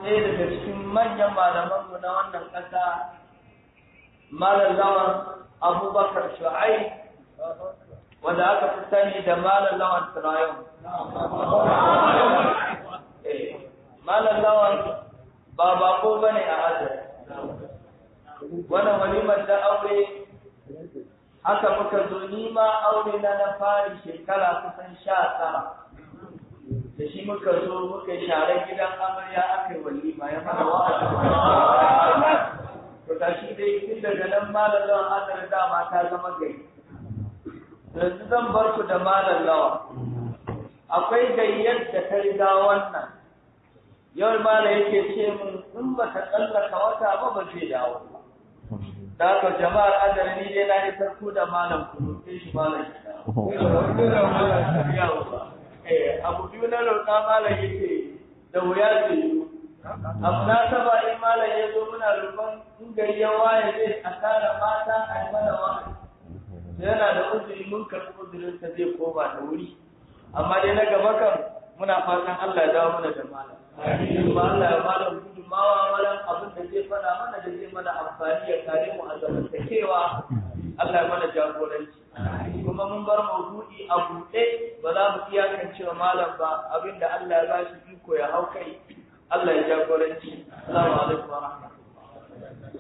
ɗaya daga cikin manyan malamanmu na wannan ƙasa malam lawan abubakar shu'ai wanda aka fi sani da malam lawan turayon malam lawan ba bako ba ne a azar wannan walimar da aure haka muka zo nima aure na na fari shekara kusan sha sama da shi muka zo muka share gidan amarya aka yi walima ya mana wa'azi to ta shi dai tun daga nan malallawan azar dama ta zama gari yanzu zan bar ku da malallawa akwai gayyar da ta riga wannan yau mala yake ce min in ba ka tsallaka wata ba ba zai dawo ba da haka jama'ar azar ni dai na isar ku da malam ku sai shi malam ya abu biyu na roƙa malam yake da wuya ce abu na saba in malam ya zo muna roƙon in gari ya waye zai a tara mata a yi mana wani yana da uzuri mun karɓi uzurin sa zai koma da wuri amma dai na gaba kan muna fatan Allah ya dawo mana da malam kuma Allah ya malam gudunmawa malam abin da zai faɗa mana da zai mana amfani ya kare mu a zamantakewa Allah ya mana jagoranci kuma mun bar maudu'i a buɗe ba za mu iyakance wa malam ba abin da Allah ya ba shi iko ya hau kai Allah ya jagoranci assalamu alaikum wa rahmatullahi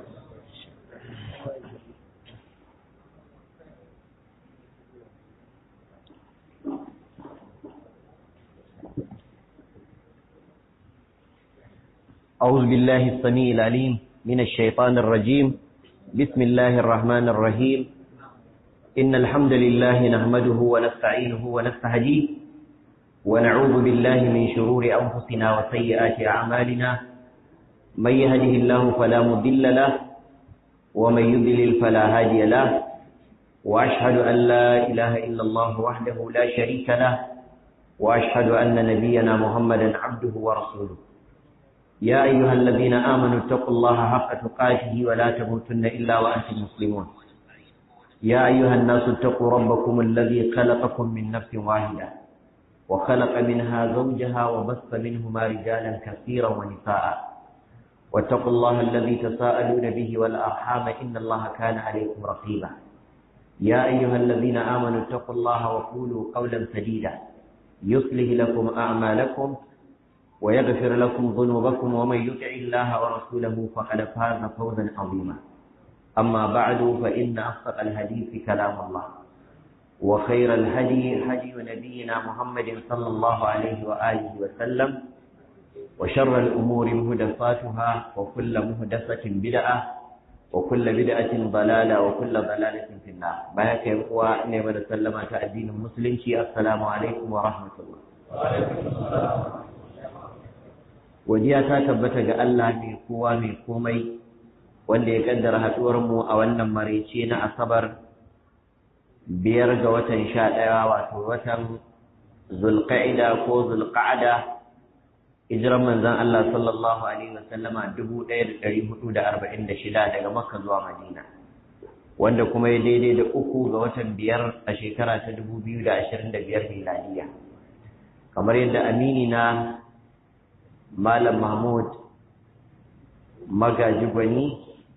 أعوذ بالله السميع العليم من الشيطان الرجيم بسم الله الرحمن الرحيم إن الحمد لله نحمده ونستعينه ونستهديه ونعوذ بالله من شرور أنفسنا وسيئات أعمالنا من يهده الله فلا مضل له ومن يضلل فلا هادي له وأشهد أن لا إله إلا الله وحده لا شريك له وأشهد أن نبينا محمدا عبده ورسوله يا أيها الذين آمنوا اتقوا الله حق تقاته ولا تموتن إلا وأنتم مسلمون يا أيها الناس اتقوا ربكم الذي خلقكم من نفس واحدة وخلق منها زوجها وبث منهما رجالا كثيرا ونساء واتقوا الله الذي تساءلون به والأرحام إن الله كان عليكم رقيبا يا أيها الذين آمنوا اتقوا الله وقولوا قولا سديدا يصلح لكم أعمالكم ويغفر لكم ذنوبكم ومن يطع الله ورسوله فقد فاز فوزا عظيما أما بعد فإن أصدق الحديث كلام الله وخير الهدي هدي نبينا محمد صلى الله عليه وآله وسلم وشر الأمور مهدفاتها وكل مهدفة بدعة وكل بدعة ضلالة وكل ضلالة في النار بارك يا نعمة سلمة الدين المسلم السلام عليكم ورحمة الله وعليكم السلام Godiya ta tabbata ga Allah mai kowa mai komai wanda ya kaddara haɗuwar mu a wannan maraice na Asabar biyar ga watan sha ɗaya wato watan Zulqa'ida ko Zulqa'ada hijiran manzon Allah sallallahu alaihi wasallama dubu ɗaya da ɗari hudu da arba'in da shida daga Makka zuwa Madina wanda kuma ya daidai da uku ga watan biyar a shekara ta dubu biyu da ashirin da biyar miladiya kamar yadda amini na Malam Mahmud magaji gwani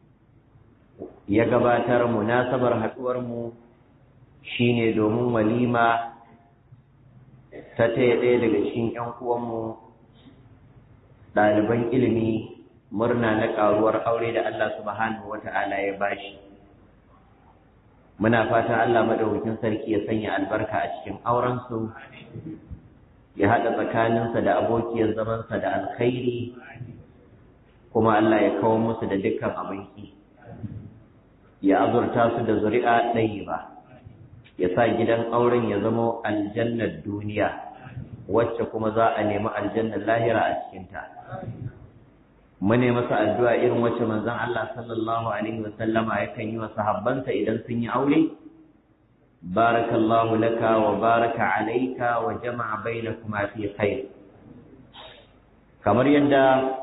ya gabatar munasabar haɗuwarmu shi ne domin walima ta taya ɗaya daga cikin ‘yan uwanmu ɗaliban ilimi murna na ƙaruwar aure da Allah subhanahu wata'ala ya bashi muna fata Allah maɗaukakin sarki ya sanya albarka a cikin aurensu ya haɗa tsakaninsa da abokiyar zamansa da alkhairi kuma Allah ya kawo musu da dukkan abinki ya azurta su da zuri'a ɗaya ba ya sa gidan auren ya zama aljannar duniya wacce kuma za a nemi aljannar lahira a cikinta mune masa addu'a irin wacce manzon Allah sallallahu alaihi wasallama yakan yi wa sahabbansa idan sun yi aure بارك الله لك وبارك عليك وجمع بينكما في خير kamar yadda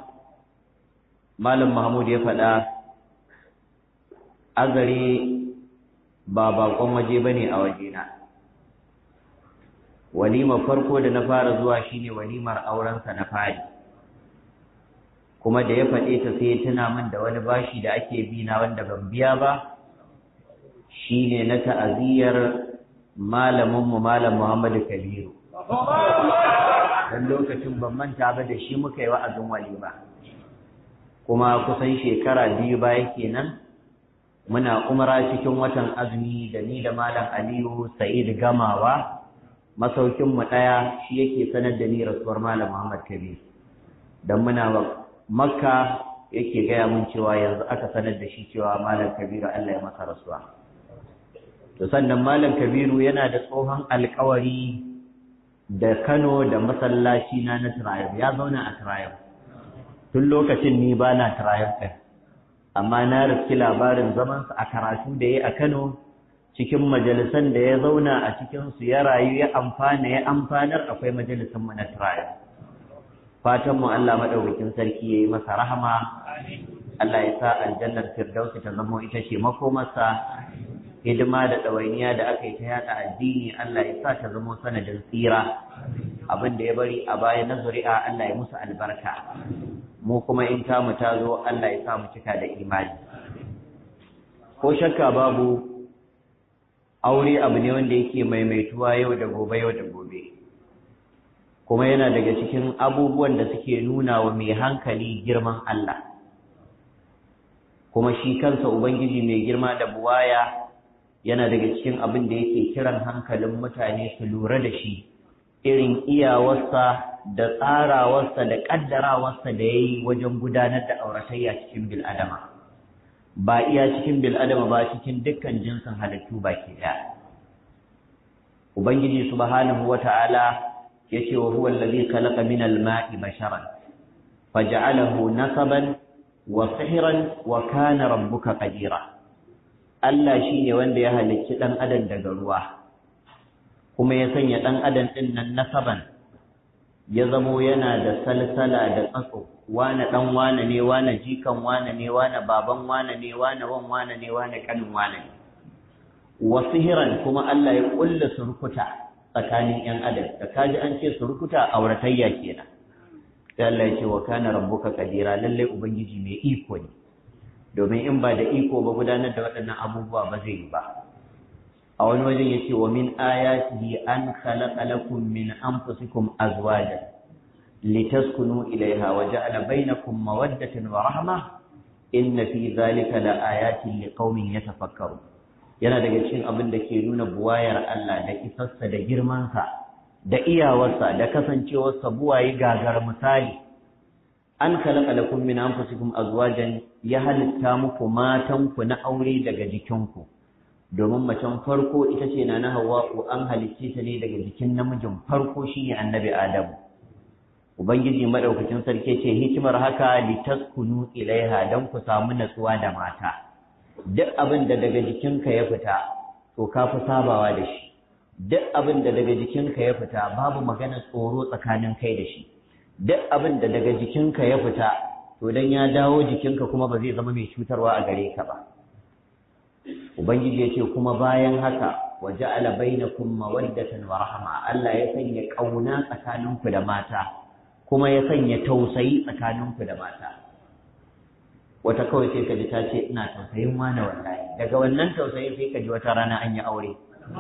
malam mahmud ya faɗa azare ba bakon waje bane a wajena walimar farko da na fara zuwa shine walimar aurensa na fari kuma da ya faɗe ta sai ya tuna min da wani bashi da ake bi na wanda ban biya ba shine na ta'aziyar malamin mu malam Muhammadu Kabiru dan lokacin ban manta ba da shi muka yi wa'azin walima kuma kusan shekara biyu baya kenan muna umra cikin watan azumi da ni da malam Aliyu Sa'id Gamawa masaukin mu daya shi yake sanar da ni rasuwar malam Muhammad Kabir dan muna Makka yake gaya mun cewa yanzu aka sanar da shi cewa malam Kabiru Allah ya masa rasuwa to sannan malam Kabiru yana da tsohon alkawari da Kano da masallaci na na Triumph ya zauna a Triumph tun lokacin ni ba na Triumph ɗin amma na riski labarin zamansa a karatu da ya a Kano cikin majalisan da ya zauna a cikinsu ya rayu ya amfana ya amfanar akwai majalisan mu na Triumph fatan mu Allah madaukakin sarki yayi masa rahama Allah ya sa aljannar firdausi ta zama ita ce makomarsa hidima da ɗawainiya da aka yi ta yada addini Allah ya sa ta zama sanadin tsira abin da ya bari a baya na zuri'a Allah ya musu albarka mu kuma in tamu ta zo Allah ya sa mu cika da imani ko shakka babu aure abu ne wanda yake maimaituwa yau da gobe yau da gobe kuma yana daga cikin abubuwan da suke nuna wa mai hankali girman Allah kuma shi kansa ubangiji mai girma da buwaya yana daga cikin abin da yake kiran hankalin mutane su lura da shi irin iyawarsa da tsarawarsa da ƙaddarawarsa da ya yi wajen gudanar da auratayya cikin bil'adama ba iya cikin bil'adama ba cikin dukkan jinsin halittu baki ɗaya ubangiji subhanahu wata'ala ya ce wa huwa allazi khalaqa min al-ma'i basharan faj'alahu nasaban wa sihran wa kana rabbuka qadira Allah shi ne wanda ya halicci ɗan adam daga ruwa kuma ya sanya ɗan adam ɗin nan nasaban ya zamo yana da salsala da tsatso wane ɗan wane ne wane jikan wane ne wane baban wane ne wane wan wane ne wane ƙanin wane ne wasu hiran kuma Allah ya ƙulla surkuta tsakanin ‘yan adam da kaji an ce surkuta auratayya kenan sai Allah ya ce wa kana rabbuka kadira lallai ubangiji mai iko ne domin in ba da iko ba gudanar da waɗannan abubuwa ba zai yi ba a wani wajen yace wa min ayatihi an khalaqa lakum min anfusikum azwajan litaskunu ilayha wa ja'ala bainakum mawaddatan wa rahma inna fi dhalika la ayatin liqaumin yatafakkarun yana daga cikin abin da ke nuna buwayar Allah da isarsa da girmansa da iyawarsa da kasancewarsa buwaye gagar misali an khalaqa lakum min anfusikum azwajan ya halitta muku matanku na aure daga jikinku domin macen farko ita ce na Hawwa'u an halicce ta ne daga jikin namijin farko shine annabi Adamu ubangiji madaukakin sarki ce hikimar haka litaskunu ilaiha dan ku samu natsuwa da mata duk abin da daga jikinka ya fita to ka fi sabawa da shi duk abin da daga jikinka ya fita babu magana tsoro tsakanin kai da shi duk abin da daga jikinka ya fita to dan ya dawo jikinka kuma ba zai zama mai cutarwa a gare ka ba ubangiji ya ce kuma bayan haka wa ja'ala bainakum mawaddatan wa rahma Allah ya sanya kauna tsakaninku da mata kuma ya sanya tausayi tsakaninku da mata wata kawai sai ka ji ta ce ina tausayin wani wallahi daga wannan tausayin sai ka ji wata rana an yi aure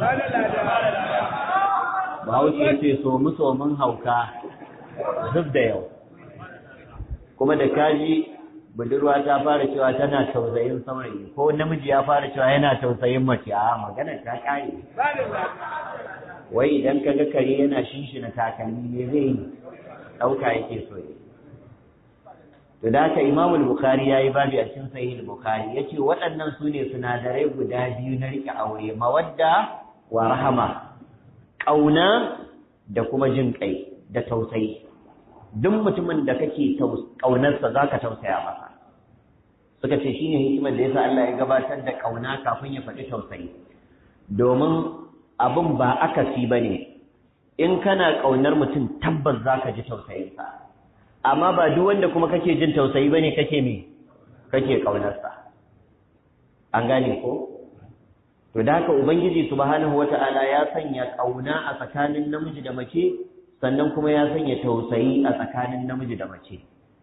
Bahaushe ya ce so mu so mun hauka zub da yau kuma da kaji budurwa ta fara cewa tana tausayin saurayi ko namiji ya fara cewa yana tausayin mace a maganar ta kare wai idan ka ga kare yana shinshina takalmi ne zai yi ɗauka yake so yi to da haka imamul bukhari ya yi babi a cikin sahih bukhari ya ce waɗannan su ne sinadarai guda biyu na riƙe aure mawadda wa rahama ƙauna da kuma jin ƙai da tausayi duk mutumin da kake ƙaunarsa za ka tausaya masa suka ce shine hikimar da yasa Allah ya gabatar da ƙauna kafin ya faɗi tausayi domin abin ba akasi ba ne in kana ƙaunar mutum tabbas za ka ji tausayinsa amma ba duk wanda kuma kake jin tausayi ba ne kake me kake ƙaunarsa an gane ko to da haka ubangiji subhanahu wata'ala ya sanya ƙauna a tsakanin namiji da mace sannan kuma ya sanya tausayi a tsakanin namiji da mace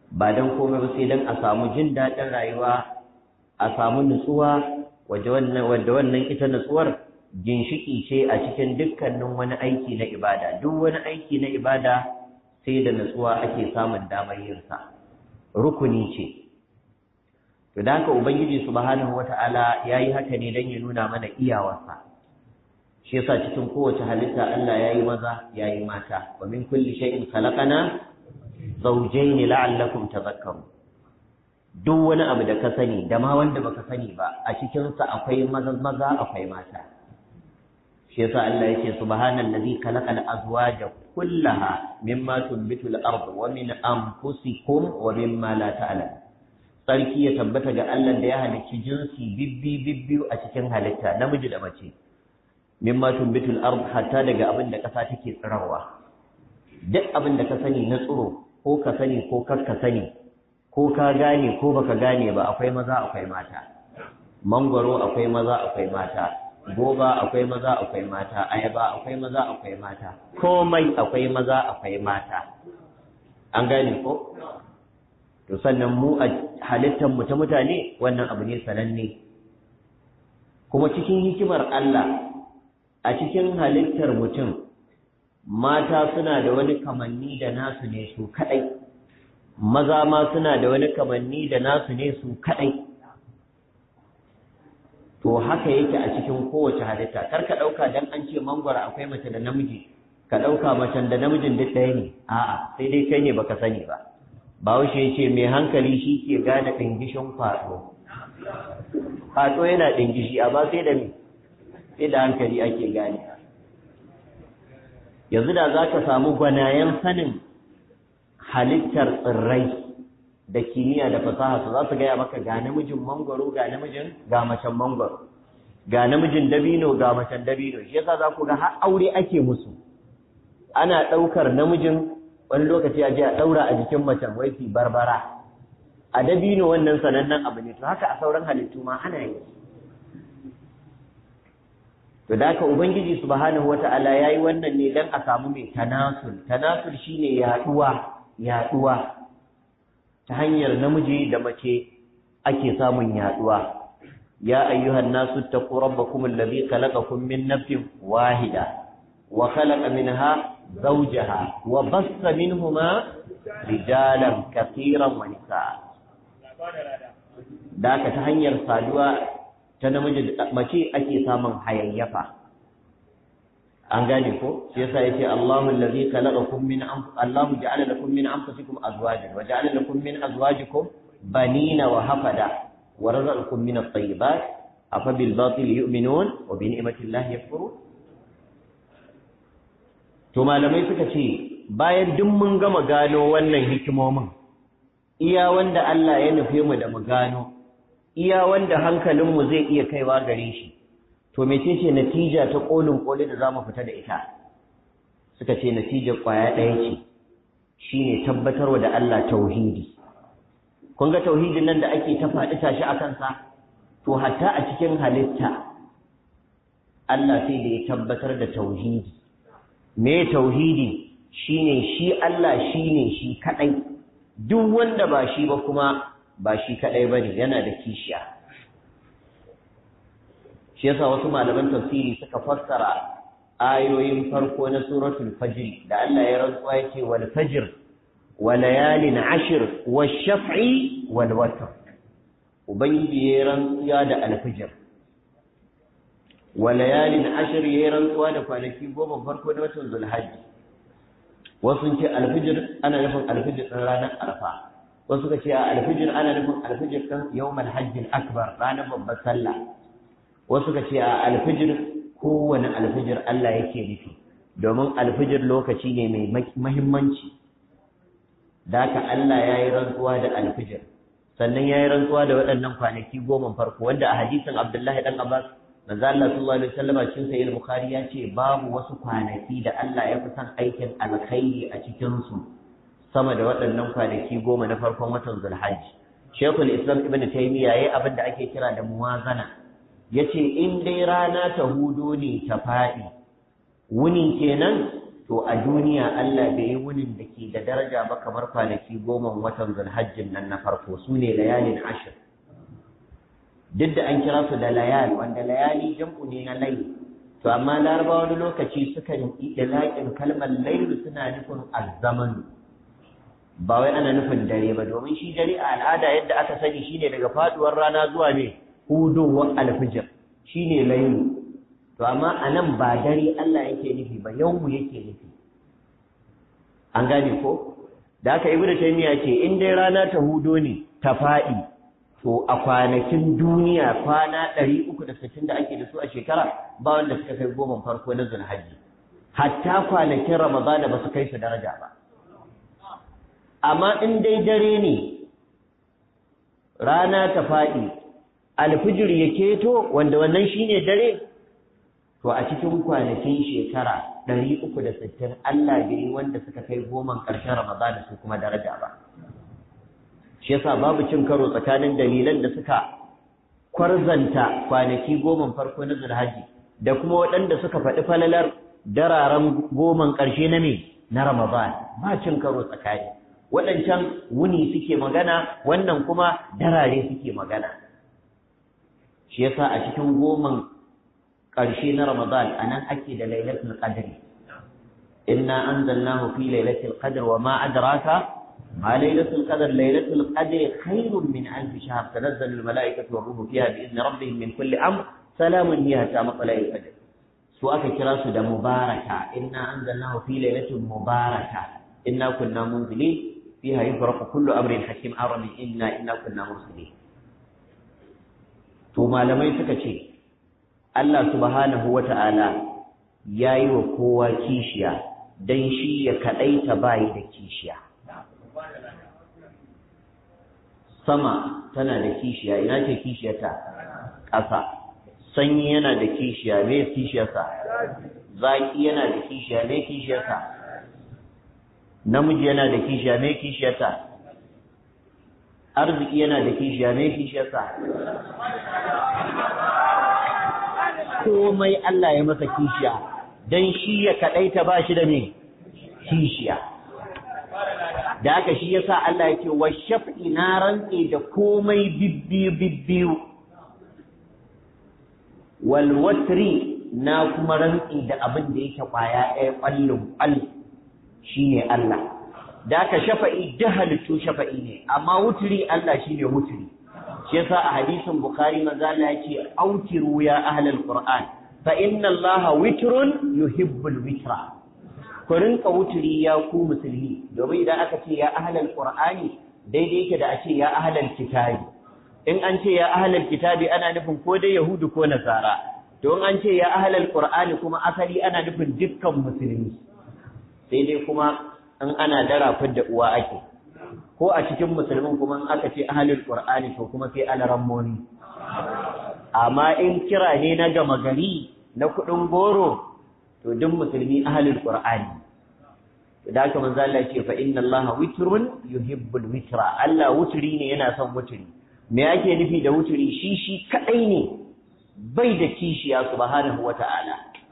ba don komai ba sai don a samu jin daɗin rayuwa a samu nutsuwa wadda wannan ita nutsuwar ginshiki ce a cikin dukkanin wani aiki na ibada duk wani aiki na ibada sai da nutsuwa ake samun damar yinsa rukuni ce to da haka ubangiji subhanahu wata'ala yayi haka ne dan ya nuna mana iyawarsa shi yasa cikin kowace halitta Allah yayi maza yayi mata wa min kulli shay'in khalaqana zawjayn la'allakum tadhakkarun duk wani abu da ka sani da ma wanda baka sani ba a cikin sa akwai maza maza akwai mata shi yasa Allah yake subhanallazi khalaqal azwaja kullaha mimma tunbitu al-ard wa min anfusikum wa mimma la ta'lamun sarki ya tabbata ga Allah da ya halicci jinsi bibbi bibbiyu a cikin halitta namiji da mace mimma tumbitul ard hatta daga abin da kasa take tsirarwa duk abin da ka sani na tsiro ko ka sani ko kar ka sani ko ka gane ko baka gane ba akwai maza akwai mata mangwaro akwai maza akwai mata goba akwai maza akwai mata ayaba akwai maza akwai mata komai akwai maza akwai mata an gane ko to sannan mu a halittar mu ta mutane wannan abu ne sananne kuma cikin hikimar Allah a cikin halittar mutum mata suna da wani kamanni da nasu ne su kadai maza ma suna da wani kamanni da nasu ne su kadai to haka yake a cikin kowace halitta kar ka dauka dan an ce mangwara akwai mace da namiji ka dauka macen da namijin duk ɗaya ne a'a sai dai kai ne baka sani ba Bahaushe ya ce mai hankali shi ke gane ɗingishin kwaɗo. Kwaɗo yana ɗingishi, amma sai da me? Sai da hankali ake gane. Yanzu da za ka samu gwanayen sanin halittar tsirrai da kimiyya da fasaha su za su gaya maka ga namijin mangwaro ga namijin ga macen mangwaro ga namijin dabino ga macen dabino shi yasa za ku ga har aure ake musu ana ɗaukar namijin wani lokaci a je a ɗaura a jikin macen wai fi barbara a dabino wannan sanannen abu ne to haka a sauran halittu ma ana yi to da haka ubangiji subhanahu wata'ala yayi wannan ne dan a samu mai tanasul tanasul shine yaduwa yaduwa ta hanyar namiji da mace ake samun yaduwa ya ayyuhan nasu taqu rabbakum alladhi khalaqakum min nafsin wahida wa khalaqa minha زوجها وبث منهما رجالا كثيرا ونساء da ta hanyar saduwa ta namiji mace ake samun hayayyafa an gane ko shi yasa yace Allahu allazi khalaqakum min Allahu ja'ala lakum min anfusikum azwajan wa ja'ala lakum min azwajikum banina wa hafada wa razaqakum min at-tayyibat afa bil batil yu'minun wa bi ni'mati llahi yakfurun To malamai suka ce bayan duk mun gama gano wannan hikimomin iya wanda Allah ya nufe mu da mu gano iya wanda hankalinmu zai iya kaiwa gare shi to mecece natija ta kolin koli da zamu fita da ita suka ce natijar kwaya ɗaya ce shine tabbatarwa da Allah tauhidi kun ga tauhidin nan da ake ta faɗi tashi a kansa to hatta a cikin halitta Allah sai da ya tabbatar da tauhidi me tauhidi shine shi Allah shine shi kadai duk wanda ba shi ba kuma ba shi kadai bane yana da kishiya shi yasa wasu malaman tafsiri suka fassara ayoyin farko na suratul fajr da Allah ya rantsuwa yake wal fajr wa layalin ashr wash shaf'i wal watr ubangiji ya rantsuwa da alfajr wa layalin ashr ya rantsuwa da kwanaki goma farko na watan zulhajji wasu ce alfijir ana nufin alfijir ɗin ranar arfa wasu ka ce a alfijir ana nufin alfijir ɗin yawmal hajjin akbar ranar babbar sallah wasu ka ce a alfijir kowane alfijir Allah yake nufi domin alfijir lokaci ne mai mahimmanci da haka Allah ya yi rantsuwa da alfijir sannan ya yi rantsuwa da waɗannan kwanaki goma farko wanda a hadisin Abdullahi ɗan Abbas manzo Allah sallallahu alaihi wasallam cikin sahih bukhari ya ce babu wasu kwanaki da Allah ya fi son aikin alkhairi a cikin su sama da waɗannan kwanaki goma na farkon watan Zulhajj Sheikhul Islam Ibn Taymiyyah yayi abin da ake kira da muwazana yace in dai rana ta hudo ne ta faɗi wuni kenan to a duniya Allah bai yi wunin da ke da daraja ba kamar kwanaki goma watan zulhajjin nan na farko su ne layalin ashir duk da an kira su da layal wanda layali jam'u ne na layi to amma laraba wani lokaci sukan idlaƙin kalmar lailu suna nufin azzaman ba wai ana nufin dare ba domin shi dare a al'ada yadda aka sani shine daga faduwar rana zuwa ne hudowar alfijir shine lailu to amma a nan ba dare Allah yake nufi ba yawmu yake nufi an gane ko da aka ibnu taymiya ce in dai rana ta hudo ne ta faɗi to a kwanakin duniya kwana 360 da ake da su a shekara ba wanda suka kai goma farko na zulhajji hatta kwanakin ramadana ba su kai su daraja ba amma in dai dare ne rana ta faɗi alfijir ya keto wanda wannan shine dare to a cikin kwanakin shekara ɗari uku da sittin Allah bai yi wanda suka kai goman ƙarshen Ramadan su kuma daraja ba. Shi yasa babu cin karo tsakanin dalilan da suka kwarzanta kwanaki goman farko na Zulhaji da kuma waɗanda suka faɗi falalar dararen goman ƙarshe na me na Ramadan ba cin karo tsakani. Waɗancan wuni suke magana wannan kuma darare suke magana. Shi yasa a cikin goman ƙarshe na Ramadan a nan ake da lailatul qadri inna anzalnahu fi lailatul qadr wa ma adraka ma lailatul qadr lailatul qadri khairun min alf shahr tanazzalu al malaikatu war ruhu fiha bi idni rabbihim min kulli amr salamun hiya hatta matla'il fajr su aka kira su da mubaraka inna anzalnahu fi lailatul mubaraka inna kunna munzilin fiha yufraqu kullu amrin hakim arabi inna inna kunna mursalin to malamai suka ce Allah subhanahu wa ta'ala ya yi wa kowa kishiya don shi ya kaɗaita bayi da kishiya. Sama tana da kishiya, ina ce kishiyarta? Ƙasa. Sanyi yana da kishiya, me kishiyarsa? Zaƙi yana da kishiya, me kishiyarsa? Namiji yana da kishiya, me kishiyarta? Arziki yana da kishiya, me kishiyarsa? komai Allah ya masa kishiya don shi ya kaɗaita ba shi da me kishiya da haka shi yasa Allah ya ce wa shaf'i na rantse da komai bibbiyu bibbiyu wal watri na kuma rantse da abin da yake kwaya ɗaya ƙwallon ƙwall shine Allah da haka shafa'i da halittu shafa'i ne amma wuturi Allah shine wuturi shi yasa a hadisin bukhari manzo Allah yake autiru ya ahlal qur'an fa inna allaha witrun yuhibbul witra ku rinka wuturi ya ku musulmi domin idan aka ce ya ahlal qur'ani daidai yake da a ce ya ahlal kitabi in an ce ya ahlal kitabi ana nufin ko dai yahudu ko nasara to in an ce ya ahlal qur'ani kuma asali ana nufin dukkan musulmi sai dai kuma in ana dara da uwa ake ko a cikin musulmin kuma in aka ce ahalul qur'ani to kuma sai alaramoni amma in kira ne na gama gari na kudin goro to duk musulmi ahalul qur'ani da haka manzo Allah ce fa inna Allah witrun yuhibbul witra Allah wuturi ne yana son wuturi me yake nufi da wuturi shi shi kadai ne bai da kishiya subhanahu wata'ala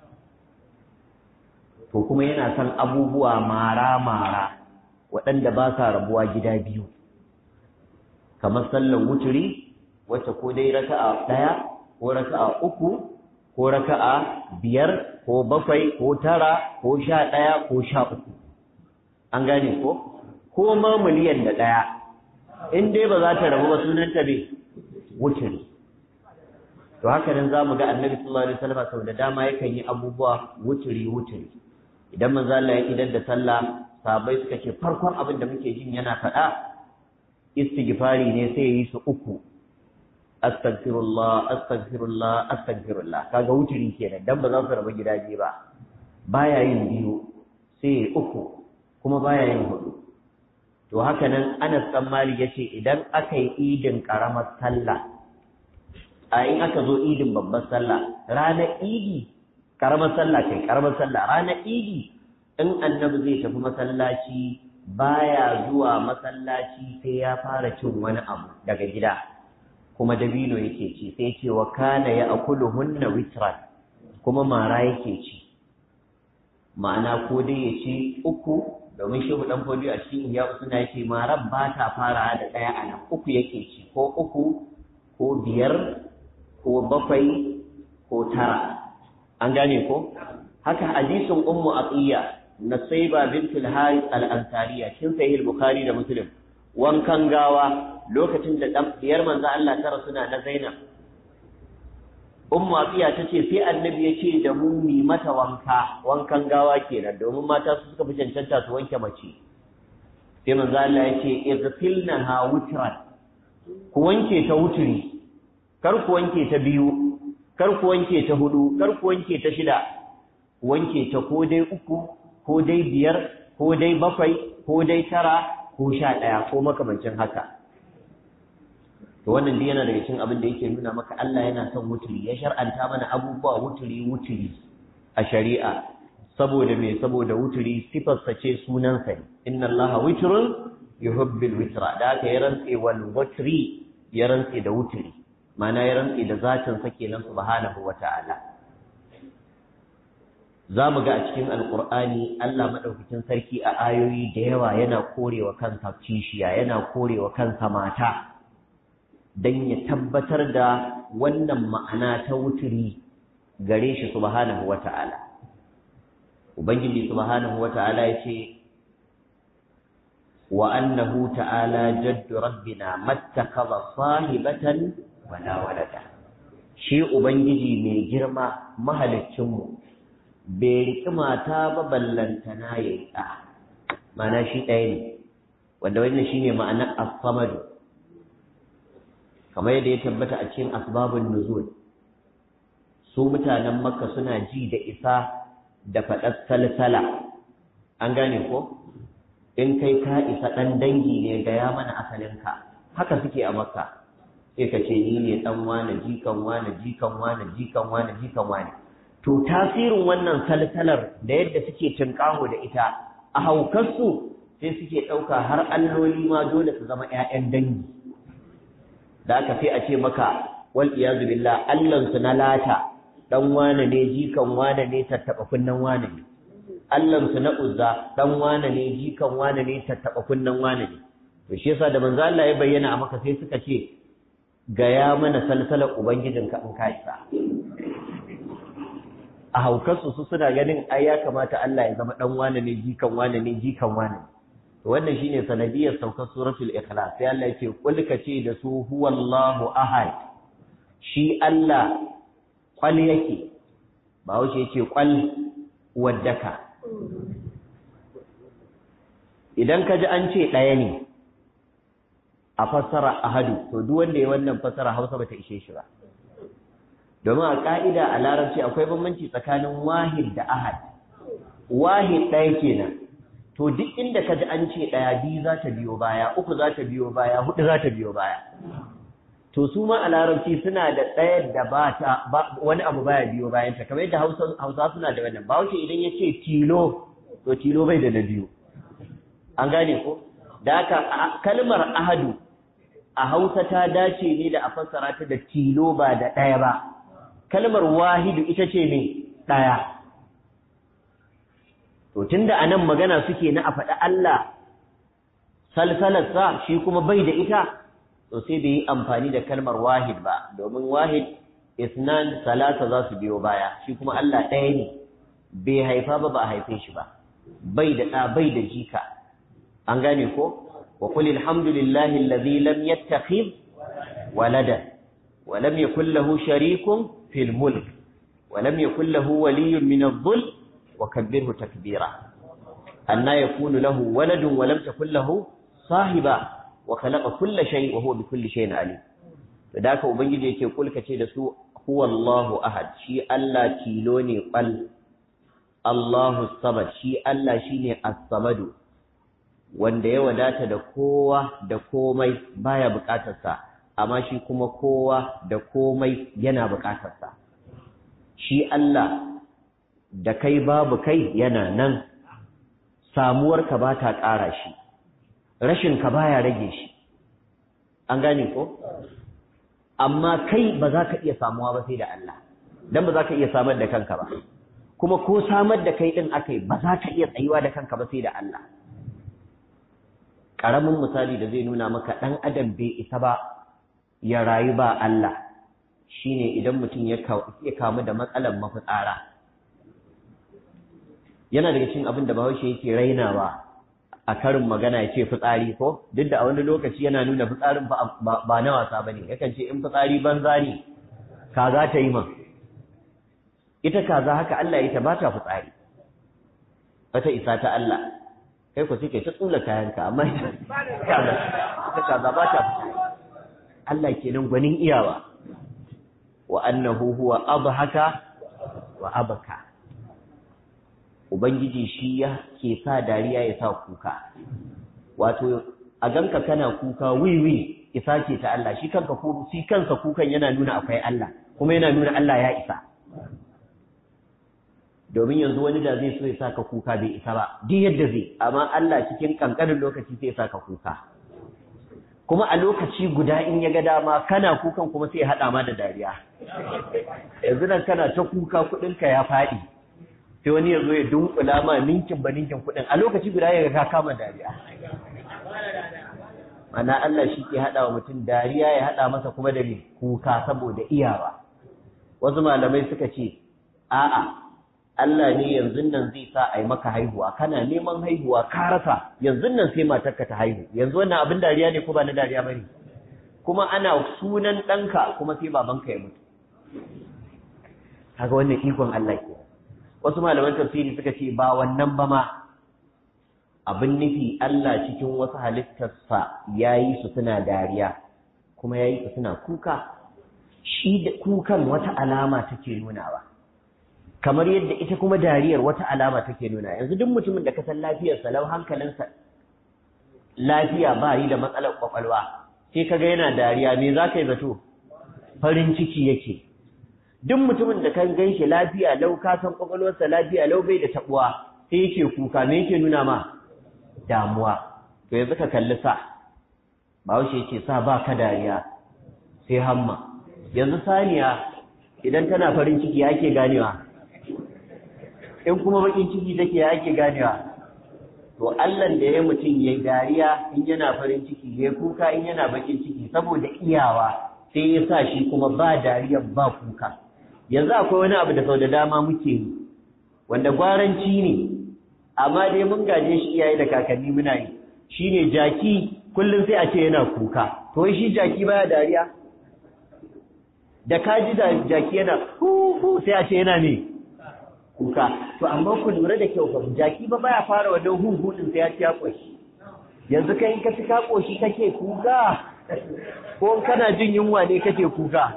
to kuma yana son abubuwa mara mara waɗanda ba sa rabuwa gida biyu kamar sallar wuturi wacce ko dai raka'a ɗaya ko raka'a uku ko raka'a biyar ko bakwai ko tara ko sha ɗaya ko sha uku an gane ko ko ma miliyan da ɗaya in dai ba za ta rabu ba sunanta bai wuturi to haka nan za mu ga annabi sallallahu alaihi wasallam sau da dama yakan yi abubuwa wuturi wuturi idan manzo Allah ya idar da sallah sahabbai suka ce farkon abin da muke jin yana faɗa istighfari ne sai yi su uku astaghfirullah astaghfirullah astaghfirullah kaga wuturi kenan dan ba za su raba gidaje ba baya yin biyu sai uku kuma baya yin hudu to haka nan Anas dan Malik yace idan aka yi idin karamar sallah a in aka zo idin babbar sallah ranar idi karamar sallah kai karamar sallah ranar idi in annabi zai tafi masallaci baya zuwa masallaci sai ya fara cin wani abu daga gida kuma dabino yake ci sai ce wa kana ya akulu hunna witran kuma mara yake ci ma'ana ko dai ya ce uku domin shehu dan fodiyo a cikin iya suna yake marar ba ta fara da ɗaya a nan uku yake ci ko uku ko biyar ko bakwai ko tara an gane ko haka hadisin ummu atiya nasaiba bintul harith al-ansariya cikin sahih bukhari da muslim wankan gawa lokacin da dan biyar manzo Allah tara suna na Zainab ummu atiya tace sai annabi ya ce da mu mi mata wanka wankan gawa kenan domin mata su suka fi cancanta su wanke mace sai manzo Allah ya ce izfilnaha wutran ku wanke ta wuturi kar ku wanke ta biyu kar ku wanke ta hudu kar ku wanke ta shida ku wanke ta ko dai uku ko dai biyar ko dai bakwai ko dai tara ko sha ɗaya ko makamancin haka to wannan dai yana daga cikin abin da yake nuna maka Allah yana son wuturi ya shar'anta mana abubuwa wuturi wuturi a shari'a saboda me saboda wuturi sifarsa ce sunansa ne inna Allah witrun yuhibbul witra da aka yi rantse wal wutri ya rantse da wuturi ma'ana ya rantse da zatin sa kenan subhanahu wata'ala za mu ga a cikin alkur'ani Allah maɗaukakin sarki a ayoyi da yawa yana korewa kansa kishiya yana korewa kansa mata don ya tabbatar da wannan ma'ana ta wuturi gare shi subhanahu wa ta'ala ubangiji subhanahu wa ta'ala ya ce wa annahu ta'ala jaddu rabbina mattakaza sahibatan wala walada shi ubangiji mai girma mahaliccinmu bai riƙi mata ba ballantana ya yi ɗa mana shi ɗaya ne wanda wannan shi ne ma'anar as-samadu kamar yadda ya tabbata a cikin asbabun nuzul su mutanen makka suna ji da isa da faɗar salsala an gane ko in kai ka isa ɗan dangi ne ga ya mana asalinka haka suke a makka sai ka ce ni ne ɗan wane jikan wane jikan wane jikan wane jikan wane to tasirin wannan salsalar da yadda suke tunƙaho da ita a haukarsu sai suke ɗauka har alloli ma dole su zama 'ya'yan dangi da aka sai a ce maka wal iyazu billah allansu na lata dan wane ne jikan wane ne tattaɓa kunnen wane ne allansu na uzza dan wane ne jikan wane ne tattaɓa kunnen wane ne to shi yasa da manzo Allah ya bayyana a maka sai suka ce gaya mana salsalar ubangijinka in ka isa a haukarsu su suna ganin ai ya kamata Allah ya zama dan wane ne jikan wane ne jikan wane to wannan shine sanadiyar saukar suratul ikhlas sai Allah yake kul ce da su huwallahu ahad shi Allah kwal yake ba wuce yake kwal waddaka idan ka ji an ce ɗaya ne a fassara ahadu to duk wanda ya wannan fassara Hausa bata ishe shi ba domin a ƙa'ida a larabci akwai bambanci tsakanin wahid da ahad wahid ɗaya kenan to duk inda ka ji an ce ɗaya biyu za ta biyo baya uku za ta biyo baya hudu za ta biyo baya to su ma a larabci suna da ɗaya da ba ta wani abu baya biyo bayan ta kamar yadda hausa suna da wannan ba wuce idan ya ce tilo to tilo bai da na biyu an gane ko da haka kalmar ahadu a hausa ta dace ne da a fassara ta da tilo ba da ɗaya ba kalmar wahidu ita ce ne ɗaya. To, tun da anan magana suke na a faɗi Allah salsalarsa shi kuma bai da ita, to sai bai yi amfani da kalmar wahid ba, domin wahid isnan salasa za su biyo baya, shi kuma Allah ɗaya ne, bai haifa ba ba a haife shi ba, bai da ɗa bai da jika. An gane ko? Wa kul alhamdulillahi allazi lam yattakhidh walada wa lam yakul lahu sharikun في الملك ولم يكن له ولي من الظل وكبره تكبيرا أن يكون له ولد ولم تكن له صاحبا وخلق كل شيء وهو بكل شيء عليم فذاك ubangiji yake kulka ce da su huwa Allahu ahad shi Allah tilo ne qal Allahu samad shi Allah shine as-samad wanda ya wadata da kowa da komai baya bukatarsa amma shi kuma kowa da komai yana buƙatarsa shi Allah da kai babu kai yana nan samuwarka ba ta ƙara shi rashinka baya rage shi an gane ko amma kai ba za ka iya samuwa ba sai da Allah dan ba za ka iya samar da kanka ba kuma ko samar da kai din akai ba za ka iya tsayuwa da kanka ba sai da Allah karamin misali da zai nuna maka dan adam bai isa ba ya rayu ba Allah shine idan mutum ya kamu da matsalar mafitsara yana daga cikin abin da bahaushe yake rainawa a karin magana ya ce fitsari ko duk da a wani lokaci yana nuna fitsarin ba na wasa ba ne yakan ce in fitsari banza ne kaza ta yi man ita kaza haka Allah ya ta ba ta fitsari wata isa ta Allah kai ku suke ta tsula kayanka amma ita kaza ba ta fitsari Allah kenan gwanin iyawa wa annahu huwa abhaka wa abaka Ubangiji shi ya ke sa dariya ya sa kuka, wato, a ganka kana kuka wiwi isa ce ta Allah, shi kanka shi kansa kukan yana nuna akwai Allah, kuma yana nuna Allah ya isa. Domin yanzu wani da zai so ya sa ka kuka bai isa ba, duk yadda zai, amma Allah cikin ƙanƙanin lokaci sai ya sa ka kuka. Kuma a lokaci guda in ya ga dama kana kukan kuma sai ya haɗa ma da dariya. Yanzu nan kana ta kuka kuɗinka ya faɗi. sai wani ya zo ya dunkula ma ninkin ba ninkin kuɗin a lokaci guda ya ka kama dariya mana Allah shi ke haɗa wa mutum dariya ya haɗa masa kuma da mai kuka saboda iyawa wasu malamai suka ce a'a Allah ne yanzu nan zai sa a yi maka haihuwa kana neman haihuwa ka rasa yanzu nan sai matarka ta haihu yanzu wannan abin dariya ne ko ba na dariya bane kuma ana sunan ɗanka kuma sai babanka ya mutu kaga wannan ikon Allah ke wasu malaman tafsiri suka ce ba wannan ba ma abin nufi Allah cikin wasu halittarsa ya yi su suna dariya kuma ya yi su suna kuka shi da kukan wata alama take nunawa kamar yadda ita kuma dariyar wata alama take nuna yanzu duk mutumin da ka san lafiyarsa lau hankalinsa lafiya ba yi da matsalar kwakwalwa sai kaga yana dariya me za ka yi zato farin ciki yake duk mutumin da kan gan shi lafiya lau ka san kwakwalwarsa lafiya lau bai da tabuwa sai yake kuka me yake nuna ma damuwa to yanzu ka kalli sa bahaushe yake sa ba ka dariya sai hamma yanzu saniya idan tana farin ciki ya ake ganewa in kuma bakin ciki take ya ake ganewa to Allah da ya mutum yayi dariya in yana farin ciki ya kuka in yana bakin ciki saboda iyawa sai ya sa shi kuma ba dariya ba kuka yanzu akwai wani abu da sau da dama muke yi wanda gwaranci ne amma dai mun gaje shi iyaye da kakanni muna yi shine jaki kullum sai a ce yana kuka to shi jaki baya dariya da kaji da jaki yana hu sai a ce yana ne kuka to amma ku lura da kyau fa jaki ba baya fara wannan hu hu din sai ya ci ya koshi yanzu kai in ka ci ka koshi kake kuka ko kana jin yunwa ne kake kuka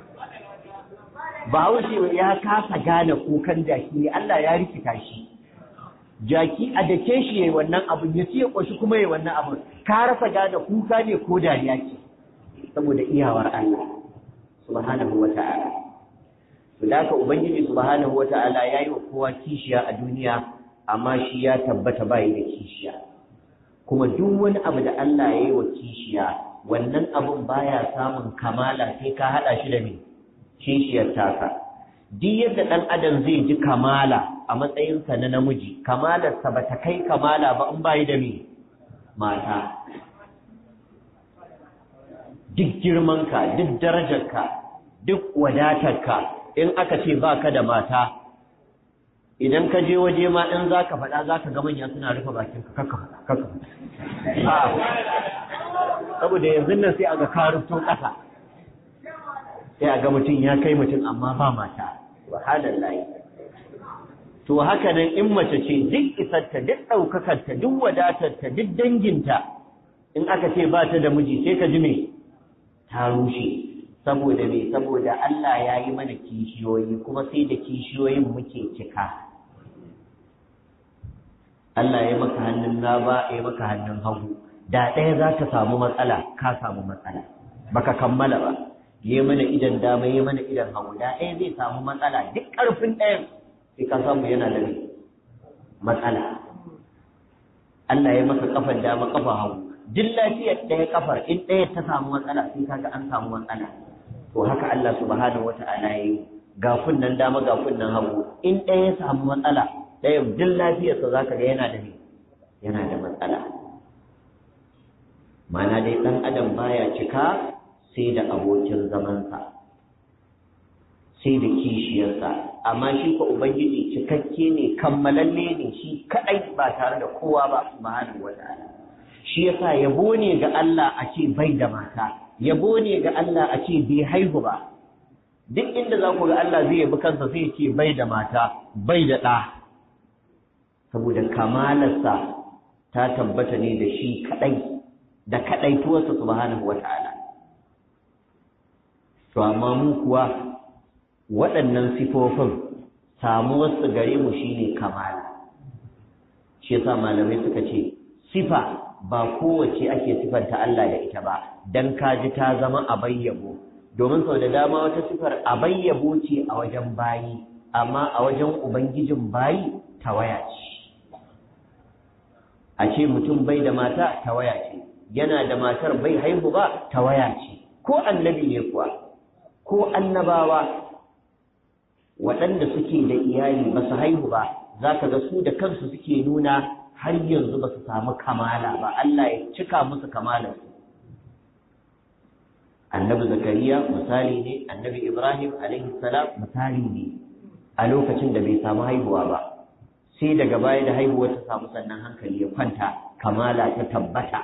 Bahaushe ya kasa gane kukan jaki ne Allah ya rikita shi jaki a dake shi yayi wannan abun ya ci ya koshi kuma yayi wannan abun ka rasa gane kuka ne ko dariya ce saboda iyawar Allah subhanahu wata'ala to da ka ubangiji subhanahu wata'ala yayi wa kowa kishiya a duniya amma shi ya tabbata bai da kishiya kuma duk wani abu da Allah yayi wa kishiya wannan abun baya samun kamala sai ka hada shi da me kishiyar taka duk yadda ɗan adam zai ji kamala a matsayinsa na namiji kamalarsa ba ta kai kamala ba in bayi da me mata duk girmanka duk darajarka duk wadatarka in aka ce ba ka da mata idan ka je waje ma in za ka faɗa za ka ga manya suna rufe bakinka kakka kakka saboda yanzu nan sai a ga karufto ƙasa sai a ga mutum ya kai mutum amma ba mata subhanallahi to haka nan in mace ce duk isarta duk ɗaukakarta duk wadatarta duk danginta in aka ce ba ta da miji sai ka ji me ta rushe saboda me saboda Allah ya yi mana kishiyoyi kuma sai da kishiyoyin muke cika Allah ya maka hannun ba ya maka hannun hagu da ɗaya za ta samu matsala ka samu matsala baka kammala ba yi mana idan dama yi mana idan hagu da ɗaya zai samu matsala duk ƙarfin ɗayan sai ka samu yana da matsala Allah ya maka kafar dama kafa hagu duk lafiyar ɗaya kafar in ɗaya ta samu matsala sai kaga an samu matsala to haka Allah subhanahu wata'ala ya yi ga kunnan dama ga kunnan hagu in ɗaya ya samu matsala ɗaya duk lafiyarsa za ka ga yana da yana da matsala mana dai ɗan adam baya cika sai da abokin zamansa sai da kishiyarsa amma shi ko ubangiji cikakke ne kammalalle ne shi kaɗai ba tare da kowa ba subhanahu wa ta'ala shi yasa yabo ne ga Allah a ce bai da mata yabo ne ga Allah a ce bai haihu ba duk inda za ku ga Allah zai yabi kansa sai ce bai da mata bai da ɗa saboda kamalarsa ta tabbata ne da shi kaɗai da kaɗaituwarsa subhanahu wata'ala to amma mu kuwa waɗannan sifofin samuwarsu gare mu shine kamala shi yasa malamai suka ce sifa ba kowace ake sifanta Allah da ita ba dan kaji ta zama abayyabo domin sau da dama wata sifar abayyabo ce a wajen bayi amma a wajen ubangijin bayi tawaya ce a ce mutum bai da mata tawaya ce yana da matar bai haihu ba tawaya ce ko annabi ne kuwa ko annabawa waɗanda suke da iyali ba su haihu ba za ka ga su da kansu suke nuna har yanzu ba su samu kamala ba Allah ya cika musu kamalarsu annabi zakariya misali ne annabi ibrahim alaihi salam misali ne a lokacin da bai samu haihuwa ba sai daga baya da haihuwa ta samu sannan hankali ya kwanta kamala ta tabbata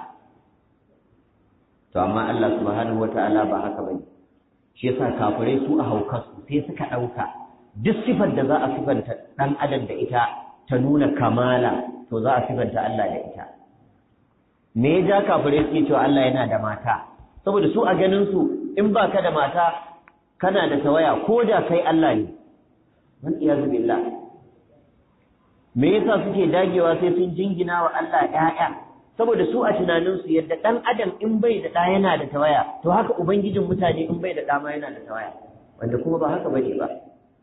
to amma Allah subhanahu wataala ba haka bane shi yasa kafirai su a haukarsu sai suka ɗauka duk sifar da za a sifanta ɗan adam da ita ta nuna kamala to za a sifanta Allah da ita me ya ja kafirai suke cewa Allah yana da mata saboda su a ganin su in ba ka da mata kana da tawaya ko da kai Allah ne man iyazu billah me yasa suke dagewa sai sun jingina wa Allah ƴaƴa saboda su a tunanin su yadda dan adam in bai da ɗa yana da tawaya to haka ubangijin mutane in bai da ɗa ma yana da tawaya wanda kuma ba haka bane ba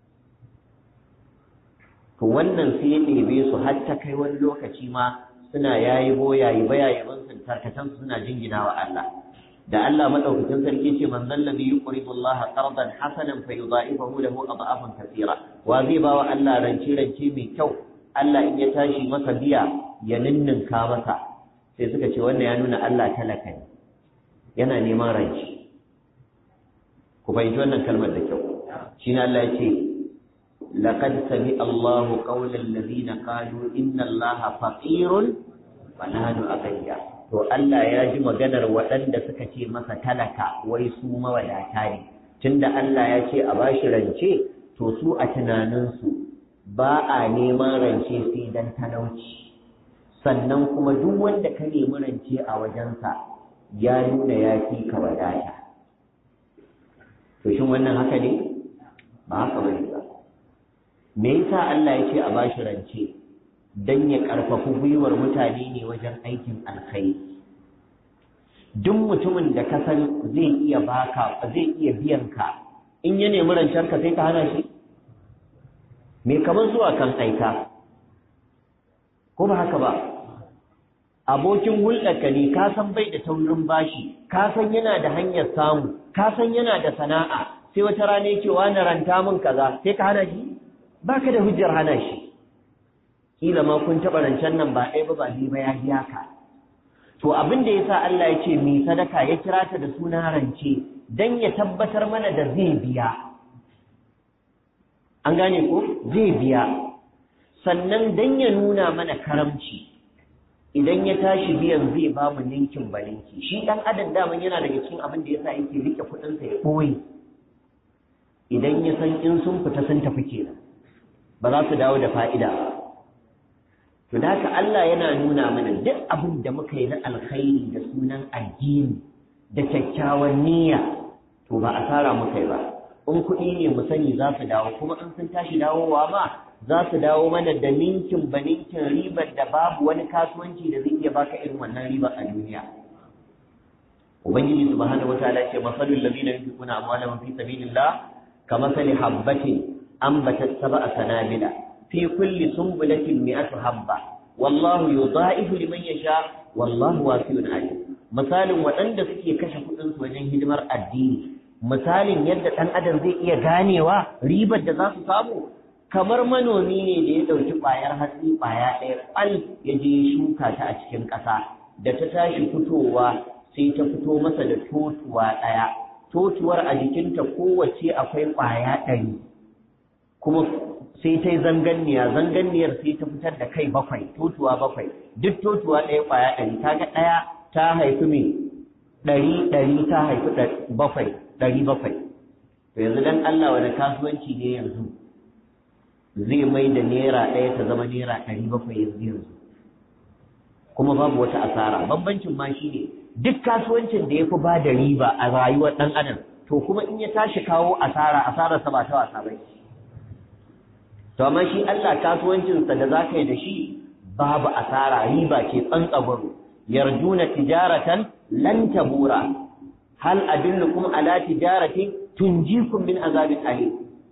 to wannan sai ya ɗebe su har ta kai wani lokaci ma suna yayi boyayi bayayaban sun tarkatan suna jingina wa Allah da Allah madaukakin sarki ce man zallabi yuqridu Allah qardan hasanan fayudha'ifahu lahu adhafan kathira wa zai ba wa Allah rance rance mai kyau Allah in ya tashi masa biya ya ninninka masa sai suka ce wannan ya nuna Allah talaka ne yana neman rance ku fahimci wannan kalmar da kyau shi ne Allah ya ce laqad sami Allahu qawla alladhina qalu inna Allaha faqirun wa nahnu aghniya to Allah ya ji maganar waɗanda suka ce masa talaka wai su mawadata ne tunda Allah ya ce a bashi rance to su a tunaninsu ba a neman rance sai dan talauci sannan kuma duk wanda ka nemi rance a wajensa ya nuna ya fi ka wadata to shin wannan haka ne ba haka bane ba me yasa Allah ya ce a bashi rance dan ya karfafi gwiwar mutane ne wajen aikin alkhairi duk mutumin da ka san zai iya baka zai iya biyan ka in ya nemi rancen ka sai ka hana shi me kamar zuwa kan aika ko ba haka ba abokin hulɗarka ne ka san bai da taurin bashi ka san yana da hanyar samu ka san yana da sana'a sai wata rana yake wani ranta min kaza sai ka hana shi baka da hujjar hana shi kila ma kun taɓa rancen nan ba ɗaya ba ba biyu ba ya biya ka to abin da yasa Allah ya ce mi sadaka ya kira ta da suna rance dan ya tabbatar mana da zai biya an gane ko zai biya sannan dan ya nuna mana karamci idan ya tashi biyan zai ba mu ninkin balinki shi dan adam daman yana daga cikin abin da yasa yake rike kuɗinsa ya ɓoye idan ya san in sun fita sun tafi kenan ba za su dawo da fa'ida ba To da haka Allah yana nuna mana duk abin da muka yi na alkhairi da sunan addini da kyakkyawan niyya to ba asara muka yi ba. In kuɗi ne mu sani za su dawo kuma in sun tashi dawowa ma za su dawo mana da ninkin ba ninkin ribar da babu wani kasuwanci da zai iya baka irin wannan ribar a duniya. Ubangiji subhanahu wataala ce masalul ladina yunfiquna amwalahum fi sabilillah kamathali habbatin ambatat sab'a sanabila في كل سنبلة مئة حبة والله يضاعف لمن يشاء والله واسع عليم misalin waɗanda suke kashe kuɗinsu wajen hidimar addini misalin yadda ɗan adam zai iya ganewa ribar da za su samu kamar manomi ne da ya ɗauki ƙwayar hatsi ƙwaya ɗaya ƙwal ya je ya shuka ta a cikin ƙasa da ta tashi fitowa sai ta fito masa da totuwa ɗaya totuwar a jikinta kowace akwai ƙwaya ɗari kuma sai ta yi zanganniya zanganniyar sai ta fitar da kai bakwai totuwa bakwai duk totuwa ɗaya ƙwaya ɗari ta ga ɗaya ta haifi mai ɗari ɗari ta haifi bakwai ɗari bakwai to yanzu dan Allah wani kasuwanci ne yanzu zai mai da naira ɗaya ta zama naira ɗari bakwai yanzu yanzu kuma babu wata asara bambancin ma shi ne duk kasuwancin da ya fi ba da riba a rayuwar ɗan adam to kuma in ya tashi kawo asara asararsa ba ta wasa ba to amma shi Allah kasuwancinsa da za ka yi da shi babu asara riba ce tsantsagwaro yarjuna tijaratan lan tabura hal adullukum ala tijaratin tunjikum min azabin alim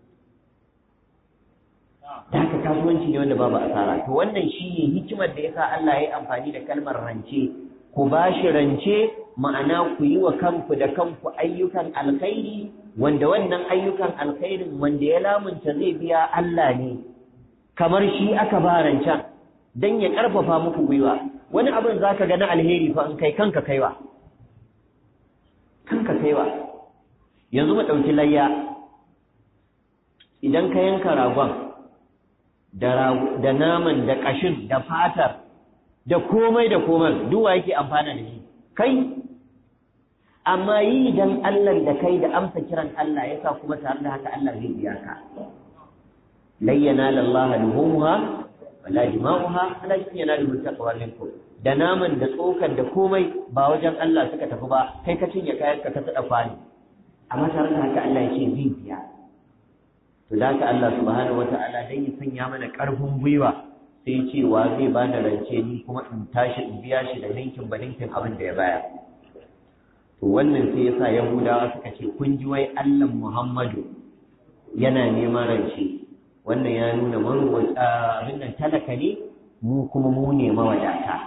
da haka kasuwanci ne wanda babu asara to wannan shine hikimar da yasa Allah ya yi amfani da kalmar rance ku bashi rance ma'ana ku yi wa kanku da kanku ayyukan alkhairi wanda wannan ayyukan alkhairin wanda ya lamunta zai biya Allah ne kamar shi aka ba rancen dan ya karfafa muku gwiwa wani abin zaka ga na alheri fa in kai kanka kaiwa kanka kaiwa yanzu mu ɗauki layya idan ka yanka ragon da naman da ƙashin da fatar da komai da komai duwa yake amfana da shi kai amma yi dan Allah da kai da amsa kiran Allah yasa kuma tare da haka Allah zai biya ka layyana lallaha luhumha wala dima'uha walakin yanaluhu taqwa minkum da naman da tsokar da komai ba wajen Allah suka tafi ba kai ka cinye kayan ka ka tsada kwani amma tare da haka Allah ya ce zai biya to da haka Allah subhanahu wata'ala dan ya sanya mana karfin gwiwa sai ce wa zai ba da rance ni kuma in tashi in biya shi da ninkin ba ninkin abin da ya baya to wannan sai yasa Yahudawa suka ce kun ji wai Allah Muhammadu yana neman rance wannan ya nuna marwata abin nan talaka ne mu kuma mu ne mawadata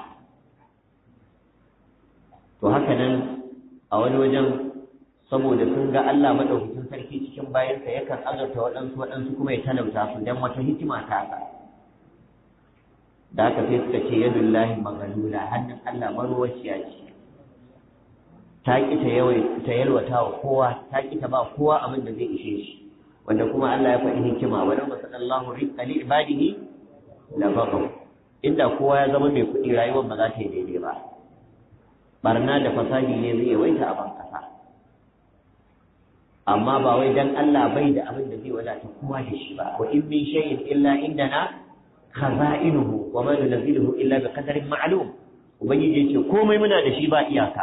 to haka nan a wani wajen saboda sun ga Allah madaukakin sarki cikin bayansa yakan azurta waɗansu waɗansu kuma ya talauta su dan wata hikima ta haka da haka sai suka ce yadullahi maghalula hannun Allah marwaciya ce ta ki ta yawai ta yalwata wa kowa ta ki ta ba kowa abin da zai ishe shi wanda kuma Allah ya faɗi hikima wa lamma sallallahu rizqa li ibadihi la baghaw inda kowa ya zama mai kuɗi rayuwar ba za ta yi daidai ba barna da fasadi ne zai yawaita a ban kasa amma ba wai dan Allah bai da abin da zai wadata kowa da shi ba wa in min shay'in illa indana khaza'inuhu wa ma nunzilu illa bi qadarin ma'lum ubangiji yace komai muna da shi ba iyaka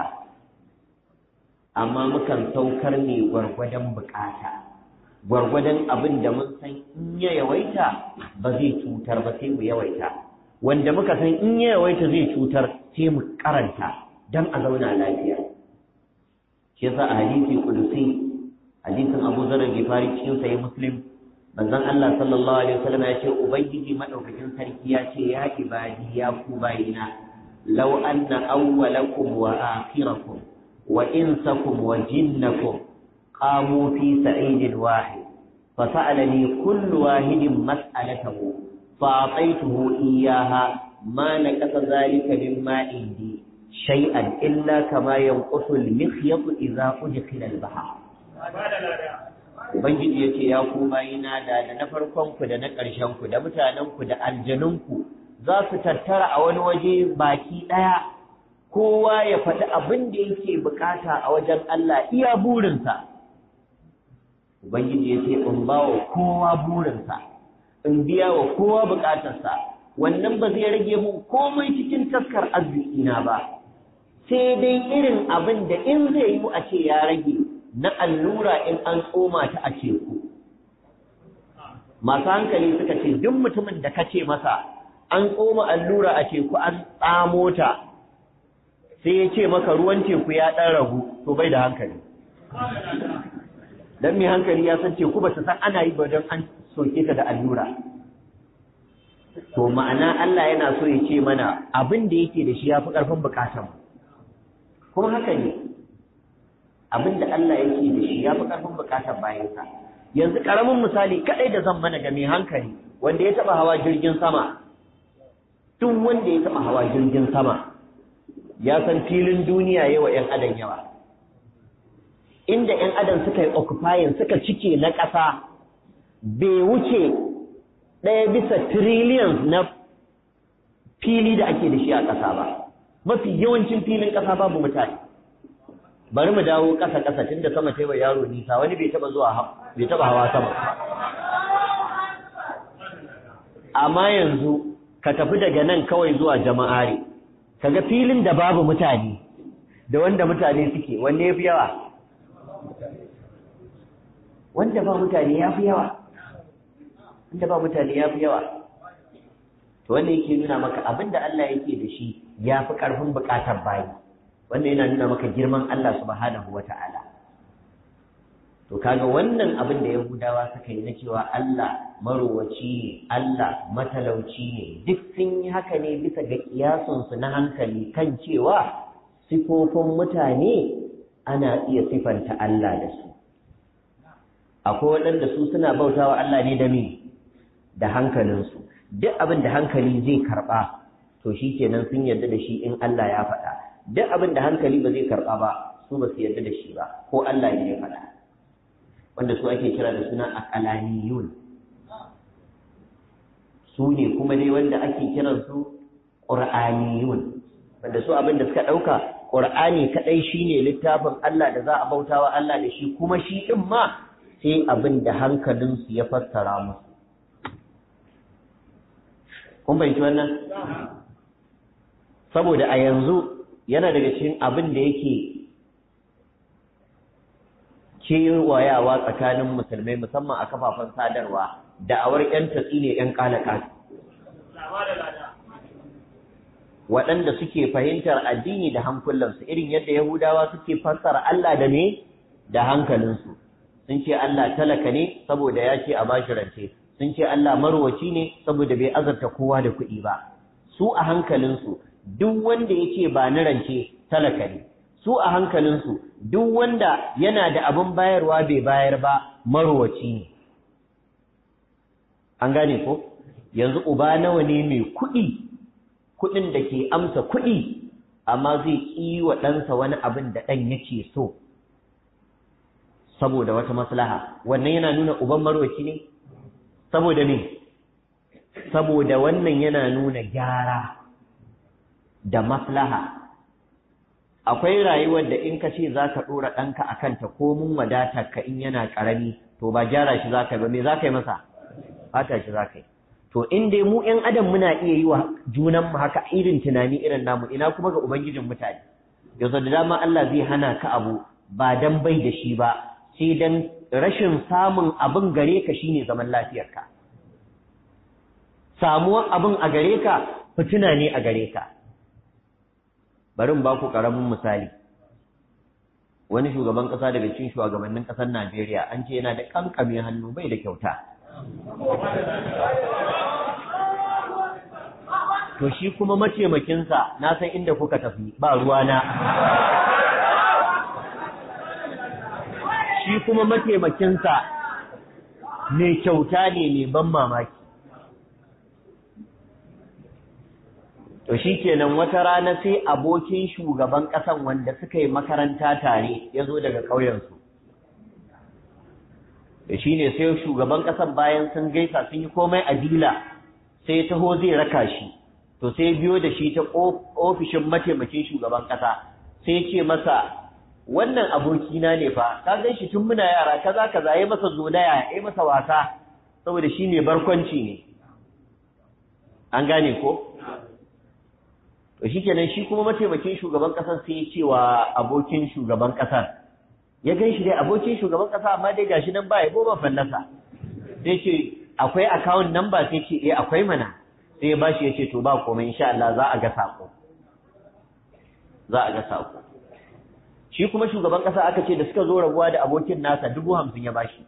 amma mukan saukar ne gwargwadon bukata gwargwadon abin da mun san in ya yawaita ba zai cutar ba sai mu yawaita wanda muka san in ya yawaita zai cutar sai mu karanta dan a zauna lafiya shi yasa a hadisi kudusi hadisin Abu Zar Gifari cikin sahih Muslim manzon Allah sallallahu alaihi wasallam ya ce ubangiji madaukakin sarki ya ce ya ibadi ya ku bayina law anna awwalakum wa akhirakum wa insakum wa jinnakum qamu fi sa'idin wahid فسألني كل واحد مسألته فأعطيته إياها ما نقص ذلك مما عندي شيئا إلا كما ينقص المخيط إذا أدخل البحر Ubangiji ya ce, Ya ku bayina da da na farkonku da na ƙarshenku da mutanenku da aljanunku za su tattara a wani waje baki ɗaya, kowa ya faɗi abin da yake bukata a wajen Allah iya burinsa. Ubangiji ya ce, In ba wa kowa burinsa, in biya wa kowa bukatarsa, wannan ba zai rage mun komai cikin taskar arzikina ba, sai dai irin abin da in zai yi a ce ya rage na allura in an tsoma ta a teku. Masu hankali suka ce, duk mutumin da ka ce masa, an tsoma allura a teku an tsamo ta, sai ya ce maka ruwan teku ya ɗan ragu, to bai da hankali. dan mai hankali ya san teku ba ta san ana yi ba don an soke ta da allura to ma'ana Allah yana so ya ce mana abin da yake da shi ya fi ƙarfin buƙatar kuma haka ne abinda Allah yake da shi ya fi ƙarfin buƙatar bayansa yanzu ƙaramin misali kaɗai da zan mana ga mai hankali wanda ya taɓa hawa jirgin sama duk wanda ya taɓa hawa jirgin sama ya san filin duniya yawa 'yan adam yawa inda 'yan adam suka yi occupying suka cike na ƙasa bai wuce ɗaya bisa trillions na fili da ake da shi a ƙasa ba mafi yawancin filin ƙasa babu mutane bari mu dawo ƙasa ƙasa tun da sama taiwa yaro nisa wani bai taɓa zuwa bai taɓa hawa sama amma yanzu ka tafi daga nan kawai zuwa jama'are kaga filin da babu mutane da wanda mutane suke wanne ya fi yawa wanda ba mutane ya fi yawa wanda ba mutane ya fi yawa to wanda yake nuna maka abinda Allah yake da shi ya fi ƙarfin buƙatar bayi wanda yana nuna maka girman Allah subhanahu wa ta'ala to kaga wannan abin da Yahudawa suka yi na cewa Allah marowaci ne Allah matalauci ne duk sun yi haka ne bisa ga kiyasunsu na hankali kan cewa sifofin mutane ana iya sifanta Allah da su akwai waɗanda su suna bautawa Allah ne da me da hankalinsu duk abin da hankali zai karɓa to shi kenan sun yarda da shi in Allah ya faɗa duk abin da hankali ba zai karɓa ba su ba su yarda da shi ba ko Allah ne ya faɗa wanda su ake kira da suna aqalaniyun su ne kuma dai wanda ake kiran su qur'aniyun wanda su abin da suka ɗauka qur'ani kadai shine littafin Allah da za a bautawa Allah da shi kuma shi din ma sai abin da hankalinsu ya fassara musu kun fahimci wannan saboda a yanzu yana daga cikin abin da yake kewayawa tsakanin musulmai musamman a kafafen sadarwa da'awar 'yan tatsi ne 'yan kalaka waɗanda suke fahimtar addini da hankulansu irin yadda yahudawa suke fassara Allah da ne da hankalinsu sun ce Allah talaka ne saboda ya ce a bashi rance sun ce Allah marwaci ne saboda bai azarta kowa da kuɗi ba su a hankalinsu duk wanda ya ce ba ni rance talaka ne su a hankalinsu duk wanda yana da abin bayarwa bai bayar ba marwaci ne an gane ko yanzu uba nawa ne mai kuɗi kuɗin da ke amsa kuɗi amma zai ƙi wa ɗansa wani abin da ɗan yake so saboda wata maslaha wannan yana nuna uban marwaci ne saboda me saboda wannan yana nuna gyara da maslaha akwai rayuwar da in ka ce za ka ɗora ɗanka a kanta ko mun wadata ka in yana ƙarami to ba gyara shi za ka yi ba me za ka yi masa fata shi za ka yi to in dai mu ƴan adam muna iya yi wa junanmu haka irin tunani irin namu ina kuma ga ubangijin mutane yanzu da dama Allah zai hana ka abu ba dan bai da shi ba sai dan rashin samun abin gare ka shine zaman lafiyarka samuwar abin a gare ka fitina ne a gare ka bari in ba ku karamin misali wani shugaban kasa daga cikin shugabannin kasar Najeriya an ce yana da kankame hannu bai da kyauta to shi kuma mataimakinsa na san inda kuka tafi ba ruwana shi kuma mataimakinsa mai kyauta ne mai ban mamaki to shi kenan wata rana sai abokin shugaban ƙasan wanda suka yi makaranta tare ya zo daga ƙauyensu da shi ne sai shugaban ƙasan bayan sun gaisa sun yi komai a dila sai taho zai raka shi to sai biyo da shi ta ofishin mataimakin shugaban ƙasa sai ce masa wannan abokina ne fa ka gan shi tun muna yara kaza kaza ya masa zolaya ya masa wasa saboda shi ne barkwanci ne an gane ko to shikenan shi kuma mataimakin shugaban kasar sai ya ce wa abokin shugaban kasar ya gan shi dai abokin shugaban kasa amma dai gashi nan ba ya goma fallasa sai ce akwai account number sai ce eh akwai mana sai ya bashi ya ce to ba komai insha Allah za a ga sako za a ga sako shi kuma shugaban kasa aka ce da suka zo rabuwa da abokin nasa dubu hamsin ya bashi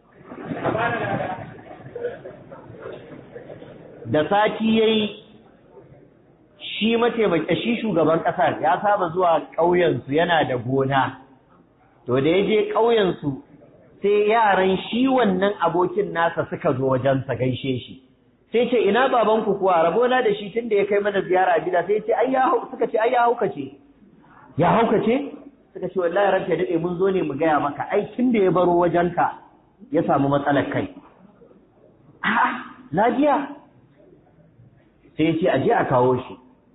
da sati yayi shi mataimaki shi shugaban kasar ya saba zuwa ƙauyensu yana da gona to da ya je ƙauyensu sai yaran shi wannan abokin nasa suka zo wajensa gaishe shi sai ce ina babanku kuwa rabona da shi tunda ya kai mana ziyara a gida sai ce ai ya suka ce ai ya haukace ya haukace suka ce wallahi ranka dade mun zo ne mu gaya maka ai tunda ya baro wajenka ya samu matsalar kai a'a lafiya sai ya ce a je a kawo shi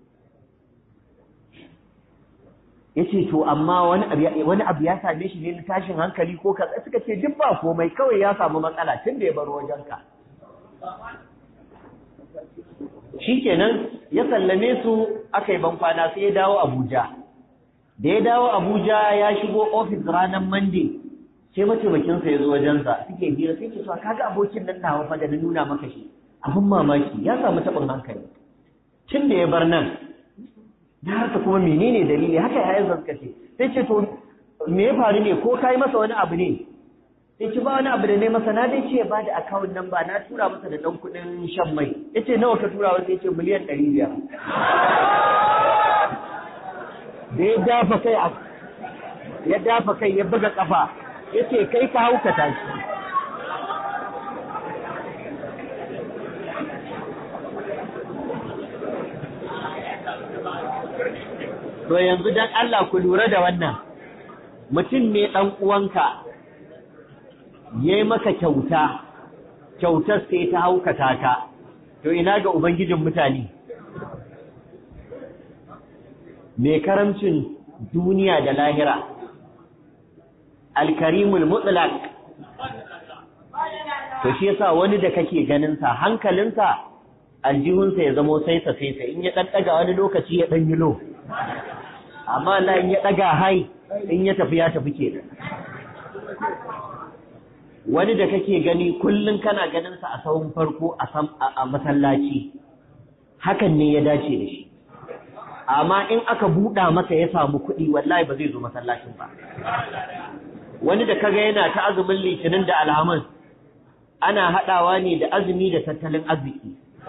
ya ce to amma wani abu ya same shi ne na tashin hankali ko kaza suka ce duk ba komai kawai ya samu matsala tun da ya baro wajenka shikenan ya sallame su aka yi bankwana sai ya dawo abuja da ya dawo abuja ya shigo ofis ranar monday sai mataimakinsa ya zo wajensa suke hira sai ke so kaga abokin nan nawa fa da na nuna maka shi abin mamaki ya samu taɓin hankali tun da ya bar nan da haka kuma menene dalili haka yayin suka ce sai ce to me ya faru ne ko kai masa wani abu ne sai ce ba wani abu da ne masa na dai ce ba da account number na tura masa da dan kudin shan mai yace nawa ka tura masa yace miliyan 500 da ya dafa kai ya dafa kai ya buga kafa yace kai ka hauka tashi To yanzu dan Allah ku lura da wannan, mutum ne ɗan uwanka ya yi maka kyauta, kyautar sai ta haukata ka, to ina ga Ubangijin mutane. Mai karamcin duniya da lahira, alkarimul mutlaq to shi yasa wani da kake ganinsa hankalinsa aljihunsa ya zamo saisa saisa in ya ɗan ɗaga wani lokaci ya ɗan yi lo. amma Allah in ya ɗaga hai in ya tafi ya tafi ke wani da kake gani kullum kana ganin sa a sahun farko a masallaci hakan ne ya dace da shi amma in aka buɗa masa ya samu kuɗi wallahi ba zai zo masallacin ba wani da kaga yana ta azumin litinin da alhamis ana haɗawa ne da azumi da tattalin arziki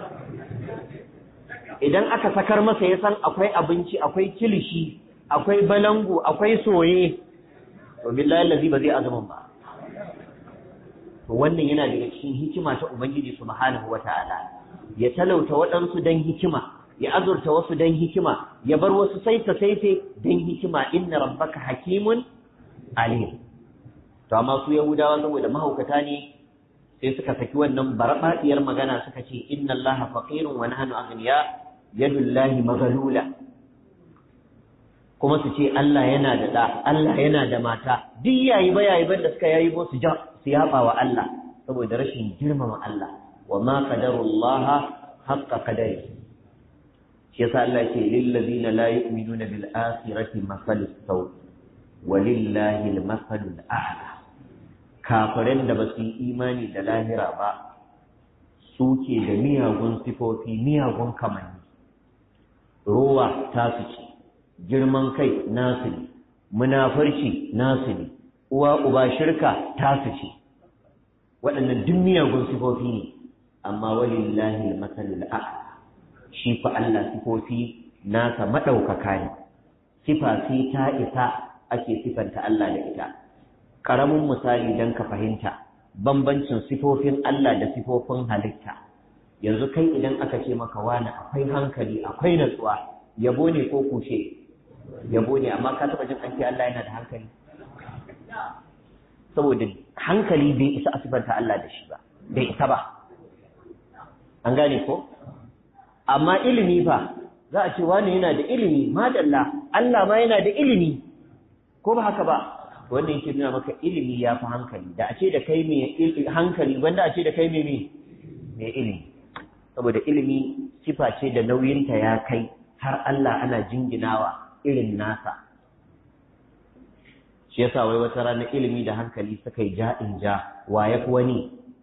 idan aka sakar masa ya san akwai abinci akwai kilishi akwai balangu akwai soye to billahi allazi ba zai azumin ba to wannan yana daga cikin hikima ta ubangiji subhanahu wataala ya talauta waɗansu dan hikima ya azurta wasu dan hikima ya bar wasu saita saite dan hikima inna rabbaka hakimun alim to amma su yahudawa saboda mahaukata ne sai suka saki wannan barbaɗiyar magana suka ce inna allaha faqirun wa nahnu aghniya yadullahi maghlula kuma su ce Allah yana da ɗa, Allah yana da mata, duk yayi ba yayi ban da suka yayi ba su ja su yaba wa Allah saboda rashin girmama Allah wa ma qadarullaha haqqa qadari shi yasa Allah ce lil ladina la yu'minuna bil akhirati masalus saw wa lillahi al masalul a'la kafiran da basu yi imani da lahira ba suke da miyagun sifofi miyagun kamanni rowa ta su ce girman kai nasu ne munafurci nasu ne uwa uba shirka tasu ce waɗannan duk miyagun sifofi ne amma walillahi al-masalul a'la shi fa Allah sifofi nasa madaukaka ne sifa sai ta isa ake sifanta Allah da ita karamin misali dan ka fahimta bambancin sifofin Allah da sifofin halitta yanzu kai idan aka ce maka wani akwai hankali akwai natsuwa yabo ne ko kushe yabo ne amma ka taba jin an ce Allah yana da hankali saboda hankali bai isa a sifanta Allah da shi ba bai isa ba an gane ko amma ilimi fa za a ce wani yana da ilimi madalla Allah ma yana da ilimi ko ba haka ba wanda yake nuna maka ilimi ya fi hankali da a ce da kai mai hankali wanda a ce da kai mai mai ilimi saboda ilimi sifa ce da nauyinta ya kai har Allah ana jinginawa irin nasa shi yasa wai wata rana ilimi da hankali suka yi ja in ja wa ya fi wani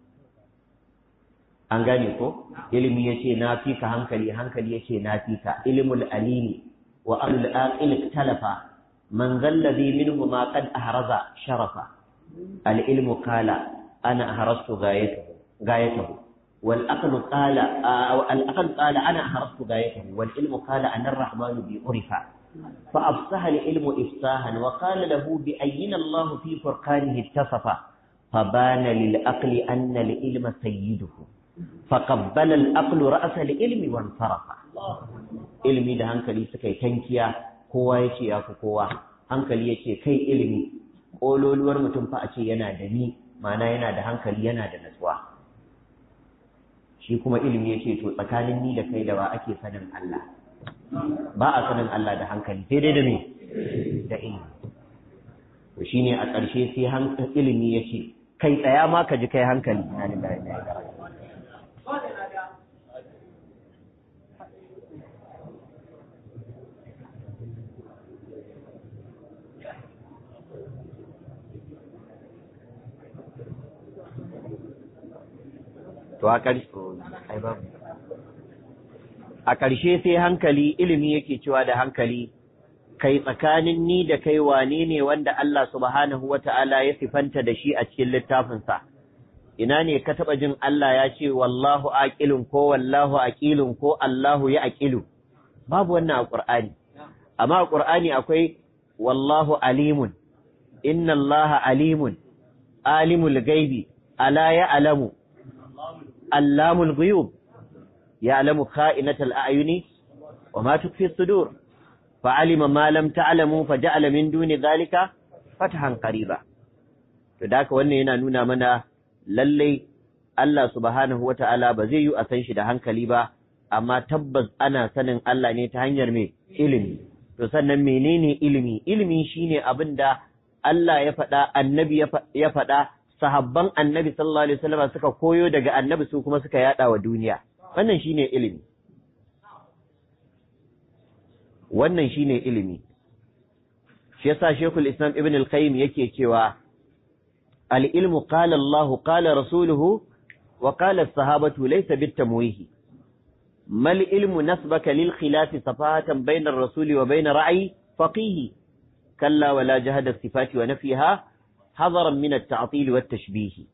an gane ko ilimi ya ce na fi ka hankali hankali ya ce na fi ka ilimul alimi wa ahlul aqil talafa man zallazi minhu ma qad ahraza sharafa al ilmu qala ana ahrastu gayatahu gayatahu wal aqlu qala al aql qala ana ahrastu gayatahu wal ilmu qala ana ar-rahmanu bi urifa fa afsaha al-ilmu ifsahan wa qala lahu bi ayyina Allah fi furqanihi ittasafa فبان للأقل أن العلم سيده فقبل الأقل رأس العلم وانصرف ilimi da hankali suka yi tankiya kowa ya ce ya fi kowa hankali ya ce kai ilimi ƙololuwar mutum fa a ce yana da ni mana yana da hankali yana da natsuwa shi kuma ilimi ya ce to tsakanin ni da kai da ba ake sanin Allah ba a sanin Allah da hankali sai dai da me da ilimi to shine a ƙarshe sai ilimi ya ce kai tsaya ma ka ji kai hankali na lillahi na to a ƙarshe a ƙarshe sai hankali ilimi yake cewa da hankali kai tsakanin ni da kai wane ne wanda Allah subhanahu wa ta'ala ya sifanta da shi a cikin littafinsa, ina ne ka taɓa jin Allah ya ce wallahu aƙilun ko wallahu aƙilun ko Allahu ya aƙilu, babu wannan a ƙur'ani, amma a ƙur'ani akwai wallahu alimun, inna Allah alimun, alimul gaibi, ala ya alamu, allamul guyub, ya alamu ka'inatal a'yuni, wa ma tukfi sudur. فعلم ما لم تعلموا فجعل من دون ذلك فتحا قريبا to da haka wannan yana nuna mana lallai Allah subhanahu wata'ala ba zai yi a san shi da hankali ba amma tabbas ana sanin Allah ne ta hanyar mai ilimi to sannan menene ilimi ilimi shine abin da Allah ya faɗa annabi ya faɗa sahabban annabi sallallahu alaihi wasallam suka koyo daga annabi su kuma suka yada wa duniya wannan shine ilimi wannan shine ilimi shi yasa Sheikhul Islam Ibn al-Qayyim yake cewa al-ilmu qala Allah qala rasuluhu wa qala as-sahabatu laysa bit-tamwih mal ilmu nasbaka lil khilaf safatan bayna ar-rasul wa bayna ra'i faqih kalla wala jahada as-sifati wa nafiha hadaran min at-ta'til wa at-tashbih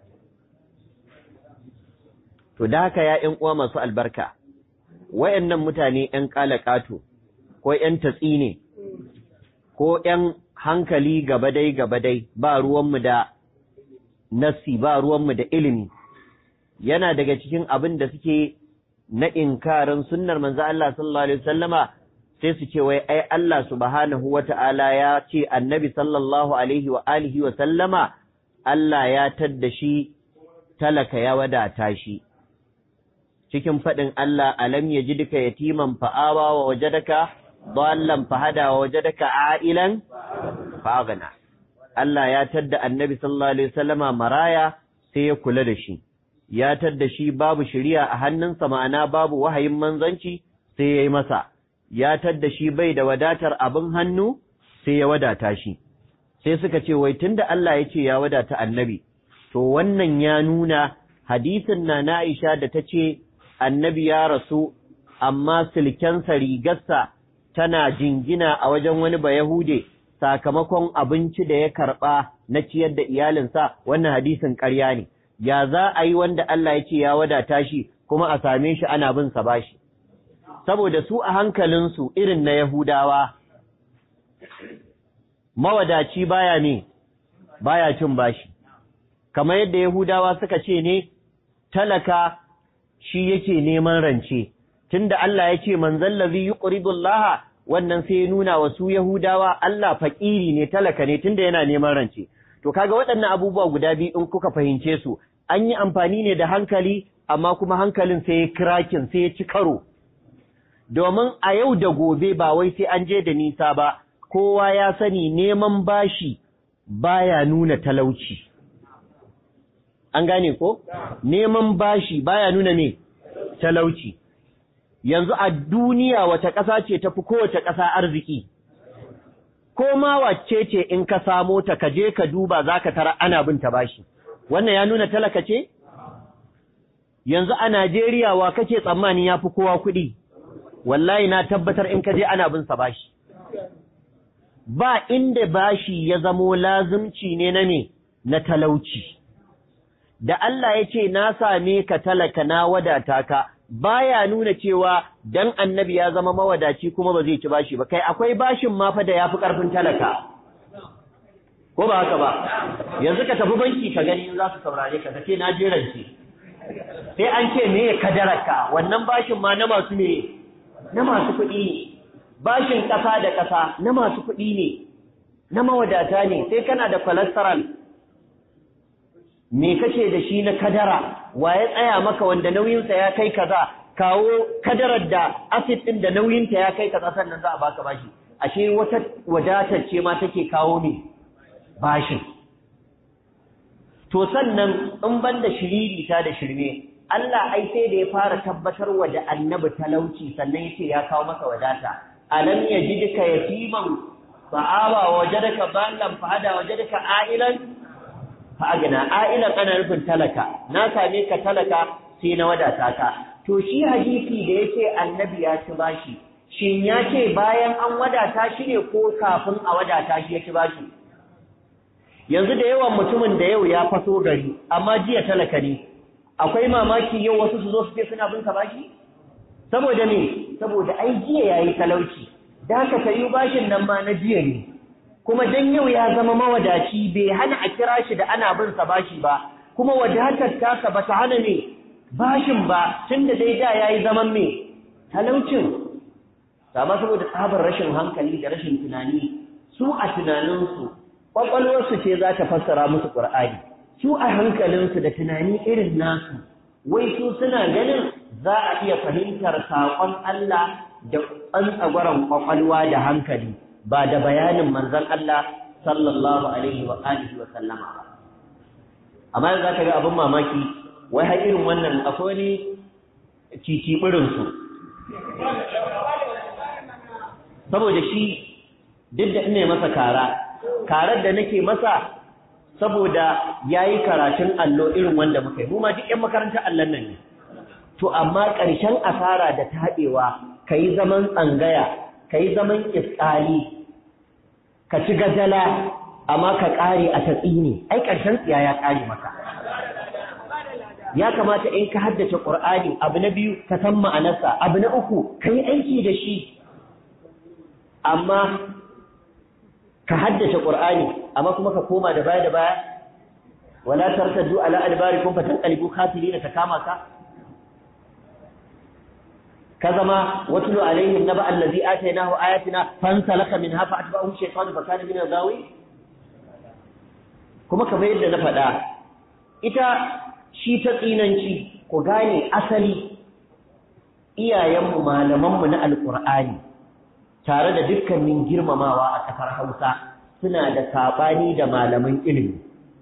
to da haka ya ƴan uwa masu albarka wayannan mutane ƴan ƙato ko ‘yan tatsi ne, ko ‘yan hankali gabadai gabadai ba ruwanmu da nassi ba ruwanmu da ilimi, yana daga cikin abin da suke na inkarin sunnar manzo Allah sallallahu Alaihi wasallama sai su ce wai ai Allah subhanahu wa ta'ala ya ce annabi sallallahu Alaihi wa alihi wa sallama Allah ya tadda shi talaka ya wadata shi. Cikin faɗin Allah alam ya ji duka yatiman fa'awa wa wajadaka ضالا فهدى ووجدك عائلا فاغنى Allah ya tadda annabi sallallahu alaihi wasallama maraya sai ya kula da shi ya tadda shi babu shari'a a hannunsa ma'ana babu wahayin manzanci sai ya yi masa ya tadda shi bai da wadatar abin hannu sai ya wadata shi sai suka ce wai tunda Allah ya ce ya wadata annabi to wannan ya nuna hadisin na na Aisha da ta ce annabi ya rasu amma silkensa rigarsa tana jingina a wajen wani Bayahude sakamakon abinci da ya karɓa na ciyar da iyalinsa wannan hadisin ƙarya ne, ya za a yi wanda Allah ya ce ya wadata shi kuma a same shi ana bin sa bashi. Saboda su a hankalinsu irin na Yahudawa, mawadaci baya ne, baya cin bashi, kamar yadda Yahudawa suka ce ne, talaka shi yake neman rance. tunda Allah ya ce manzon lazi yuqridullaha wannan sai ya nuna wa su Yahudawa Allah fakiri ne talaka ne tunda yana neman rance to kaga waɗannan abubuwa guda biyu in kuka fahimce su an yi amfani ne da hankali amma kuma hankalin sai ya kirakin sai ya ci karo domin a yau da gobe ba wai sai an je da nisa ba kowa ya sani neman bashi baya nuna talauci an gane ko neman bashi baya nuna me talauci yanzu a duniya wata ƙasa ce tafi kowace ƙasa arziki ko ma wacce ce in ka samo ta ka je ka duba za ka tara ana bin ta bashi wannan ya nuna talaka ce yanzu a Najeriya wa kake tsammani ya fi kowa kuɗi wallahi na tabbatar in ka je ana bin sa bashi ba inda bashi ya zamo lazumci ne na me na talauci da Allah ya ce na same ka talaka na wadata ka baya nuna cewa dan annabi ya zama mawadaci kuma ba zai ci bashi ba kai akwai bashin ma fa da yafi karfin talaka ko ba haka ba yanzu ka tafi banki ka gani za su saurare ka kace na jerance sai an ce me kadaraka wannan bashin ma na masu me na masu kuɗi ne bashin ƙasa da ƙasa na masu kuɗi ne na mawadata ne sai kana da cholesterol me kake da shi na kadara wa ya tsaya maka wanda nauyinsa ya kai kaza kawo kadarar da acid din da nauyinta ya kai kaza sannan za a baka bashi ashe wata wadatar ce ma take kawo ne bashin to sannan in banda shiriri ta da shirme Allah ai sai da ya fara tabbatar wa da annabi talauci sannan yace ya kawo masa wadata alam yajidka yatiman fa'awa wajadaka ballan fa'ada wajadaka a'ilan fa'agna a'ilan ana nufin talaka na same ka talaka sai na wadata ka to shi hadisi da yace annabi ya ci bashi shin ya ce bayan an wadata shi ne ko kafin a wadata shi ya ci bashi yanzu da yawan mutumin da yau ya faso gari amma jiya talaka ne akwai mamaki yau wasu su zo su ce suna bin ka bashi saboda me saboda ai jiya yayi talauci da haka sayi bashin nan ma na jiya ne kuma dan yau ya zama mawadaci bai hana a kira shi da ana bin sa bashi ba kuma wadatar tasa ba ta hana ne bashin ba tunda dai da yayi zaman me talaucin amma saboda tsabar rashin hankali da rashin tunani su a tunaninsu kwakwalwarsu ce za ta fassara musu ƙur'ani su a hankalinsu da tunani irin nasu wai su suna ganin za a iya fahimtar saƙon Allah da tsantsagwaron kwakwalwa da hankali ba da bayanin manzon Allah sallallahu alaihi wa alihi wa sallama ba amma yanzu zaka ga abin mamaki wai har irin wannan akwai wani cicibirin su saboda shi duk da ina masa kara karar da nake masa saboda yayi karatun allo irin wanda muka yi mu ma duk ƴan makarantar allon nan ne to amma ƙarshen asara da taɗewa kai zaman tsangaya kai zaman iskali ka ci gajala amma ka ƙare a tatsini ai ƙarshen tsiya ya ƙare maka ya kamata in ka haddace Qur'ani abu na biyu ka san ma'anarsa abu na uku kai aiki da shi amma ka haddace Qur'ani amma kuma ka koma da baya da baya wala tartaddu ala adbarikum fatanqalibu khasirin ta kama ka ka zama watlu alaihim naba allazi atainahu ayatina fansalaka minha fa atba'ahu shaytanu fa kana min al-ghawi kuma kamar yadda na faɗa ita shi ta tsinanci ku gane asali iyayenmu malamanmu na alqur'ani tare da dukkanin girmamawa a ƙasar Hausa suna da saɓani da malaman ilimi.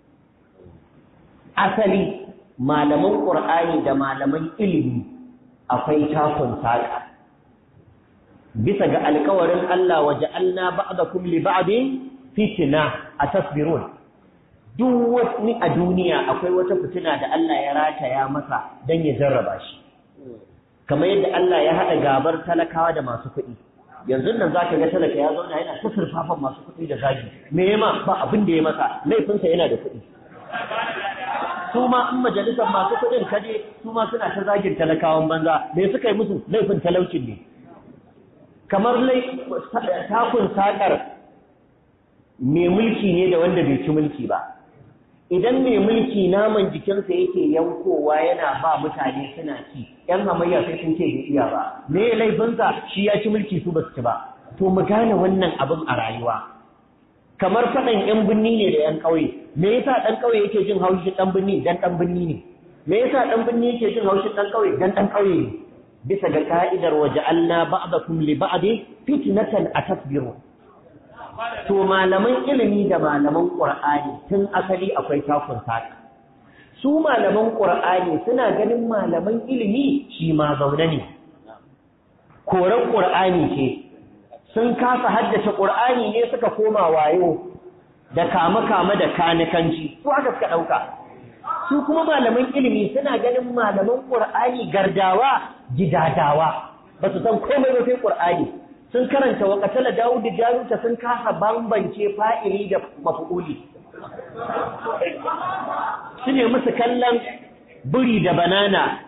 Asali malaman ƙur'ani da malaman ilimi akwai takun saƙa. Bisa ga alkawarin Allah waje Allah ba'dakum li ba'din fitina a tasbirun. Duk wani a duniya akwai wata fitina da Allah ya rataya masa don ya jarraba shi. Kamar yadda Allah ya haɗa gabar talakawa da masu kuɗi. yanzu nan zaka ga talaka ya zauna yana ta surfafan masu kuɗi da zagi me yema ba abin da ya masa laifinsa yana da kuɗi su ma in majalisar masu kuɗin kaje su ma suna ta zagin talakawan banza me suka yi musu laifin talaucin ne kamar takun sakar mai mulki ne da wanda bai ci mulki ba idan mai mulki naman jikinsa yake yankowa yana ba mutane suna ci ‘yan hamayya sai sun ce bai iya ba me laifinsa shi ya ci mulki su ba su ci ba to mu gane wannan abin a rayuwa kamar faɗan ‘yan binni ne da ‘yan ƙauye me yasa ɗan ƙauye yake jin haushin ɗan binni dan ɗan binni ne me yasa ɗan binni yake jin haushin ɗan ƙauye dan ɗan ƙauye ne bisa ga ka'idar waje Allah ba'dakum li ba'di fitnatan atasbiru to malaman ilimi da malaman ƙur'ani tun asali akwai takun saka su malaman ƙur'ani suna ganin malaman ilimi shi ma zaune ne koren ƙur'ani ce sun kasa haddace ƙur'ani ne suka koma wayo da kama-kama da kanikanci su haka suka ɗauka su kuma malaman ilimi suna ganin malaman ƙur'ani gardawa gidadawa ba su san komai ba sai ƙur'ani sun karanta wa katala Dawud Jaruta sun kasa bambance fa'ili da maf'uli su ne musu kallon buri da banana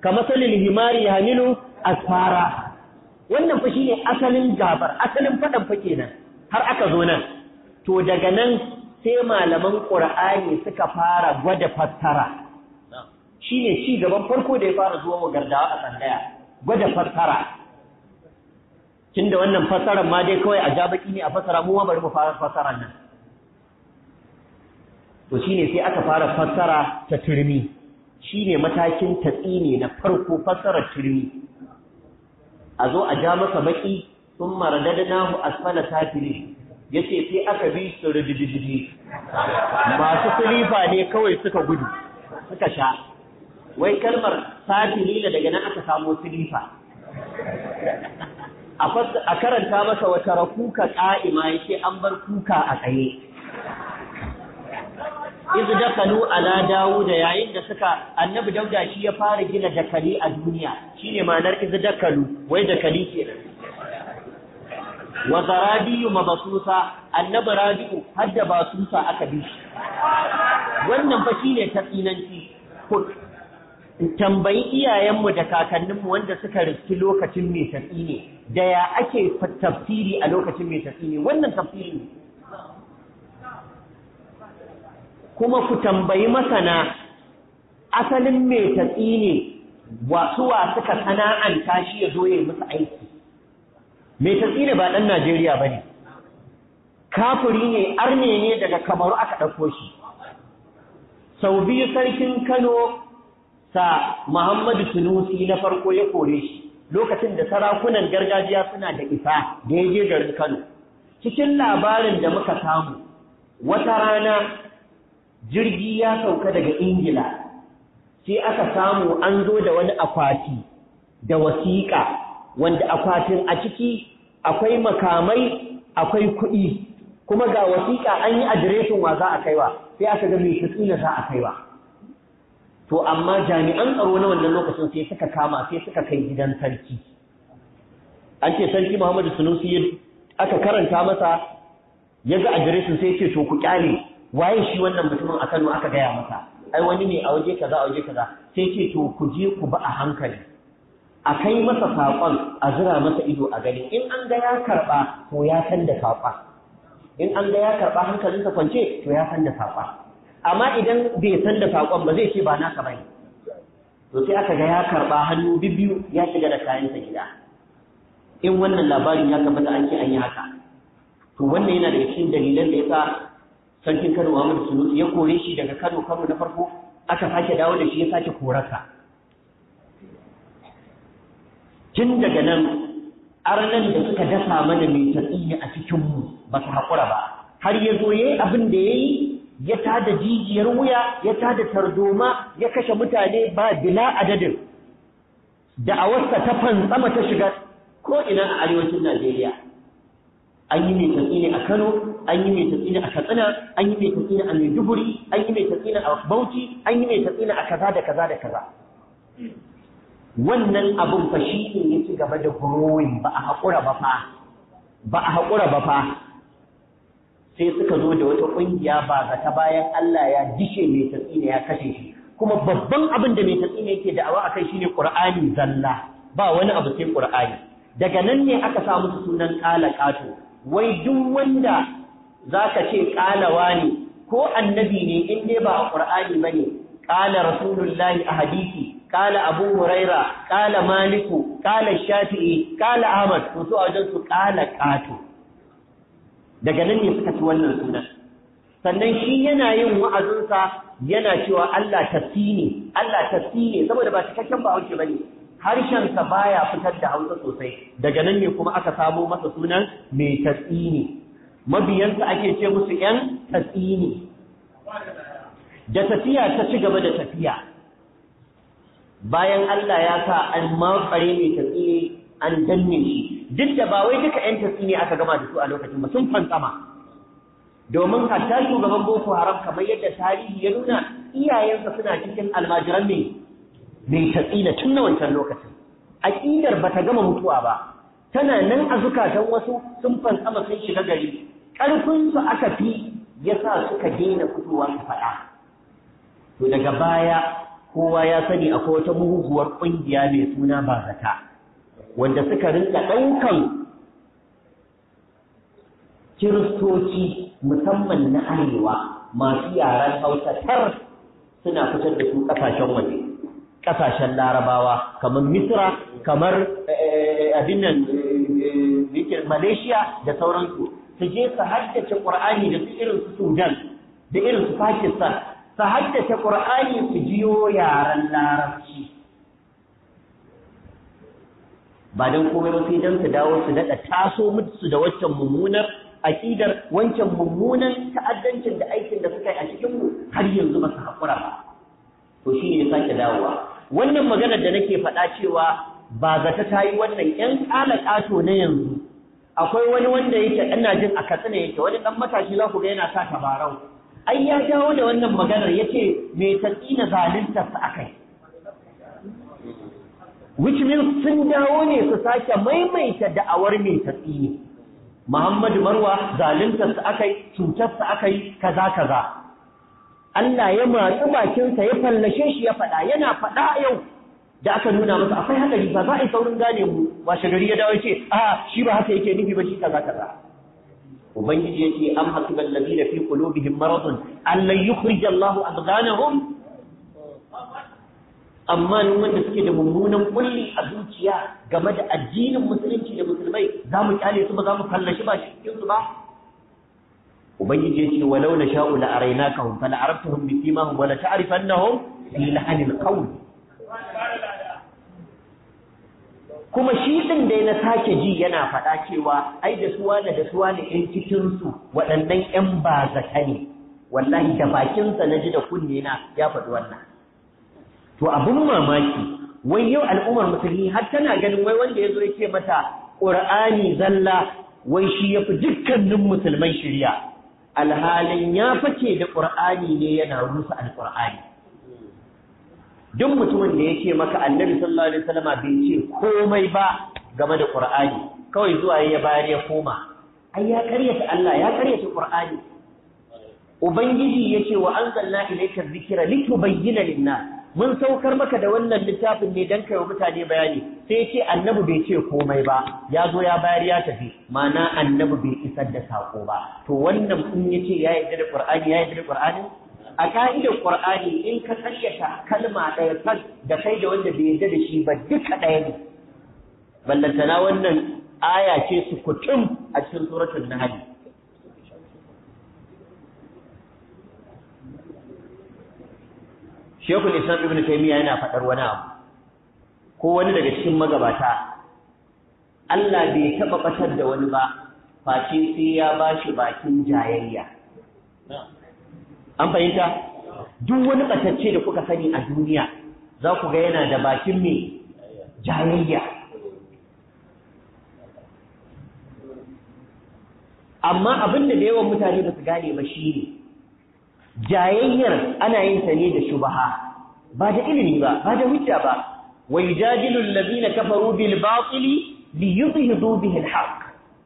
kamasalil himari yahmilu asfara wannan fa shine asalin gabar asalin fadan fa kenan har aka zo nan to daga nan sai malaman qur'ani suka fara gwada fassara shine ci gaban farko da ya fara zuwa wa gardawa a tsangaya gwada fassara tunda wannan fassarar ma dai kawai a jabaki ne a fassara mu ma bari mu fara fassarar nan to shine sai aka fara fassara ta turmi shine matakin tatsine na farko fassarar turmi a zo a ja masa baki sun maradadnahu asfala safili yace sai aka bi su ridididi masu silifa ne kawai suka gudu suka sha wai kalmar safili da daga nan aka samu silifa a karanta masa wata rakuka ƙa'ima yake an bar kuka a tsaye iz dakalu ala dawuda yayin da suka annabi dauda shi ya fara gina dakali a duniya shine ma'anar iz dakalu wai dakali kenan wa zarabiyu mabsusa annabi rabi'u hadda basusa aka bi shi wannan fa shine tatsinanci tambayi iyayenmu da kakanninmu wanda suka riski lokacin mai tafi ne da ya ake tafsiri a lokacin mai tafi ne wannan tafsiri ne kuma ku tambayi masana asalin mai tafi ne wasuwa suka sana'anta shi ya zo ya musu aiki mai tafi ne ba ɗan Najeriya ba ne kafuri ne arne ne daga kamaru aka ɗauko shi sau biyu sarkin Kano sa Muhammadu Sunusi na farko ya kore shi lokacin da sarakunan gargajiya suna da isa da ya je garin Kano. Cikin labarin da muka samu, wata rana jirgi ya sauka daga Ingila, sai aka samu an zo da wani akwati da wasiƙa, wanda akwatin a ciki akwai makamai, akwai kuɗi, kuma ga wasiƙa an yi adireshin wa za a kaiwa, sai aka ga mai tsina za a kaiwa. to amma jami'an tsaro na wannan lokacin sai suka kama sai suka kai gidan sarki an ce sarki Muhammadu Sunusi aka karanta masa ya ga adireshin sai ce to ku kyale waye shi wannan mutumin a Kano aka gaya masa ai wani ne a waje kaza a waje kaza sai ce to ku je ku ba a hankali a kai masa saƙon a zira masa ido a gani in an ga ya karɓa to ya san da saƙon in an ga ya karɓa hankalinsa kwance to ya san da saƙon amma idan bai san da saƙon ba zai ce ba naka bane to sai aka ga ya karɓa hannu bibiyu ya shiga da kayansa gida in wannan labarin ya tabbata an ce an yi haka to wannan yana daga cikin dalilan da yasa sarkin Kano Muhammadu Sunusi ya kore shi daga Kano Kano na farko aka sake dawo da shi ya sake korarsa tun daga nan arnan da suka dasa mana mai tatsiya a cikinmu ba su haƙura ba har ya zo ya yi abin da ya yi ya tada jijiyar wuya ya tada tarzoma ya kashe mutane ba bila adadin da'awarsa ta fantsama ta shiga ko ina a arewacin Najeriya an yi mai tatsini a Kano an yi mai tatsini a Katsina an yi mai tatsini a Maiduguri an yi mai tatsini a Bauchi an yi mai tatsini a kaza da kaza da kaza wannan abun fa shi ne ya ci gaba da growing ba a haƙura ba fa ba a haƙura ba fa sai suka zo da wata ƙungiya ba ga ta bayan Allah ya dishe mai tatsina ya kashe shi kuma babban abin da mai tatsina yake da'awa akai shine Qur'ani zalla ba wani abu sai Qur'ani daga nan ne aka sa musu sunan ƙala ƙato wai duk wanda zaka ce ƙalawa ne ko annabi ne in dai ba a Qur'ani bane ƙala rasulullahi a hadisi ƙala abu huraira ƙala maliku ƙala shafi'i ƙala ahmad to su a wajen su ƙala ƙato daga nan ne suka ci wannan sunan sannan shi yana yin wa'azinsa yana cewa Allah tasini Allah tasini saboda ba cikakken ba hauke bane harshensa baya fitar da hausa sosai daga nan ne kuma aka samo masa sunan mai tasini mabiyansa ake ce musu ‘yan tasini da tafiya ta ci gaba da tafiya bayan Allah ya sa an matsare mai tasini an danne shi duk da ba wai duka ‘yan tasini aka gama da su a lokacin ba sun fantsama domin hatta shugaban boko haram kamar yadda tarihi ya nuna iyayensa suna cikin almajiran mai mai tatsina tun na wancan lokacin aƙidar ba ta gama mutuwa ba tana nan a zukatan wasu sun fantsama sun shiga gari ƙarfinsu aka fi ya sa suka daina fitowa su faɗa to daga baya kowa ya sani akwai wata muguwar ƙungiya mai suna bazata wanda suka rinka ɗaukan kiristoci musamman na arewa masu yaren hausa tar suna fitar da su ƙasashen waje ƙasashen larabawa kamar misra kamar abin nan malaysia da sauransu su je su haddace ƙur'ani da su irin su sudan da irin su pakistan su haddace ƙur'ani su jiyo yaren larabci ba don komai ba sai don su dawo su daɗa taso musu da waccan mummunar aƙidar wancan mummunan ta'addancin da aikin da suka yi a cikinmu har yanzu ba su haƙura ba to shi ne ya sake dawowa wannan maganar da nake faɗa cewa ba zata ta yi wannan ƴan ƙala ƙato na yanzu akwai wani wanda yake ina jin a katsina yake wani ɗan matashi za ku ga yana sa tabarau ai ya dawo da wannan maganar ya ce mai tatsi na zaluntarsa a kai which means sun dawo ne su sake maimaita da'awar mai tatsi ne Muhammadu Marwa zaluntarsa aka yi cutarsa aka yi kaza kaza Allah ya matsi bakinsa ya fallashe shi ya faɗa yana faɗa yau da aka nuna masa akwai hadari ba za a yi saurin gane mu washe gari ya dawo ce a shi ba haka yake nufi ba shi kaza kaza ubangiji ya ce am hasibal ladina fi qulubihim maradun an lan yukhrij Allahu adghanahum amma nan wanda suke da mummunan kulli a zuciya game da addinin musulunci da musulmai za mu kyale su ba za mu kallashi ba cikin su ba ubangiji ya ce walau na sha'u la arainakahum fala arabtahum bi simahum wala ta'rifannahum fi lahanil qawl kuma shi din dai na sake ji yana faɗa cewa ai da suwa da suwa ne ɗin cikin su waɗannan ƴan bazata ne wallahi da bakinsa na ji da kunne na ya faɗi wannan to abin mamaki wai yau al'ummar musulmi har tana ganin wai wanda ya zo ya ce mata ƙur'ani zalla wai shi ya fi dukkanin musulmai shirya alhalin ya fice da ƙur'ani ne yana rusa alƙur'ani duk mutumin da ya ce maka annabi sallallahu alaihi wasallama bai ce komai ba game da ƙur'ani kawai zuwa ya bayar ya koma ai ya karyata Allah ya karyata ƙur'ani ubangiji ya ce wa anzalna ilayka dhikra litubayyana lin-nas mun saukar maka da wannan littafin ne don kai wa mutane bayani sai ce annabi bai ce komai ba ya zo ya bayar ya tafi mana annabi bai isar da sako ba to wannan in ya ce ya yarda da qur'ani ya yarda da qur'ani a ka'idar qur'ani in ka karyata kalma ɗaya kan da kai da wanda bai yarda da shi ba duka ɗaya ne ballantana wannan aya ce su kutum a cikin suratul nahl Shekul Islam Ibn Taymiyyah yana faɗar wani abu ko wani daga cikin magabata Allah bai taɓa ɓatar da wani ba face sai ya ba shi bakin jayayya an fahimta duk wani ɓatacce da kuka sani a duniya za ku ga yana da bakin mai jayayya amma abin da da yawan mutane ba su gane ba shi ne jayayyar ana yin ta ne da shubaha ba da ilimi ba ba da hujja ba wa yujadilu allazina kafaru bil batili li yudhidu bihi al haqq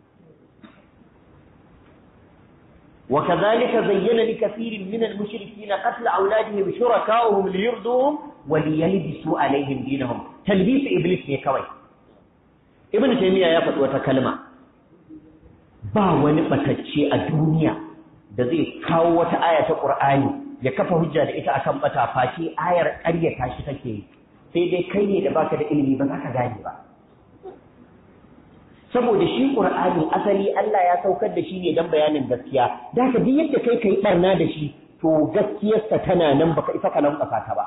wa kadhalika zayyana li kathirin min al mushrikeena qatl awladihim shuraka'uhum li yurduhum wa li yalbisu alaihim dinahum talbis iblis ne kawai ibn taymiya ya faɗi wata kalma ba wani batacce a duniya da zai kawo wata aya ta Qur'ani ya kafa hujja da ita akan bata face ayar ƙaryata shi take yi sai dai kai ne da baka da ilimi ba za ka gane ba saboda shi Qur'ani asali Allah ya saukar da shi ne dan bayanin gaskiya da ka duk yadda kai kai barna da shi to gaskiyarsa tana nan baka isa ka lambaka ta ba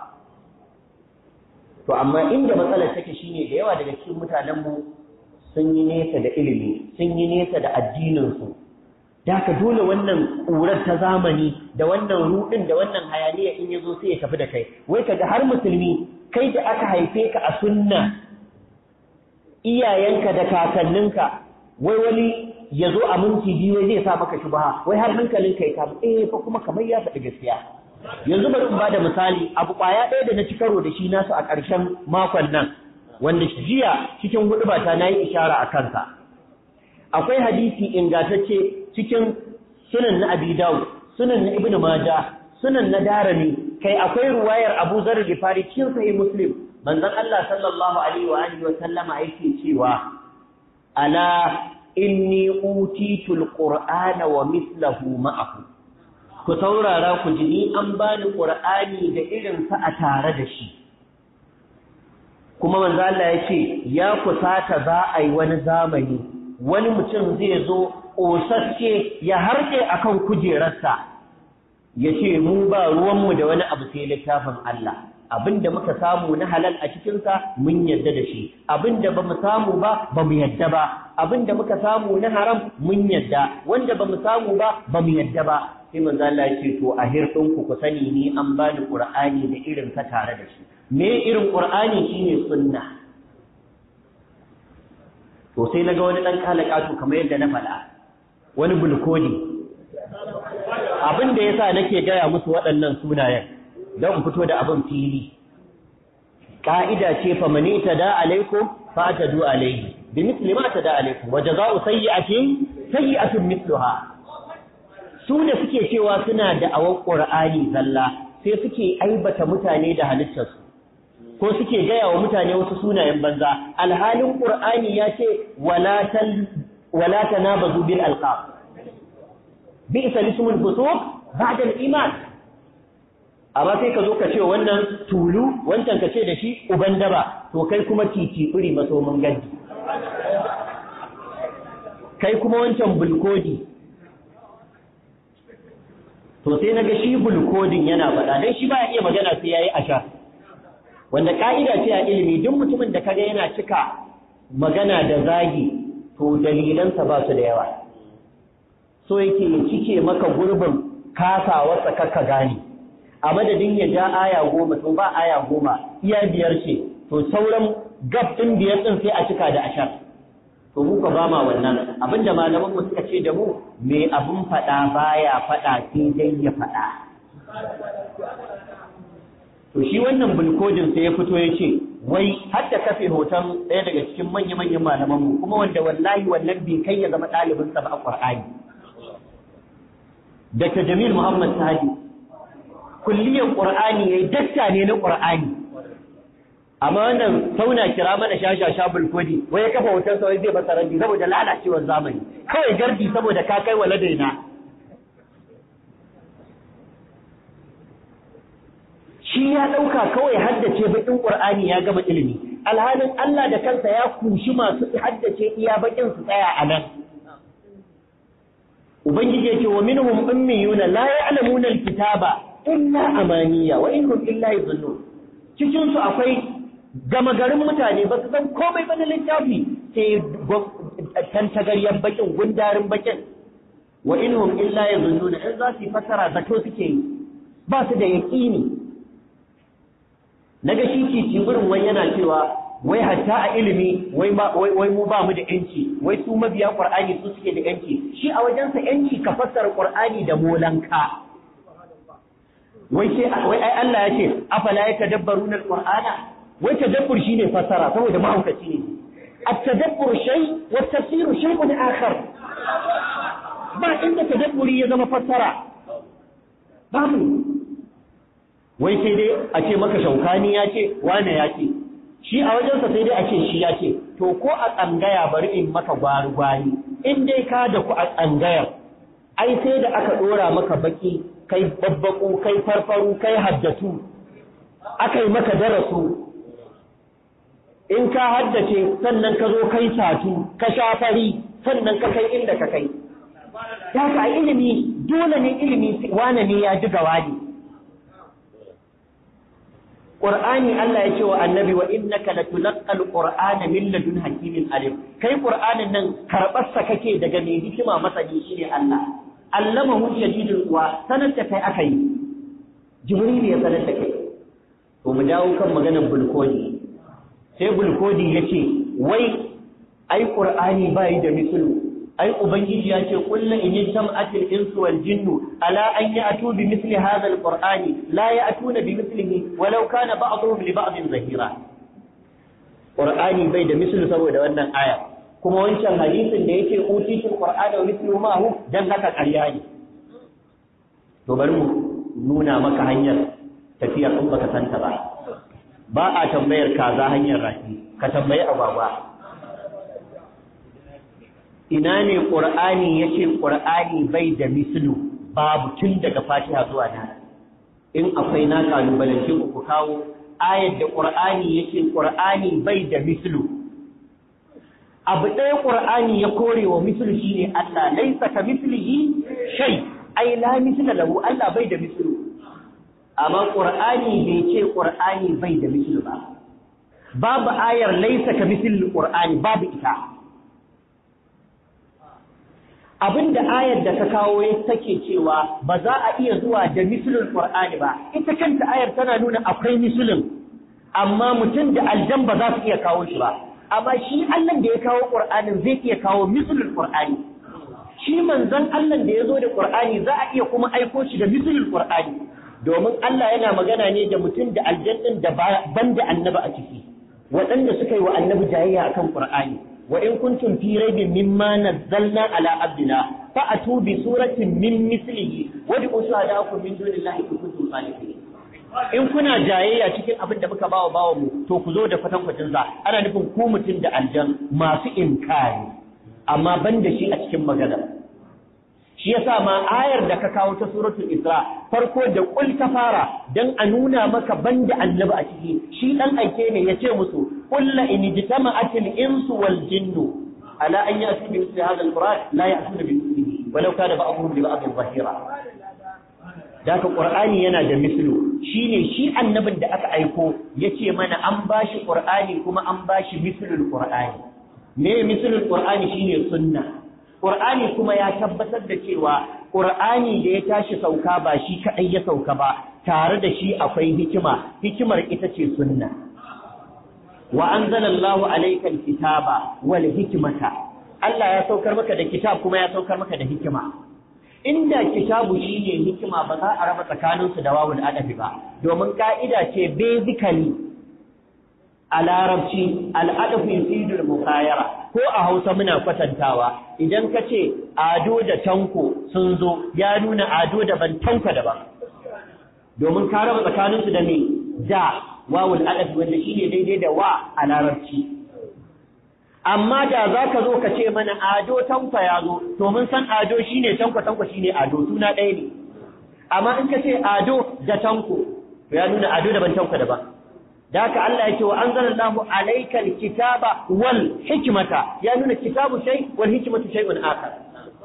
to amma inda matsalar take shine da yawa daga cikin mutanen mu sun yi nesa da ilimi sun yi nesa da addinin su da ka dole wannan ƙurar ta zamani da wannan ruɗin da wannan hayaniya in ya zo sai ya tafi da kai wai kaga har musulmi kai da aka haife ka a sunna iyayenka da kakanninka wai wani ya zo a minti biyu zai sa maka shubha wai har hankalinka ya kamu eh fa kuma kamar ya faɗi gaskiya yanzu bari in bada misali abu ƙwaya ɗaya da na ci karo da shi nasu a ƙarshen makon nan wanda jiya cikin huɗu ba ta nayi ishara a kansa akwai hadisi ingantacce cikin sunan na Abi Dawud, sunan na Ibn Majah, sunan na Darimi, kai akwai ruwayar Abu Zar Gifari cikin sahih Muslim manzon Allah sallallahu alaihi wa alihi wa sallama yake cewa ala inni utitul qur'ana wa mithluhu ma'ahu ku saurara ku ji ni an bani qur'ani da irin sa a tare da shi kuma manzo Allah ya ce ya kusata za a yi wani zamani wani mutum zai zo ƙosasce ya harke akan kujerarsa ya ce mu ba ruwanmu da wani abu sai littafin Allah abinda muka samu na halal a cikinsa mun yadda da shi abinda ba mu samu ba ba mu yadda ba abinda muka samu na haram mun yadda wanda ba mu samu ba ba mu yadda ba sai manzo Allah ya ce to a hirɗinku ku sani ni an bani Qur'ani da irin sa tare da shi me irin Qur'ani shine sunna to sai naga wani dan kalakatu kamar yadda na faɗa wani bulkodi abin da yasa nake gaya musu waɗannan sunayen don fito da abin fili ka'ida ce fa mani tada alaikum fa tadu alaihi bi misli ma tada alaikum wa jazaa'u sayyi'atin sayyi'atun mithluha su da suke cewa suna da awan qur'ani zalla sai suke aibata mutane da halittarsu ko suke gaya wa mutane wasu sunayen banza alhalin qur'ani ya ce wala tal wala tanabazu bil alqab bi'sa lismul fusuq ba'da al-iman amma sai ka zo ka ce wannan tulu wancan ka ce da shi uban daba to kai kuma titi iri maso mun gadi kai kuma wancan bulkodi to sai naga shi bulkodin yana faɗa dan shi baya iya magana sai yayi asha wanda ka'ida ce a ilimi duk mutumin da kaga yana cika magana da zagi to dalilansa ba su da yawa so yake ya cike maka gurbin kasawarsa kakka gane a madadin ya ja aya goma to ba aya goma iya biyar ce to sauran gab ɗin biyar ɗin sai a cika da ashar to mu ka ba ma wannan abinda malaman mu suka ce da mu me abun faɗa baya faɗa sai dai ya faɗa to shi wannan bulkodin sai ya fito ya ce wai har da kafe hoton ɗaya daga cikin manya-manyan malaman mu kuma wanda wallahi wannan bai kai ya zama ɗalibinsa ba a Qur'ani Dr. Jamil Muhammad Sadi kulliyan Qur'ani yayi dakta ne na Qur'ani amma wannan sauna kira mana shasha shabul kodi wai ya kafa hoton sa wai zai masa rabbi saboda lalacewar zamani kawai gardi saboda ka kai wala daina shi ya dauka kawai haddace bakin Qur'ani ya gama ilimi alhalin Allah da kansa ya kushi masu haddace iya bakin su tsaya a nan ubangiji yake wa minhum ummiyuna la ya'lamuna alkitaba illa amaniya wa in hum illa yadhunnun cikin su akwai gama garin mutane ba su san komai ba na littafi sai tantagaryen bakin gundarin bakin wa in hum illa yadhunnun in za su fasara zato suke yi ba su da yaqini naga shi kici gurin wai yana cewa wai hatta a ilimi wai wai mu ba mu da yanci wai su mabiya qur'ani su suke da yanci shi a wajensa yanci ka fassara qur'ani da molanka wai sai wai ai Allah ya ce afala yatadabbaruna alqur'ana wai tadabbur shine fassara saboda mahaukaci ne at-tadabbur shay wa at-tafsir shay'un akhar ba inda tadabburi ya zama fassara babu wai sai dai a ce maka shaukani ya ce wane ya ce shi a wajensa sai dai a ce shi ya ce to ko a tsangaya bari in maka gwari-gwari in dai ka da ku a tsangayar ai sai da aka ɗora maka baki kai babbaku kai farfaru kai haddatu aka yi maka darasu in ka haddace sannan ka zo kai satu ka shafari sannan ka kai inda ka kai ya ka ilimi dole ne ilimi wane ne ya ji gawani Qur'ani Allah ya ce wa annabi wa innaka latulqal qur'ana min ladun hakimin alim kai qur'anin nan karbar sa kake daga mai hikima masani shine Allah allamahu shadidul quwa sanar da kai aka yi jibril ya sanar da kai to mu dawo kan maganar bulkodi sai bulkodi yace wai ai qur'ani bai da mislu ai ubangiji ya ce kullu in jama'atil insu wal jinnu ala an ya'tu bi mithli hadha al qur'ani la ya'tuna bi mithlihi walau kana ba'dhum li ba'din zahira qur'ani bai da mislu saboda wannan aya kuma wancan hadisin da yake utitul qur'ana wa mithluhu ma hu dan haka ƙarya ne to bari mu nuna maka hanyar tafiya in baka santa ba ba a tambayar kaza hanyar rafi ka tambayi agwagwa ina ne qur'ani yace qur'ani bai da mislu babu tun daga fatiha zuwa nan in akwai na kalubalance ku kawo ayar da qur'ani yace qur'ani bai da mislu abu ɗaya qur'ani ya kore wa mislu shine Allah laisa ka mislihi shay ai la misla lahu Allah bai da mislu amma qur'ani bai ce qur'ani bai da mislu ba babu ayar laisa ka misli qur'ani babu ita abinda ayar da ka kawo ya take cewa ba za a iya zuwa da mislul qur'ani ba ita kanta ayar tana nuna akwai mislun amma mutum da aljan ba za su iya kawo shi ba amma shi Allah da ya kawo qur'anin zai iya kawo mislul qur'ani shi manzon Allah da ya zo da qur'ani za a iya kuma aiko shi da mislul qur'ani domin Allah yana magana ne da mutum da aljan din da ban da annabi a ciki waɗanda suka yi wa annabi jayayya akan qur'ani wa in kuntum fi raibin mimma nazzalna ala abdina fa atu bi suratin min mislihi wad'u shuhadakum min dunillahi in kuntum salihin in kuna jayayya cikin abin da muka bawa bawa mu to ku zo da kwatankwacin sa ana nufin ku mutum da aljan masu inkari amma ban da shi a cikin magana shi yasa ma ayar da ka kawo ta suratul isra farko da kul ta fara dan a nuna maka banda annabi a ciki shi dan aike ne yace musu qul la in jitama'atil insu wal jinnu ala an ya'tu bi mithli hadha al-quran la ya'tuna bi mithlihi walau kana ba'dhum li ba'dhin zahira Daka Qur'ani yana da mislu shine shi annabin da aka aiko yace mana an bashi Qur'ani kuma an bashi mislul Qur'ani me mislul Qur'ani shine sunna Qur'ani kuma ya tabbatar da cewa Qur'ani da ya tashi sauka ba shi kadai ya sauka ba tare da shi akwai hikima hikimar ita ce sunna wa anzalallahu alayka alkitaba wal hikmata Allah ya saukar maka da kitab kuma ya saukar maka da hikima inda kitabu shine hikima ba za a raba tsakaninsu da wawul adafi ba domin ka'ida ce basically a larabci al'adafu yusidul mukhayara ko a Hausa muna kwatantawa idan ka ce ado da tanko sun zo ya nuna ado daban tanko daban domin ka raba tsakaninsu da me da wawul adafi wanda shine daidai da wa a larabci amma da za ka zo ka ce mana ado tanko ya zo to mun san ado shine tanko tanko shine ado suna ɗaya ne amma in ka ce ado da tanko to ya nuna ado daban tanko daban da haka Allah ya ce wa anzalallahu alaykal kitaba wal hikmata ya nuna kitabu shay wal hikmatu shay'un akhar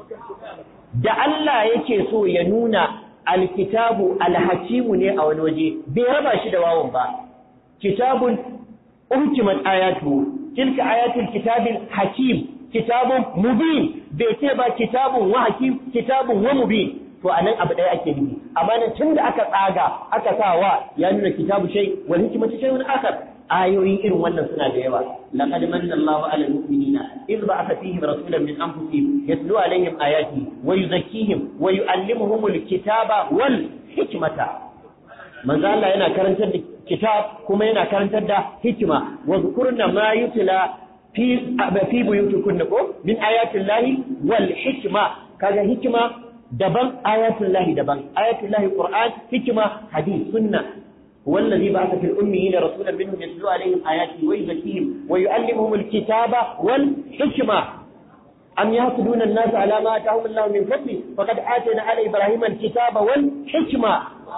da Allah yake so ya nuna alkitabu alhakimu ne a wani waje bai raba shi da wawon ba kitabun uhkimat ayatu tilka ayatul kitabil hakim kitabun mubin bai ce ba kitabun wa hakim kitabun wa mubin to anan abu ɗaya ake nufi amma nan tun da aka tsaga aka sa wa ya nuna kitabu shay wal hikmatu shay'un akhar ayoyi irin wannan suna da yawa laqad manna Allahu 'ala al-mu'minina idh ba'atha fihim rasulan min anfusihim yatlu 'alayhim ayati wa yuzakkihim wa yu'allimuhum al-kitaba wal hikmata manzo Allah yana karantar da kitab kuma yana karantar da hikima wa zkurna ma yutla fi fi buyutikunna ko min ayati Allahi wal hikma kaga hikima daban ayatul lahi daban ayatul lahi qur'an hikima hadith sunna والذي بعث في الأميين رسولا منهم يتلو عليهم آياته ويزكيهم ويعلمهم الكتاب والحكمة أم يحسدون الناس على ما آتاهم الله من فضله فقد آتينا على إبراهيم الكتاب والحكمة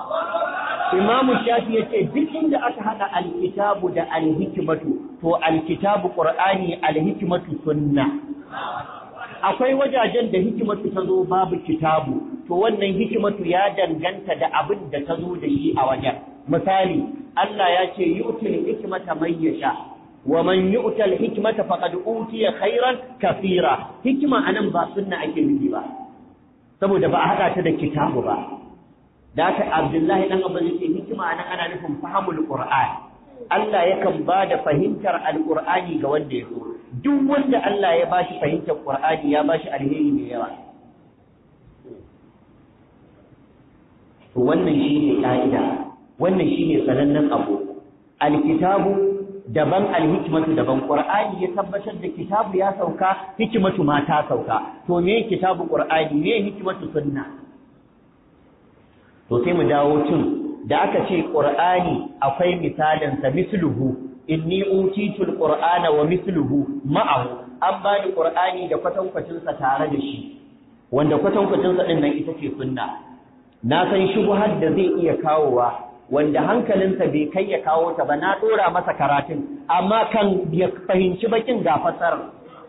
إمام الشافعي يقول duk inda aka hada alkitabu da alhikmatu to alkitabu qur'ani alhikmatu sunna akwai wajajen da hikimatu ta zo babu kitabu to wannan hikimatu ya danganta da abin da ta zo da shi a wajen misali Allah ya ce yu'til hikmata man yasha wa man yu'tal hikmata faqad utiya khairan kathira hikima anan ba sunna ake nufi ba saboda ba a hada ta da kitabu ba da haka Abdullahi dan Abbas yake hikima anan ana nufin fahimul Qur'an Allah yakan ba da fahimtar alqur'ani ga wanda ya so duk wanda Allah ya bashi fahimtar Qur'ani ya bashi alheri mai yawa to wannan shine ka'ida wannan shine sanannen abu alkitabu daban alhikmatu daban Qur'ani ya tabbatar da kitabu ya sauka hikmatu ma ta sauka to me kitabu Qur'ani me hikmatu sunna to sai mu dawo cin da aka ce qur'ani akwai misalin sa misluhu inni utitul qur'ana wa misluhu ma'ahu an bani qur'ani da kwatankwacin sa tare da shi wanda kwatankwacin sa din nan ita ce sunna na san shubuhar da zai iya kawowa wanda hankalinsa bai kai ya kawo ta ba na dora masa karatun amma kan ya fahimci bakin ga fasar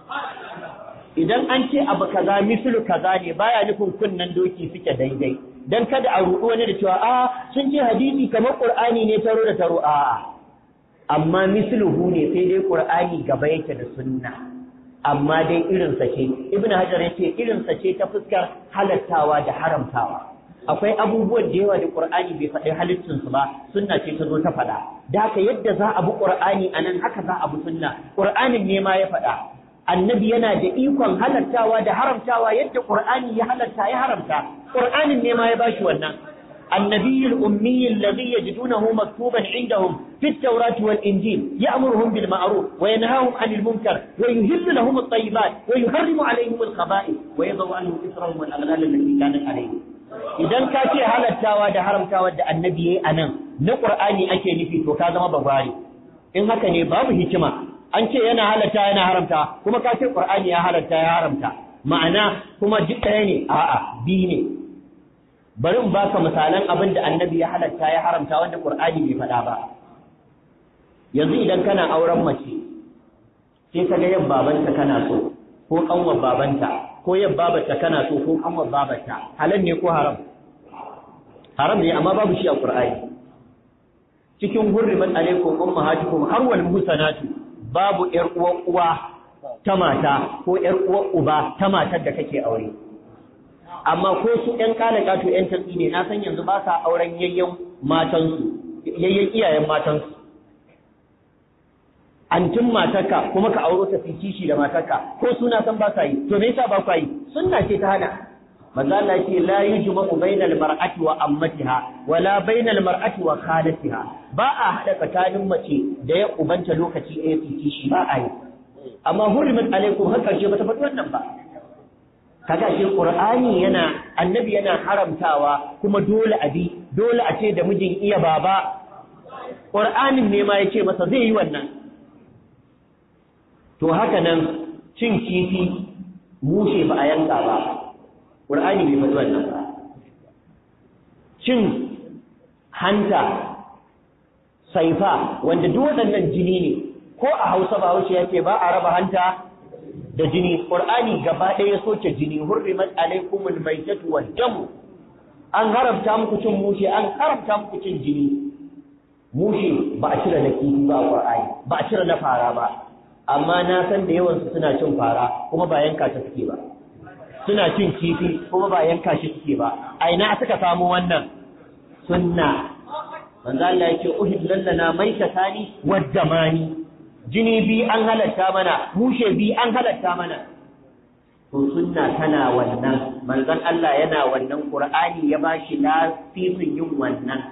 idan an ce abu kaza mislu kaza ne baya nufin kunnan doki suke daidai dan kada a ruɗu wani da cewa a sun ce hadisi kamar qur'ani ne taro da taro a amma misluhu ne sai dai qur'ani gaba yake da sunna amma dai irin sa ce ibnu hajar yace irin sa ce ta fuskar halattawa da haramtawa akwai abubuwan da yawa da qur'ani bai faɗi halittun su ba sunna ce ta zo ta faɗa da haka yadda za a bi qur'ani anan haka za a bi sunna qur'anin ne ma ya faɗa annabi yana da ikon halattawa da haramtawa yadda qur'ani ya halatta ya haramta qur'anin ne ma ya bashi wannan النبي الأمي الذي يجدونه مكتوبا عندهم في التوراة والإنجيل يأمرهم بالمعروف وينهاهم عن المنكر ويهل لهم الطيبات ويحرم عليهم الخبائث ويضع عنهم إثرهم والأغلال التي كانت عليهم idan ka ce halattawa da haramtawa da annabi yayi anan na qur'ani ake nufi to ka zama babari in haka ne babu hikima an ce yana halatta yana haramta kuma ka ce qur'ani ya halatta ya haramta ma'ana kuma duk ɗaya ne a'a bi ne bari in baka misalan abin da annabi ya halatta ya haramta wanda qur'ani bai faɗa ba yanzu idan kana auren mace sai ka ga yan babanta kana so ko kanwar babanta ko yan babarta kana so ko kanwar babarta halal ne ko haram haram ne amma babu shi a qur'ani cikin hurrimat alaikum ummahatukum har wal muhsanatu babu ƴar uwar uwa ta mata ko ƴar uwar uba ta matar da kake aure amma ko su ƴan kalaka to ƴan tatsi ne na san yanzu ba sa auren yayyan matansu yayyan iyayen matansu antin matarka kuma ka auro ta fi kishi da matarka ko suna san ba sa yi to me yasa ba ku yi sunna ce ta hana manzo Allah ce la yujma'u bainal mar'ati wa ammatiha wala bainal mar'ati wa khalatiha ba a hada tsakanin mace da ya ubanta lokaci ɗaya su kishi ba a yi amma hurrimat alaikum har karshe ba ta faɗi wannan ba kaga shi qur'ani yana annabi yana haramtawa kuma dole a bi dole a ce da mijin iya baba qur'anin ne ma yace masa zai yi wannan to haka nan cin kifi mushe ba a yanka ba qur'ani bai faɗi wannan ba cin hanta saifa wanda duk waɗannan jini ne ko a Hausa ba Hausa yake ba a raba hanta da jini qur'ani gaba ɗaya ya soke jini hurrimat alaikumul maitatu wad dam an haramta muku cin mushe an haramta muku cin jini mushe ba a cire na kifi ba a qur'ani ba a cire na fara ba amma na san da yawan su suna cin fara kuma ba yanka ta suke ba suna cin kifi kuma ba yanka shi suke ba a ina suka samu wannan sunna manzo Allah yake uhillal lana maitatani wad damani jini bi an halatta mana mushe bi an halatta mana to sunna tana wannan manzon Allah yana wannan qur'ani ya bashi lafifin yin wannan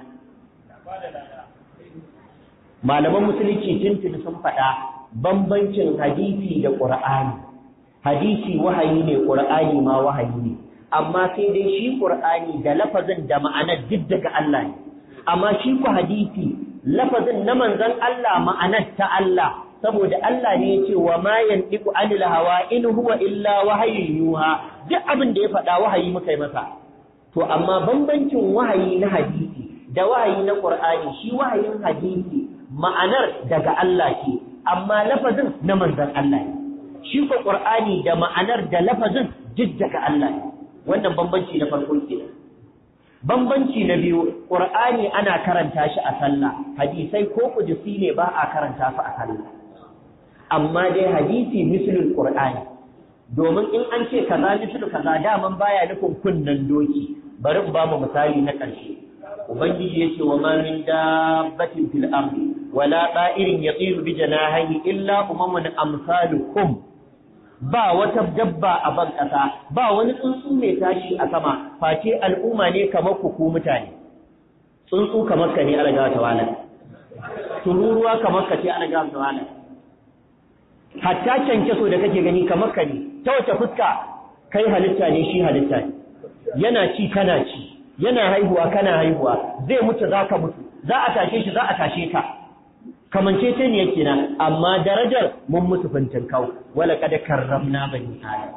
malaman musulunci tuntuni sun faɗa bambancin hadisi da qur'ani hadisi wahayi ne qur'ani ma wahayi ne amma sai dai shi qur'ani da lafazin da ma'anar duk daga Allah ne amma shi ku hadisi lafazin na manzon Allah ma'anar ta Allah saboda Allah ne ya ce wa ma yantiqu anil hawa in huwa illa wahayin yuha duk abin da ya faɗa wahayi muka yi masa to amma bambancin wahayi na hadisi da wahayi na Qur'ani shi wahayin hadisi ma'anar daga Allah ce amma lafazin na manzon Allah ne shi ko Qur'ani da ma'anar da lafazin duk daga Allah ne wannan bambanci na farko kenan bambanci na biyu Qur'ani ana karanta shi a sallah hadisai ko kudusi ne ba a karanta su a sallah amma dai hadisi mislul qur'ani domin in an ce kaza mislu kaza daman baya nufin kunnan doki bari in ba mu misali na ƙarshe ubangiji yace wa ma min dabbatin fil ardi wala ta'irin yatiru bi janahihi illa umamun amsalukum ba wata dabba a ban ƙasa ba wani tsuntsu mai tashi a sama face al'umma ne kamar ku ku mutane tsuntsu kamar ka ne alaga ta wala tururuwa kamar ka ce alaga ta wala hatta so da kake gani kamar ka ne ta wace fuska kai halitta ne shi halitta ne yana ci kana ci yana haihuwa kana haihuwa zai mutu za ka mutu za a tashe shi za a tashe ka kamance ce ne yake na amma darajar mun mutu fintin kau wala kada karramna bani adam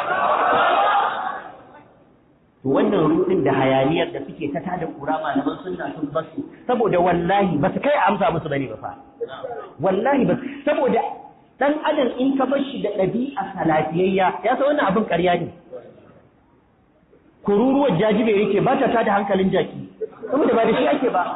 to wannan rudin da hayaniyar da suke ta tada kura malaman sunna sun basu saboda wallahi ba su kai amsa musu bane ba fa wallahi ba saboda dan adam in ka bar shi da ɗabi'a salafiyayya ya san wannan abin ƙarya ne kururuwar jajibe yake ba ta tada hankalin jaki saboda ba da shi ake ba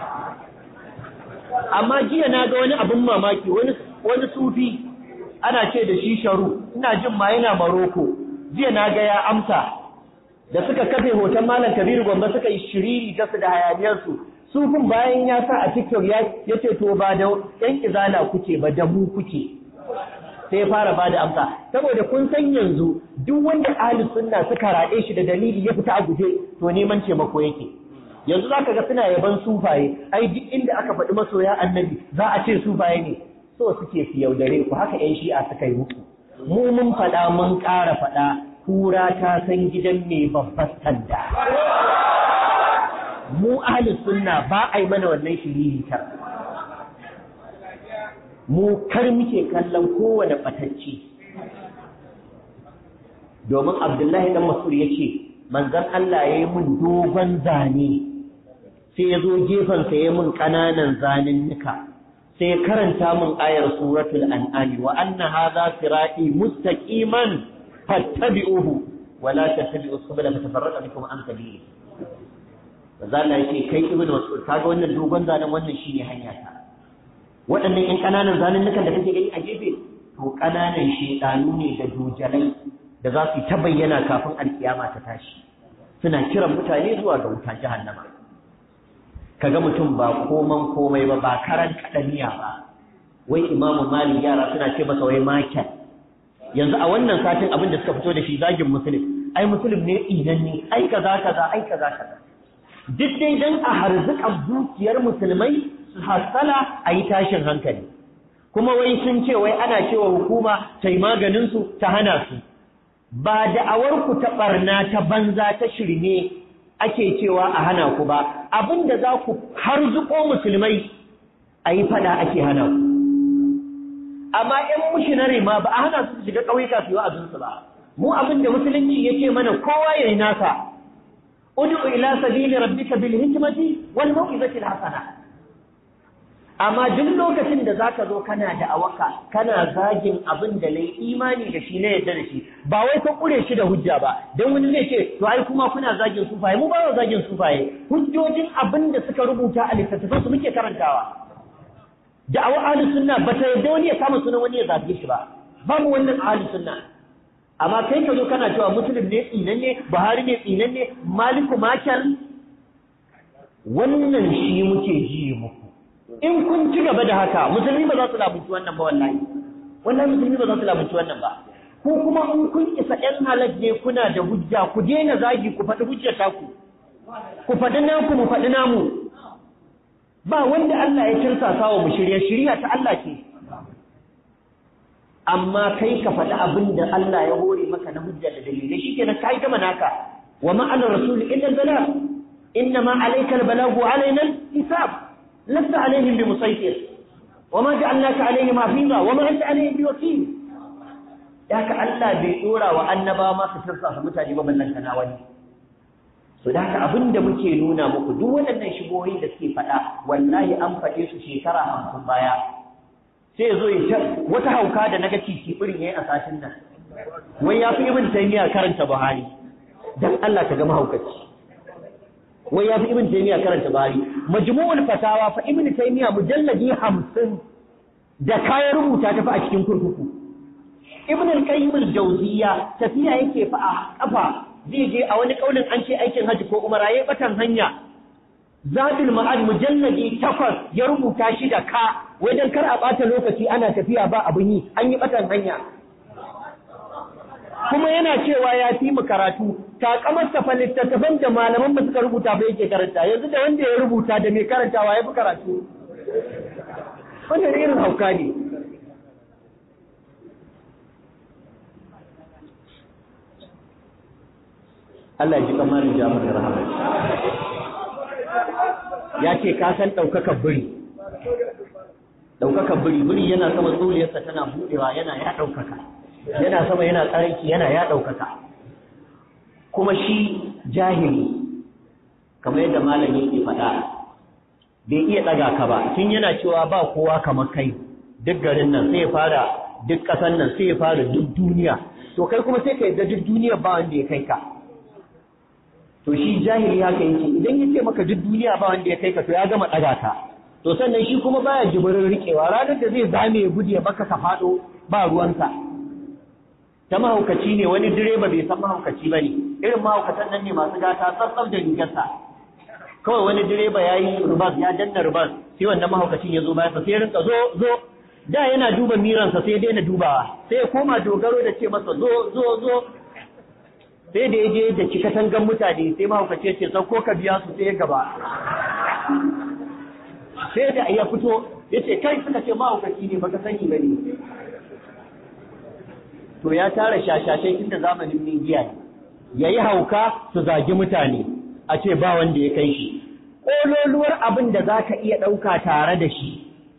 amma jiya na ga wani abin mamaki wani wani sufi ana ce da shi sharu ina jin ma yana maroko jiya na ga ya amsa da suka kafe hoton malam kabiru gombe suka yi shiriri ta su da hayaniyarsu sufin bayan ya sa a tiktok ya ce to ba da yan izala kuke ba da mu kuke sai ya fara ba da amsa saboda kun san yanzu duk wanda ahli sunna suka raɗe shi da dalili ya fita a guje to neman taimako yake yanzu zaka ga suna yaban sufaye ai duk inda aka faɗi masoya annabi za a ce sufaye ne so suke su yaudare ku haka yan shi'a suka yi muku mu mun faɗa mun ƙara faɗa kura ta san gidan mai babbar sanda mu ahli sunna ba a yi mana wannan shiriritar mu kar muke kallon kowane ɓatacce domin abdullahi dan masur ya ce manzan Allah ya yi mun dogon zane sai ya zo gefensa ya mun ƙananan zanen nika sai ya karanta mun ayar suratul an'ami wa anna hadha sirati mustaqiman fattabi'uhu wa la tattabi'u subula fatafarraqa bikum an sabili manzo Allah yake kai ibnu mas'ud kaga wannan dogon zanen wannan shine hanya ta waɗannan ƴan ƙananan zanunnukan da kake gani a gefe to ƙananan shedanu ne da dojalai da za su ta bayyana kafin alkiyama ta tashi suna kiran mutane zuwa ga wuta jahannama kaga mutum ba koman komai ba ba karan kadaniya ba wai imamu malik yara suna ce masa wai makel yanzu a wannan satin abin da suka fito da shi zagin musulun ai musulun ne idan ne ai kaza kaza ai kaza kaza duk dai dan a harzukan zuciyar musulmai su hasala a yi tashin hankali kuma wai sun ce wai ana cewa hukuma ta yi maganin su ta hana su ba da'awar ku ta barna ta banza ta shirme ake cewa a hana ku ba abinda za ku harzuko musulmai a yi fada ake hana ku amma ‘yan mushinare ma ba a hana su shiga ƙauyuka su yi wa'azinsu ba mu abinda musulunci ya ce mana kowa ya yi nasa udu ila sabili rabbika bil hikmati wal mau'izati al hasana amma duk lokacin da zaka zo kana da awaka kana zagin abin da nayi imani da shi na yadda da shi ba wai ka kure shi da hujja ba dan wani zai ce to ai kuma kuna zagin sufaye mu ba mu zagin sufaye hujjojin abin da suka rubuta a littattafan su muke karantawa da'awar ahlus sunna ba ta yadda wani ya kama sunan wani ya zage shi ba babu wannan ahlus sunna amma kai ka zo kana cewa muslim ne tsinan ne buhari ne tsinan ne maliku makar wannan shi muke ji muku in kun ci gaba da haka musulmi ba za su lamunci wannan ba wallahi wannan musulmi ba za su lamunci wannan ba ko kuma in kun isa ɗan halak ne kuna da hujja ku daina zagi ku faɗi hujjar taku ku faɗi naku mu faɗi namu ba wanda Allah ya kirsasa wa mu shirya shirya ta Allah ce amma kai ka faɗi abin da Allah ya hore maka na hujja da dalilai shikenan kai gama naka wa ma ala rasul illa al-bala inna ma alayka al-balagu alaina al-hisab lasta alaihim bi musaytir wa ma ja'alnaka alaihim hafiza wa ma anta alaihim bi wakil haka Allah bai dora wa annaba ma su tirsa mutane ba ballan kana wani so da haka abin da muke nuna muku duk waɗannan shigohin da suke faɗa wallahi an faɗe su shekara hamsin baya sai ya zo ya ce wata hauka da naga titi irin yayi a satin nan wai ya fi ibn taymiya karanta buhari dan Allah ka ga mahaukaci wai ya fi ibn taymiya karanta buhari majmu'ul fatawa fa ibn taymiya mujalladi 50 da kayan rubuta ta fa a cikin kurkuku ibn al-qayyim al-jawziyya tafiya yake fa a kafa zai je a wani kaulin an ce aikin haji ko umara yayi batan hanya Zadul Ma'ad mujalladi takwas ya rubuta shi da ka wai dan kar a bata lokaci ana tafiya ba abin yi an yi batan hanya kuma yana cewa ya fi mu karatu takamar fa littattafan da malaman ba suka rubuta ba yake karanta yanzu da wanda ya rubuta da mai karantawa ya fi karatu wannan irin hauka ne Allah ya ji kamarin Jafar da rahama ya ce ka san ɗaukakar biri ɗaukakar biri biri yana sama tsoliyarsa tana buɗewa yana ya ɗaukaka yana sama yana tsarki yana ya ɗaukaka kuma shi jahili kamar yadda malam yake faɗa bai iya ɗaga ka ba tun yana cewa ba kowa kamar kai duk garin nan sai ya fara duk ƙasan nan sai ya fara duk duniya to kai kuma sai ka yadda duk duniya ba wanda ya kai ka to shi jahili haka yake idan ya ce maka duk duniya ba wanda ya kai ka to ya gama ɗaga ka to sannan shi kuma baya jibirin riƙewa ranar da zai zame ya gudu ya baka ka faɗo ba ruwansa ta mahaukaci ne wani direba bai san mahaukaci ba ne irin mahaukatan nan ne masu gata tsatsar da rigarsa kawai wani direba ya yi rubas ya danna rubas sai wannan mahaukacin ya zo bayansa sai rinka zo zo da yana duba miransa sai daina dubawa sai ya koma dogaro da ce masa zo zo zo sai da ya je da cika tangan mutane sai mahaukaci ya ce sauko ka biya su sai ya gaba sai da ya fito ya ce kai suka ce mahaukaci ne baka sani ba ne to ya tara shashashai tun da zamanin Nijiya ya yi hauka su zagi mutane a ce ba wanda ya kai shi ƙololuwar abin da za ka iya ɗauka tare da shi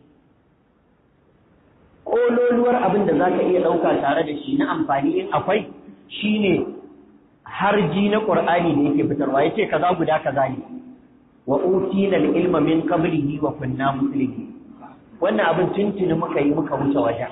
ƙololuwar abin da za ka iya ɗauka tare da shi na amfani in akwai shi ne harji na ƙur'ani da yake fitarwa ya ce kaza guda kaza ne wa utina ilma min qablihi wa kunna muslimin wannan abin tuntuni muka yi muka wuce wajen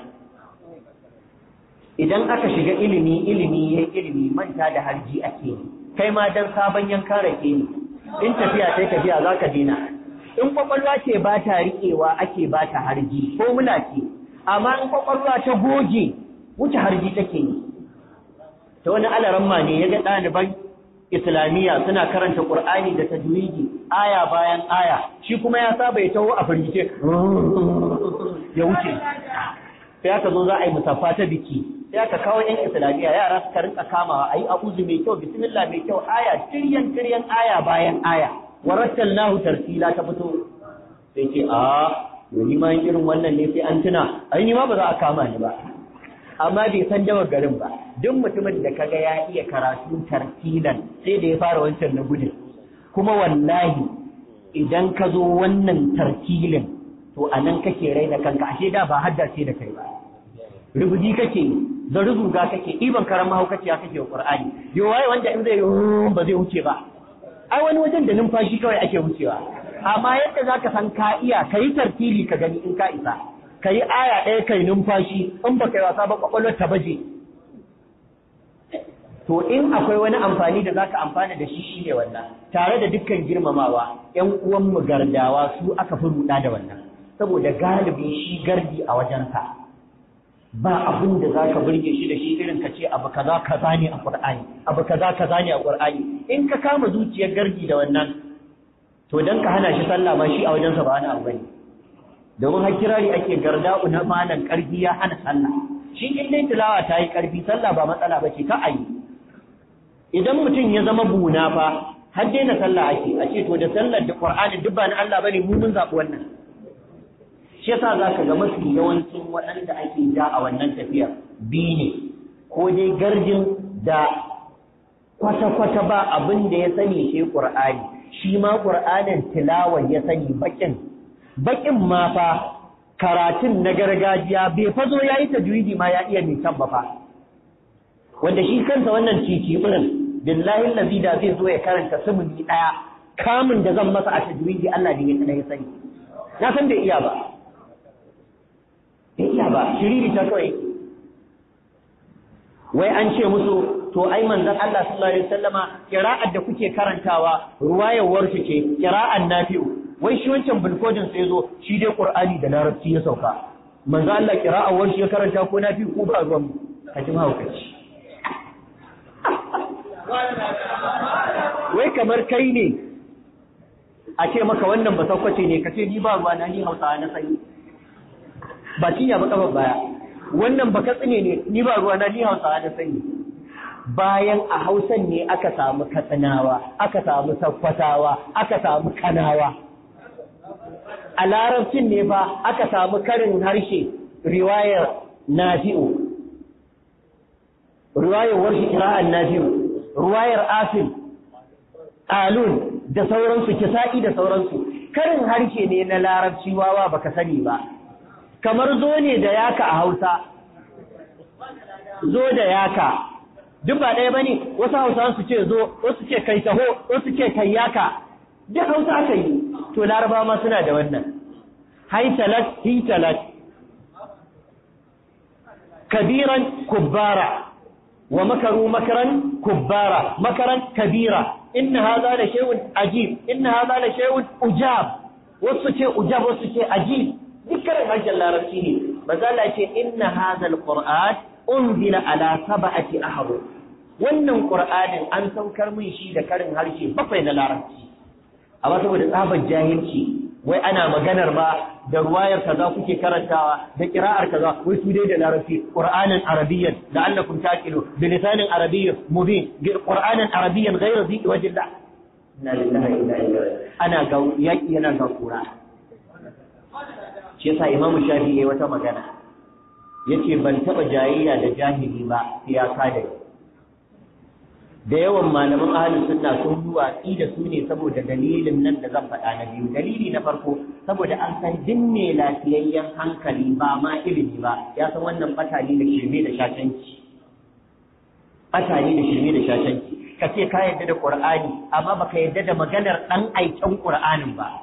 idan aka shiga ilimi ilimi ya ilimi manta da harji ake yi kai ma dan sabon yankan rake ne in tafiya sai tafiya za ka dina in kwakwalwa ce ba ta riƙewa ake ba ta harji ko mula ce amma in kwakwalwa ta goge wuce harji take yi ta wani alaramma ne ya ga ɗaliban islamiyya suna karanta ƙur'ani da tajwidi aya bayan aya shi kuma ya saba ya taho a firgice ya wuce sai aka zo za a yi musaffa ta biki sai aka kawo yan islamiyya yara suka rinka kamawa ayi a'udhu mai kyau bismillah mai kyau aya tiryan tiryan aya bayan aya warattalnahu tarsila ta fito sai ce a ni ma irin wannan ne sai an tuna ai ni ma ba za a kama ni ba amma bai san dawar garin ba duk mutumin da kaga ya iya karatu tartilan sai da ya fara wancan na gudun kuma wallahi idan ka zo wannan tartilin to anan kake raina kanka ashe da ba haddace da kai ba rubuji kake da rubuga kake iban karan mahaukaciya kake wa qur'ani yo waye wanda in zai ba zai wuce ba ai wani wajen da numfashi kawai ake wucewa amma yadda zaka san ka iya kai tartili ka gani in ka isa kai aya ɗaya kai numfashi in ba kai wasa ba kwakwalwar ta baje to in akwai wani amfani da zaka amfana da shi shine wannan tare da dukkan girmamawa ƴan uwan mu gardawa su aka fi ruɗa da wannan saboda galibi shi gardi a wajensa ba abin da za ka burge shi da shi irin ka ce abu kaza kaza ne a Qur'ani abu kaza kaza ne a Qur'ani in ka kama zuciyar gargi da wannan to dan ka hana shi sallah ma shi a wajensa ba wani abu bane domin har kirari ake garda'u na malan karfi ya hana sallah shi in dai tilawa ta yi karfi sallah ba matsala ba ce ka ayi idan mutum ya zama buna fa har daina sallah ake a ce to da sallar da Qur'ani duk ba na Allah bane mu mun zaɓi wannan shi yasa za ka ga mafi yawancin waɗanda ake ja a wannan tafiya biyu ne ko dai garjin da kwata-kwata ba abin da ya sani shi ƙur'ani shi ma ƙur'anin tilawar ya sani baƙin baƙin ma fa karatun na gargajiya bai fazo ya yi tajwidi ma ya iya mai ba fa wanda shi kansa wannan cici irin billahi lazi da zai zo ya karanta sumuni ɗaya kamun da zan masa a tajwidi Allah ne ya ya sani na san bai iya ba bai iya ba shiriri ta kawai wai an ce musu to ai manzon Allah sallallahu alaihi wasallama qira'ar da kuke karantawa ruwayar warshi ce qira'an nafi'u wai shi wancan bulkodin sai zo shi dai qur'ani da larabci ya sauka manzon Allah qira'ar warshi ya karanta ko nafi'u ko ba ruwan ka ji mahaukaci wai kamar kai ne a ce maka wannan ba saukwace ne ka ce ni ba ruwa na ni hausawa na sani ba cinya ba kafar baya wannan ba katsine ne ni ba ruwa na ni hausawa na sani bayan a hausan ne aka samu katsinawa aka samu sakkwatawa aka samu kanawa a larabcin ne fa aka samu karin harshe riwayar nafi'u riwayar warshi kira'an nafi'u riwayar asim alun da sauransu kisa'i da sauransu karin harshe ne na larabci wawa baka sani ba kamar zo ne da yaka a hausa zo da yaka duk ba ɗaya bane wasu hausa su ce zo wasu ce kai taho wasu ce kai yaka duk hausa aka yi to laraba ma suna da wannan haitalat hitalat kabiran kubbara wa makaru makaran kubbara makaran kabira inna hadha la shay'un ajib inna hadha la shay'un ujab wasu ce ujab wasu ce ajib dukkan harshen larabci ne mazala ce inna hadha alquran unzila ala sab'ati ahruf wannan qur'anin an saukar min shi da karin harshe bakwai na larabci amma saboda tsabar jahilci wai ana maganar ba da ruwayar kaza kuke karantawa da qira'ar kaza wai su dai da larabci qur'anan arabiyyan la'allakum taqilu bi lisanin arabiyyin mubin qur'anan arabiyyan ghayra zi wajillah inna lillahi wa inna ilaihi ana ga yaki yana ga kura shi yasa imamu shafi'i yayi wata magana yace ban taba jayayya da jahili ba sai ya kada da yawan malaman ahli sunna sun yi watsi da su ne saboda dalilin nan da zan faɗa na biyu dalili na farko saboda an san din mai lafiyayyen hankali ba ma ilimi ba ya san wannan fatali da shirme da shashanci fatali da shirme da shashanci ka ce ka yarda da qur'ani amma baka yarda da maganar dan aikin qur'anin ba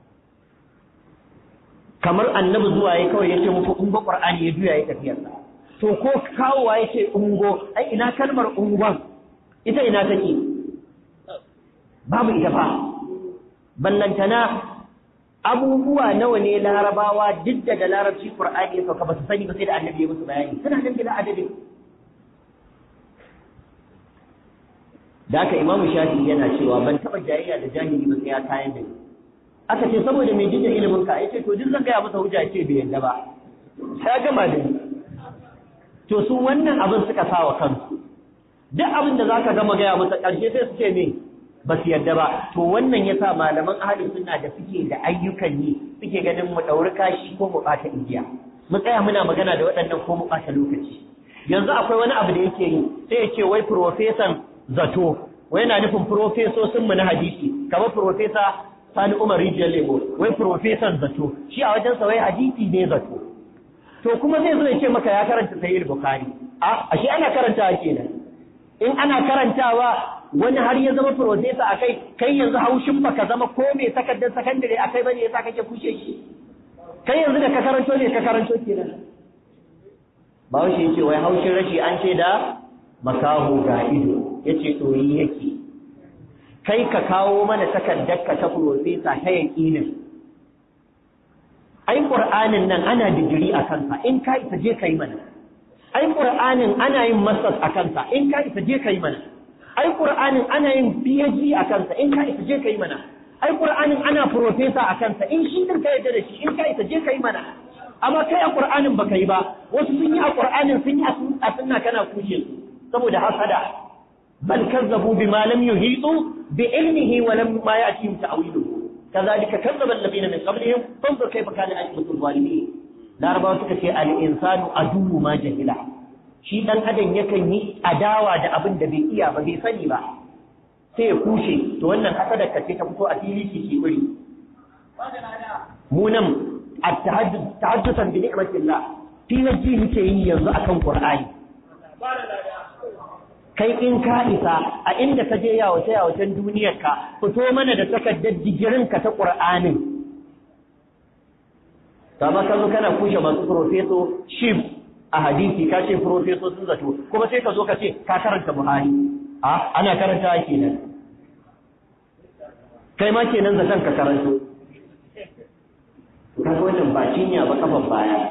kamar annabi zuwa ya kawai yace muku ungo qur'ani ya juya ya tafiyarsa to ko kawowa yace ungo ai ina kalmar ungon ita ina take babu ita fa ballantana abubuwa nawa ne larabawa duk da larabci qur'ani ya sauka ba su sani ba sai da annabi ya musu bayani suna nan bila adadin da haka imamu shafi yana cewa ban taba jayayya da jahili ba sai ya kayan da ni aka ce saboda mai jin ilimin ka yace to duk zan gaya masa hujja yace bai yadda ba sai gama da ni to su wannan abin suka sa wa kansu duk abin da zaka gama gaya masa ƙarshe sai su ce me ba su yarda ba to wannan yasa malaman ahli sunna da suke da ayyukan yi suke ganin mu dauri kashi ko mu bata igiya mu tsaya muna magana da waɗannan ko mu bata lokaci yanzu akwai wani abu da yake yi sai ya ce wai profesan zato wai yana nufin profesosin mu na hadisi kamar profesa Sani Umar Rijiyar Lebo wai profesan zato shi a wajensa wai hadisi ne zato to kuma zai zo ya ce maka ya karanta Sahih Bukhari a ashe ana karantawa kenan in ana karantawa wani har ya zama profesa a kai kai yanzu haushin baka zama ko mai takardar sakandare a kai bane yasa kake kushe shi kai yanzu da ka karanto ne ka karanto kenan ba shi yace wai haushin rashi an ce da makaho ga ido yace ɗoyi yake kai ka kawo mana takardar ka ta profesa ta yaƙinin ai qur'anin nan ana digiri a kansa in ka isa je kai mana ai qur'anin ana yin masters a kansa in ka isa je kai mana ai qur'anin ana yin phd a kansa in ka isa je kai mana ai qur'anin ana professor a kansa in shi din ka yarda da shi in ka isa je kai mana amma kai a qur'anin baka yi ba wasu sun yi a qur'anin sun yi a sunna kana kushe su saboda hasada bal kazzabu bima lam yuhitu bi ilmihi wa lam ma ya'tihim ta'wiluhu كذلك كذب الذين من قبلهم فانظر كيف كان عاقبة الظالمين larabawa suka ce al'insanu a duhu ma jahila shi ɗan adam yakan yi adawa da abin da bai iya ba bai sani ba sai ya kushe to wannan hasadar ka ce ta fito a fili ki ki wuri mu nan a tahaddusan bi ni'matillah filaji muke yi yanzu akan qur'ani kai in ka isa a inda ka je yawace yawacen duniyar ka fito mana da takardar digirin ka ta qur'anin kama ka zo kana kushe masu profeso shif a hadisi ka ce profeso sun zato kuma sai ka zo ka ce ka karanta buhari a ana karanta kenan kai ma kenan zaton ka karanto ka ga wannan ba cinya ba kafan baya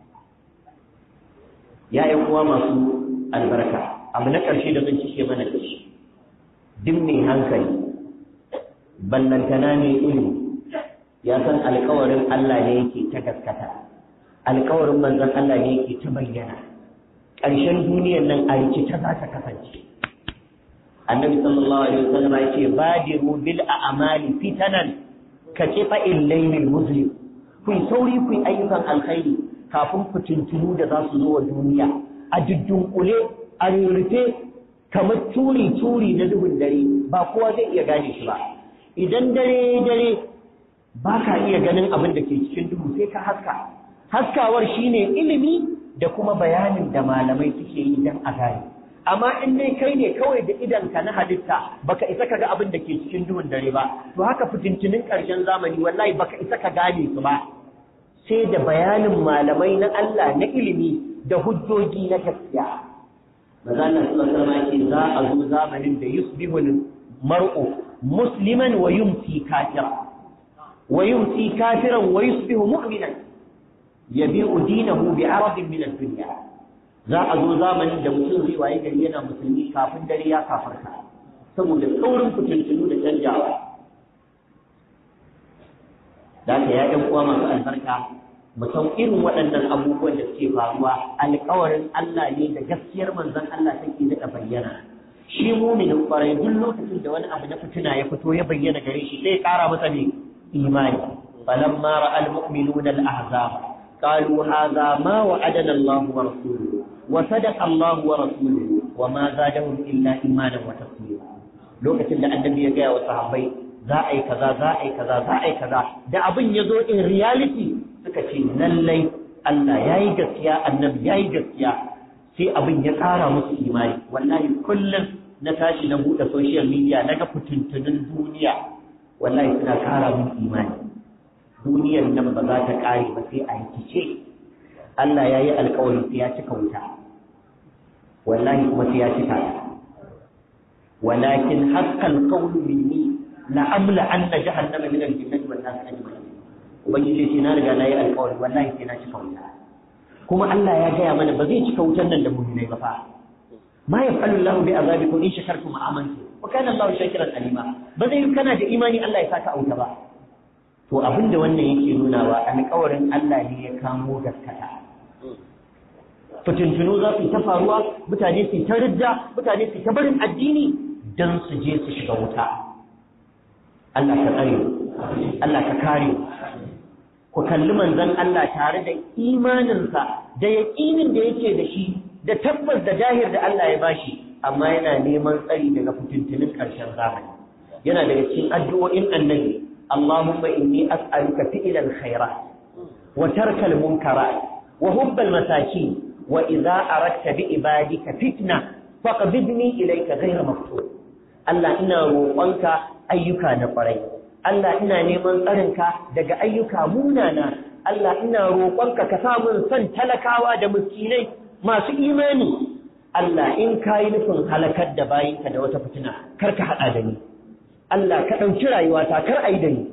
ya yi kuwa masu albarka abu na ƙarshe da zan cike mana da shi duk mai hankali ballantana ne ilimi ya san alkawarin Allah ne yake ta gaskata alkawarin manzon Allah ne yake ta bayyana ƙarshen duniyar nan a rikice za ta kasance annabi sallallahu alaihi wasallam ya ce badiru bil a'mali fitanan ka kifa illailil muslim ku sauri ku ayyukan alkhairi kafin ku tuntunu da za su zo wa duniya a dudunkule a rurrufe kamar turi turi na duhun dare ba kowa zai iya gane shi ba idan dare dare ba ka iya ganin abin da ke cikin duhu sai ka haska haskawar shine ilimi da kuma bayanin da malamai suke yi don a gane amma in dai kai ne kawai da idanka na halitta baka isa ka ga abin da ke cikin duhun dare ba to haka fitintinin ƙarshen zamani wallahi baka isa ka gane su ba sai da bayanin malamai na Allah na ilimi da hujjoji na gaskiya maza Allah sallallahu alaihi za a zo zamanin da yusbihu mar'u musliman wa yumsi kafira wa yumsi kafiran wa yusbihu mu'minan yabi'u dinahu bi'aradin min ad-dunya za a zo zamanin da mutum zai waye gari yana musulmi kafin dare ya kafarta saboda saurin fitintunu da canjawa da ka ya ɗan uwa masu albarka mu san irin waɗannan abubuwan da suke faruwa alƙawarin Allah ne da gaskiyar manzon Allah take daɗa bayyana shi muminin ƙwarai duk lokacin da wani abu na fitina ya fito ya bayyana gare shi sai ya ƙara masa ne imani falamma ra'al mu'minuna al-ahzab qalu hadha ma wa'adana Allah wa rasuluhu wa sadaqa Allah wa rasuluhu wa ma zadahum illa imanan wa taslima lokacin da annabi ya gaya wa sahabbai za a yi kaza za a yi kaza za a yi kaza da abin ya zo in reality suka ce lallai Allah ya yi gaskiya annabi ya yi gaskiya sai abin ya ƙara musu imani wallahi kullum na tashi na buɗe social media na ga fitintunin duniya wallahi suna ƙara min imani duniyar nan ba za ta ƙare ba sai a rikice Allah ya yi alƙawari sai ya cika wuta wallahi kuma sai ya cika ta walakin haqqal qawlu minni la amla anna jahannama min al-jinnati wan nas ajma'in ubangiji ce na riga na yi alƙawari wallahi sai na cika wuta kuma Allah ya gaya mana ba zai cika wutan nan da mu'minai ba fa ma yaf'alu Allah bi azabikum in shakartum wa amantum wa kana Allah shakiran alima ba zai kana da imani Allah ya saka auta ba to abinda wannan yake nunawa alƙawarin Allah ne ya kamo gaskata fitintunu za su ta faruwa mutane su ta ridda mutane su ta barin addini dan su je su shiga wuta Allah ka tsare Allah ka kare ku kalli manzon Allah tare da imaninsa da yaƙinin da yake da shi da tabbas da jahir da Allah ya bashi amma yana neman tsari daga fitintunin ƙarshen zamani yana daga cikin addu'o'in annabi Allahumma inni as'aluka fi'lal khairat wa tarkal munkarat wa hubbal masakin wa idza aradta bi ibadika fitna faqbidni ilayka ghayra maftun Allah ina roƙonka ayyuka na ƙwarai Allah ina neman tsarinka daga ayyuka munana Allah ina roƙonka ka samun son talakawa da miskinai masu imani Allah in ka yi nufin halakar da bayinka da wata fitina kar ka haɗa da ni Allah ka ɗauki rayuwata kar a yi da ni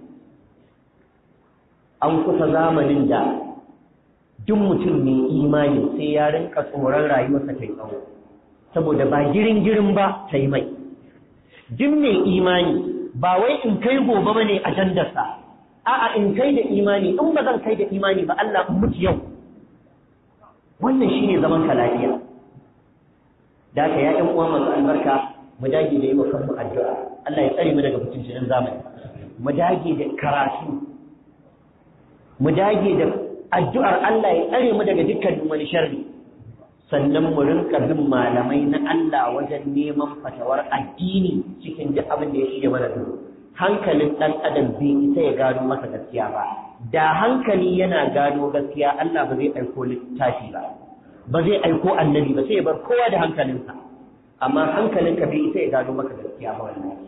an kusa zamanin da duk mutum mai imani sai ya rinka tsoron rayuwarsa ta yi tsawo saboda ba girin girin ba ta yi mai duk mai imani ba wai in kai gobe bane ajandarsa a'a in kai da imani in ba zan kai da imani ba Allah in mutu yau wannan shine zaman ka lafiya da ka ya ɗan uwa masu albarka mu dage da yi wa kanmu addu'a Allah ya tsare mu daga fitinin zamani mu dage da karatu mu dage da addu'ar Allah ya tsare mu daga dukkanin wani sharri sannan mu rinka bin malamai na Allah wajen neman fatawar addini cikin duk abin da ya shige mana duk hankalin ɗan adam bai isa ya gano masa gaskiya ba da hankali yana gano gaskiya Allah ba zai aiko littafi ba ba zai aiko annabi ba sai ya bar kowa da hankalinsa amma hankalinka bai isa ya gano maka gaskiya ba wallahi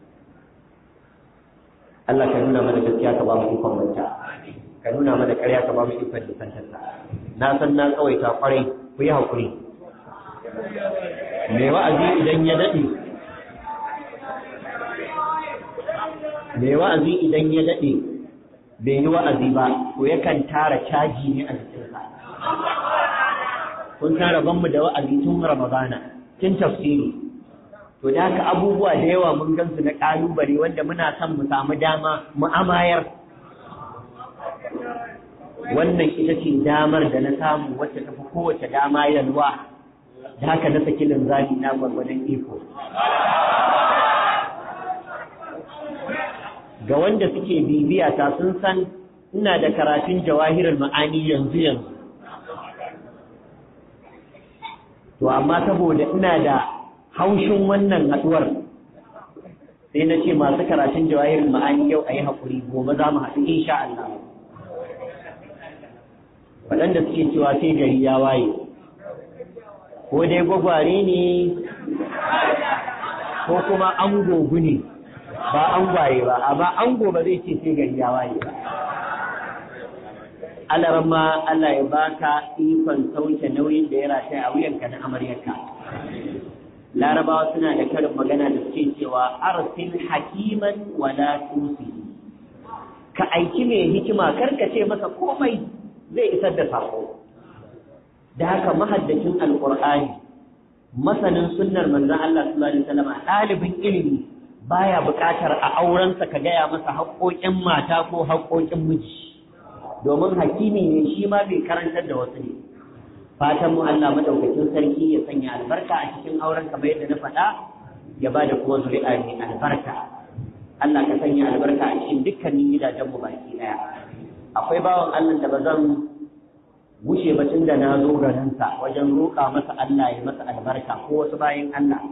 Allah ka nuna mana gaskiya ka ba mu ikon manta ka nuna mana ƙarya ka ba mu ikon nisantarsa na san na tsawaita kwarai ku yi haƙuri mai wa'azi idan ya daɗe mai wa'azi idan ya daɗe bai yi wa'azi ba to yakan tara caji ne a jikinsa kun san mu da wa'azi tun ramadana tun tafsiri to da haka abubuwa da yawa mun gansu na ƙalubale wanda muna son mu samu dama mu amayar wannan ita ce damar da na samu wacce tafi kowace dama yalwa da haka na saki linzami na gwargwadon iko ga wanda suke bibiya ta sun san ina da karatun jawahirul ma'ani yanzu yanzu to amma saboda ina da haushin wannan haduwar sai na ce masu karatun jawahirin ma'ani yau a yi haƙuri gobe za mu haɗu insha Allah waɗanda suke cewa sai gari ya waye ko dai gwagware ne ko kuma an gogu ne ba an gwaye ba amma an ba zai ce sai gari ya waye ba Allah ma Allah ya baka ikon sauke nauyin da ya rataya a wuyanka na amaryarka larabawa suna da karin magana da suke cewa arsil hakiman wala tusi ka aiki mai hikima karka ce masa komai zai isar da sako da haka mahaddacin alqur'ani masanin sunnar manzon Allah sallallahu alaihi wasallam ɗalibin ilimi baya buƙatar a aurensa ka gaya masa haƙoƙin mata ko haƙoƙin miji domin hakimi ne shi ma bai karantar da wasu ne fatan mu Allah madaukakin sarki ya sanya albarka a cikin auren kamar yadda na faɗa ya ba da kuma zuri'a mai albarka Allah ka sanya albarka a cikin dukkanin gidajen mu baki daya akwai bawan Allah da ba zan wuce ba tun da na zo garinsa wajen roƙa masa Allah ya masa albarka ko wasu bayan Allah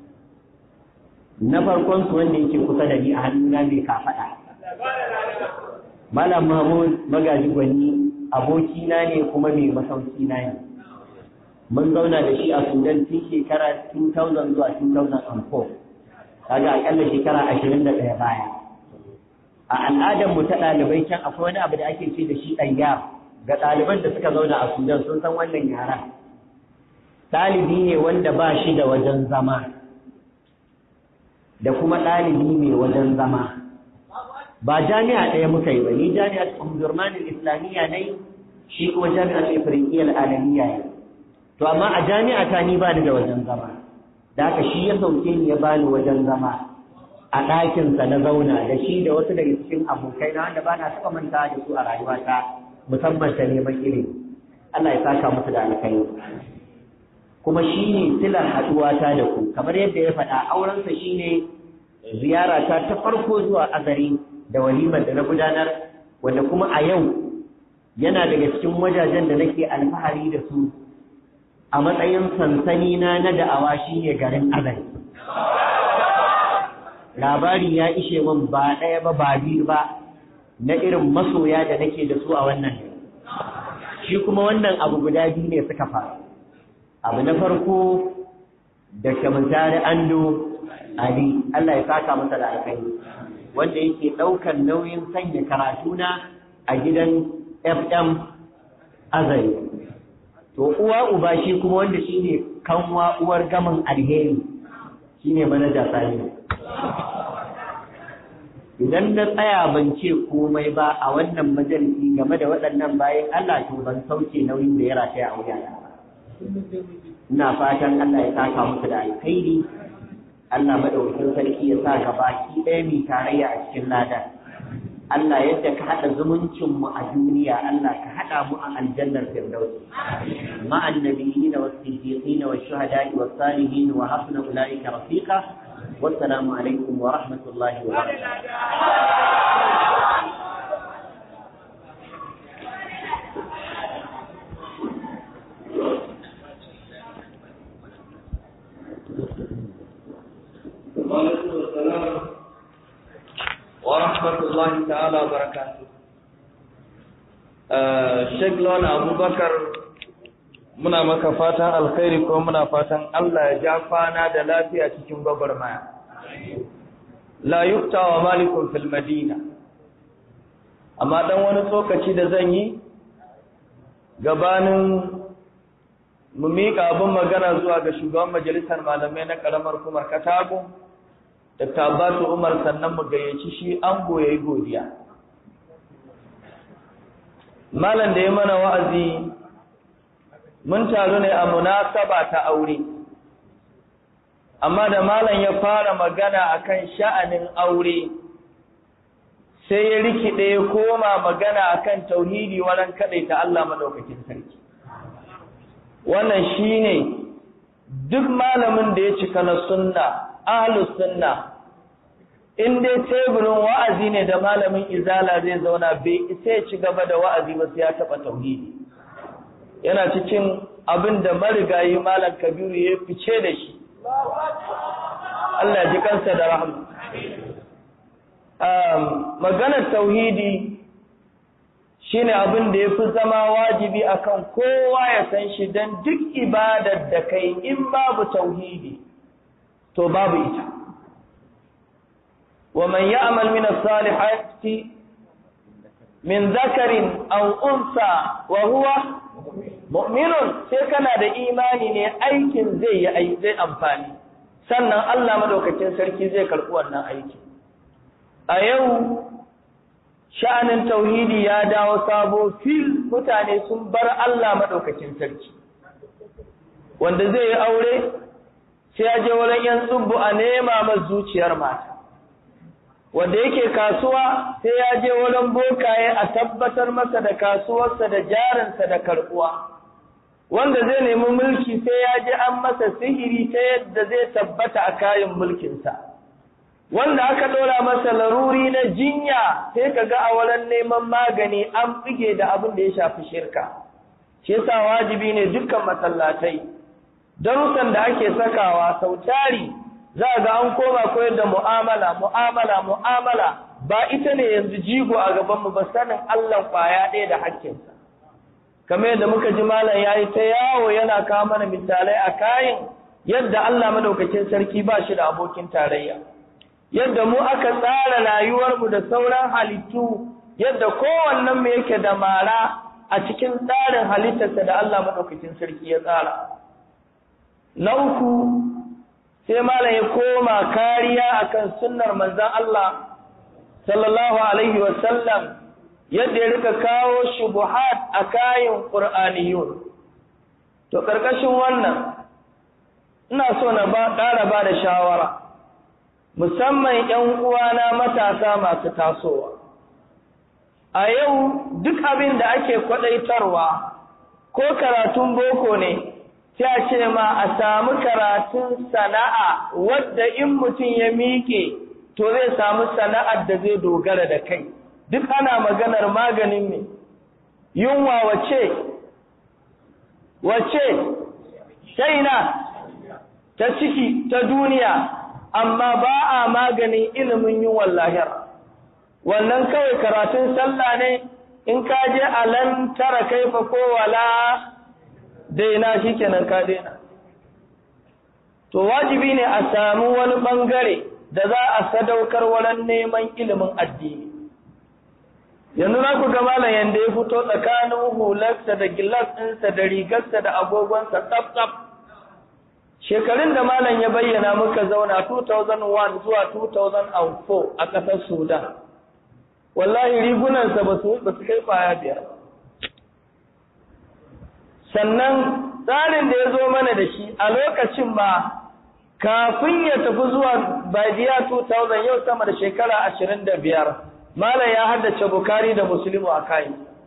na farkon su wanda yake kusa da ni a hannuna mai kafaɗa Malam Mahmud magaji gwanni abokina ne kuma mai masauki na ne mun zauna da shi a Sudan tun shekara 2000 zuwa 2004 kaga akalla shekara 21 baya a al'adar mu ta ɗalibai can akwai wani abu da ake ce da shi ɗanya ga ɗaliban da suka zauna a Sudan sun san wannan yaran ɗalibi ne wanda ba shi da wajen zama da kuma ɗalibi mai wajen zama ba jami'a ɗaya muka yi ba ni jami'ar Umdurmanin Islamiyya ne shi kuma jami'ar Ifriqiyyar Alamiyya ne to amma a jami'a ta ni bani da wajen zama da haka shi ya sauke ni ya bani wajen zama a ɗakinsa na zauna da shi da wasu daga cikin abokai na wanda bana taɓa manta da su a rayuwata musamman ta neman ilimi Allah ya saka musu da alkhairi kuma shi ne silar haɗuwata da ku kamar yadda ya faɗa aurensa shi ne ziyarata ta farko zuwa azari da walimar da na gudanar wanda kuma a yau yana daga cikin wajajen da nake alfahari da su a matsayin sansani na na da'awa shi ne garin azari labari ya ishe min ba ɗaya ba ba biyu ba na irin masoya da nake da su a wannan shi kuma wannan abu guda biyu ne suka faru abu na farko da kamantari ando ali Allah ya saka masa da alkhairi wanda yake ɗaukar nauyin sanya karatuna a gidan FM azari to uwa uba shi kuma wanda shine kanwa uwar gaman alheri shine manaja sani idan na tsaya ban ce komai ba a wannan majalisi game da waɗannan bayan Allah to ban sauke nauyin da ya rataya a wuyana ba ina fatan Allah ya saka musu da alkhairi Allah madaukakin sarki ya sa gaba ki ɗaya mai tarayya a cikin ladan Allah yadda ka haɗa zumuncin mu a duniya Allah ka haɗa mu a aljannar firdausi ma'an nabiyyin was siddiqin was shuhada'i was salihin wa hasuna ulaika rafiqa wassalamu alaikum wa rahmatullahi wa barakatuh وعليكم السلام ورحمة الله تعالى وبركاته Sheikh Lawan Abubakar muna maka fatan alkhairi ko muna fatan Allah ya ja kwana da lafiya cikin gwagwarmaya. La yukta wa malikun fil Madina. Amma dan wani tsokaci da zan yi gabanin mu miƙa abin magana zuwa ga shugaban majalisar malamai na ƙaramar kumar Katago. da tabatu Umar sannan mu gayyaci shi an goye godiya malam da ya mana wa'azi mun taru ne a munasaba ta aure amma da malam ya fara magana akan sha'anin aure sai ya rikide ya koma magana akan tauhidi waran ta Allah madaukakin sarki wannan shine duk malamin da ya cika na sunna ahlus sunna in dai teburin wa'azi ne da malamin izala zai zauna bai isa ya ci gaba da wa'azi ba sai ya taba tauhidi yana cikin abin da marigayi malam kabiru ya fice da shi Allah ji kansa da rahama maganar tauhidi shine abin da ya fi zama wajibi akan kowa ya san shi don duk ibadar da kai in babu tauhidi to babu ita wa man ya'mal min as-salihati min dhakarin aw unsa wa huwa mu'minun sai kana da imani ne aikin zai yi zai amfani sannan Allah madaukakin sarki zai karɓi wannan aiki a yau sha'anin tauhidi ya dawo sabo fil mutane sun bar Allah madaukakin sarki wanda zai yi aure sai ya je wurin yan tsubbu a nema masa zuciyar mata wanda yake kasuwa sai ya je wurin bokaye a tabbatar masa da kasuwarsa da jarinsa da karbuwa wanda zai nemi mulki sai ya je an masa sihiri ta yadda zai tabbata a kayan mulkinsa wanda aka ɗora masa laruri na jinya sai ka ga a wurin neman magani an bige da abin da ya shafi shirka shi yasa wajibi ne dukkan masallatai darussan da ake sakawa sau tari za ga an koma koyar da mu'amala mu'amala mu'amala ba ita ne yanzu jigo a gaban mu ba sanin Allah kwaya ɗaya da hakkinsa kamar yadda muka ji malam yayi ta yawo yana kawo mana misalai a kayan yadda Allah madaukakin sarki ba shi da abokin tarayya yadda mu aka tsara rayuwar mu da sauran halittu yadda kowannen mu yake da mara a cikin tsarin halittarsa da Allah madaukakin sarki ya tsara na uku sai malam ya koma kariya akan sunnar manzon Allah sallallahu alaihi wasallam yadda ya rika kawo shubuhat a kayan qur'aniyun to karkashin wannan ina so na ba ƙara ba da shawara musamman ƴan uwana matasa masu tasowa a yau duk abin da ake kwadaitarwa ko karatun boko ne sai ce ma a samu karatun sana'a wadda in mutum ya miƙe to zai samu sana'ar da zai dogara da kai duk ana maganar maganin ne yunwa wace wace shaina ta ciki ta duniya amma ba a maganin ilimin yunwan lahira wannan kawai karatun sallah ne in ka je alan tara kaifa ko wala daina shi kenan ka daina to wajibi ne a samu wani bangare da za a sadaukar wurin neman ilimin addini yanzu na ku ga malam yanda ya fito tsakanin hularsa da gilas ɗinsa da rigarsa da agogonsa tsaf tsaf shekarun da malam ya bayyana muka zauna 2001 zuwa 2004 a ƙasar sudan wallahi rigunansa ba su kai kwaya biyar sannan tsarin da ya zo mana da shi a lokacin ba kafin ya tafi zuwa badiya 2000 yau sama da shekara ashirin da biyar malam ya haddace bukari da musulmi a kai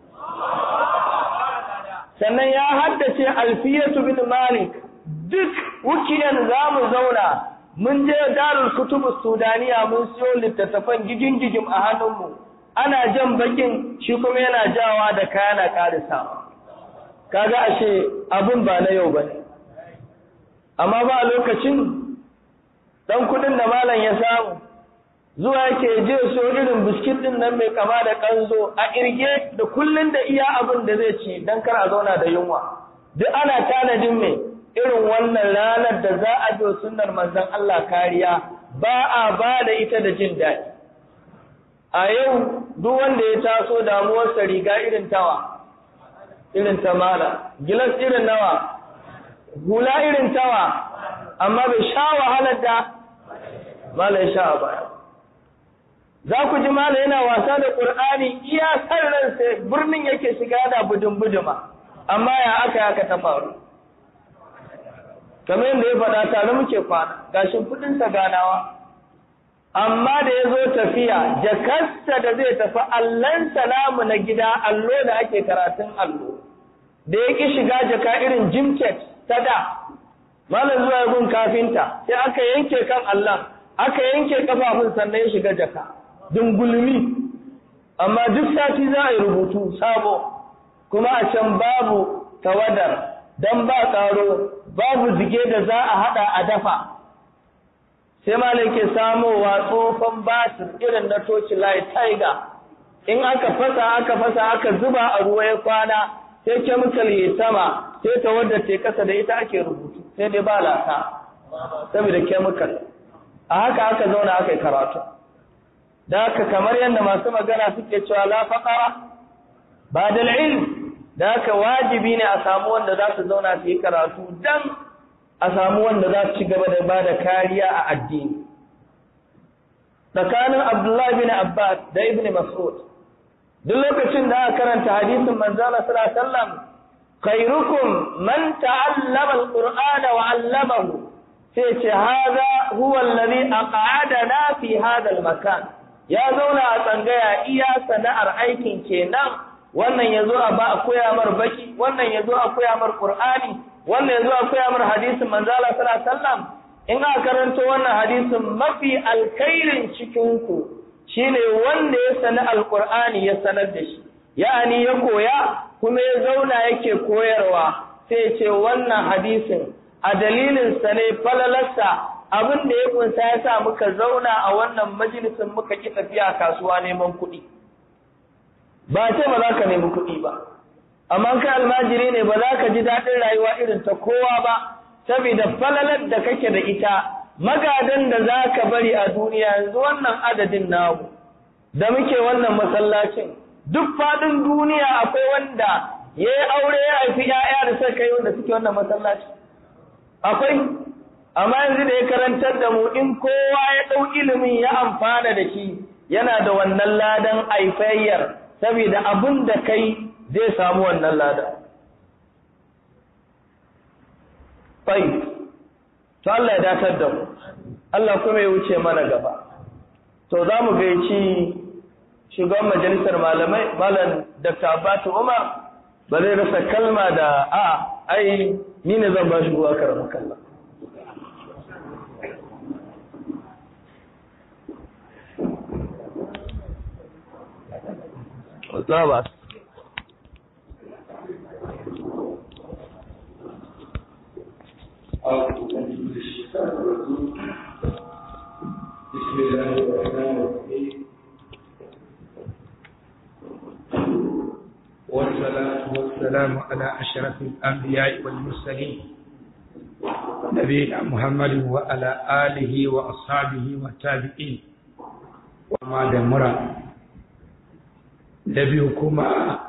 sannan ya haddace alfiyatu bin malik duk wukiyan za mu zauna mun je darul kutubu sudaniya mun siyo littattafan gigin gigim a hannunmu ana jan bakin shi kuma yana jawa da kayana karisawa kaga ashe abun ba na yau bane amma ba a lokacin dan kudin da malam ya samu zuwa yake je so irin biskit din nan mai kama da kanzo a irge da kullun da iya abin da zai ci dan kar a zauna da yunwa duk ana tanadin mai irin wannan ranar da za a bi sunnar manzon Allah kariya ba a ba da ita da jin daɗi a yau duk wanda ya taso damuwarsa riga irin tawa irin ta mala gilas irin nawa hula irin tawa amma bai sha wahalar da mala ya sha a baya za ku ji mala yana wasa da ƙur'ani iya san ransa birnin yake shiga da budin buduma amma ya aka aka ta faru kamar yadda ya faɗa tare muke kwana ga shimfiɗinsa ganawa amma da ya zo tafiya jakarsa da zai tafi allon salamu na gida allo da ake karatun allo da ya ƙi shiga jaka irin jimket ta da malam zuwa gun kafinta sai aka yanke kan allon aka yanke kafafun sannan ya shiga jaka dungulmi amma duk sati za a yi rubutu sabo kuma a can babu tawadar don ba tsaro babu zige da za a hada a dafa sai malai ke samowa tsofan batir irin na toci light tiger in aka fasa aka fasa aka zuba a ruwa ya kwana sai chemical ya sama sai ta wadda ta kasa da ita ake rubutu sai dai ba lasa saboda chemical a haka aka zauna aka yi karatu da haka kamar yadda masu magana suke cewa la faqara ba da ilm da haka wajibi ne a samu wanda za su zauna su yi karatu dan a samu wanda za su ci gaba da ba da kariya a addini tsakanin abdullahi bin abbas da ibn mas'ud duk lokacin da aka karanta hadisin manzala sallallahu alaihi wasallam khairukum man ta'allama alqur'ana wa 'allamahu sai ce hada huwa alladhi aq'adana fi hada almakan ya zauna a tsangaya iya sana'ar aikin kenan wannan yazo a ba a koya mar baki wannan yazo a koya mar qur'ani wannan yazo a koya mar hadisin manzala sallallahu alaihi wasallam in aka karanto wannan hadisin mafi alkhairin cikin ku shine wanda ya sani alqur'ani ya sanar da shi ya'ani ya koya kuma ya zauna yake koyarwa sai ce wannan hadisin a dalilin sa ne falalarsa abin da ya kunsa ya sa muka zauna a wannan majalisin muka ki tafiya kasuwa neman kuɗi ba ce ba za ka nemi kuɗi ba amma kai almajiri ne ba za ka ji daɗin rayuwa irin ta kowa ba saboda falalar da kake da ita magadan da za ka bari a duniya yanzu wannan adadin namu da muke wannan masallacin duk faɗin duniya akwai wanda ya yi aure ya haifi ‘ya'ya da suka kai wanda suke wannan masallaci akwai amma yanzu da ya karantar da mu in kowa ya ɗau ilimin ya amfana da shi yana da wannan ladan aifayyar saboda abin da kai zai samu wannan ladan Fai, to Allah ya datar da mu, Allah kuma ya wuce mana gaba. To za mu gaici shugaban majalisar malamai, Malam Dr. Abbatu Umar, ba zai rasa kalma da a ai ni ne zan ba shi ruwa karamin kallon. Zabas. بسم الله الرحمن الرحيم والصلاة والسلام على أشرف الأنبياء والمرسلين نبينا محمد وعلى آله وأصحابه والتابعين وما دمر نبيكما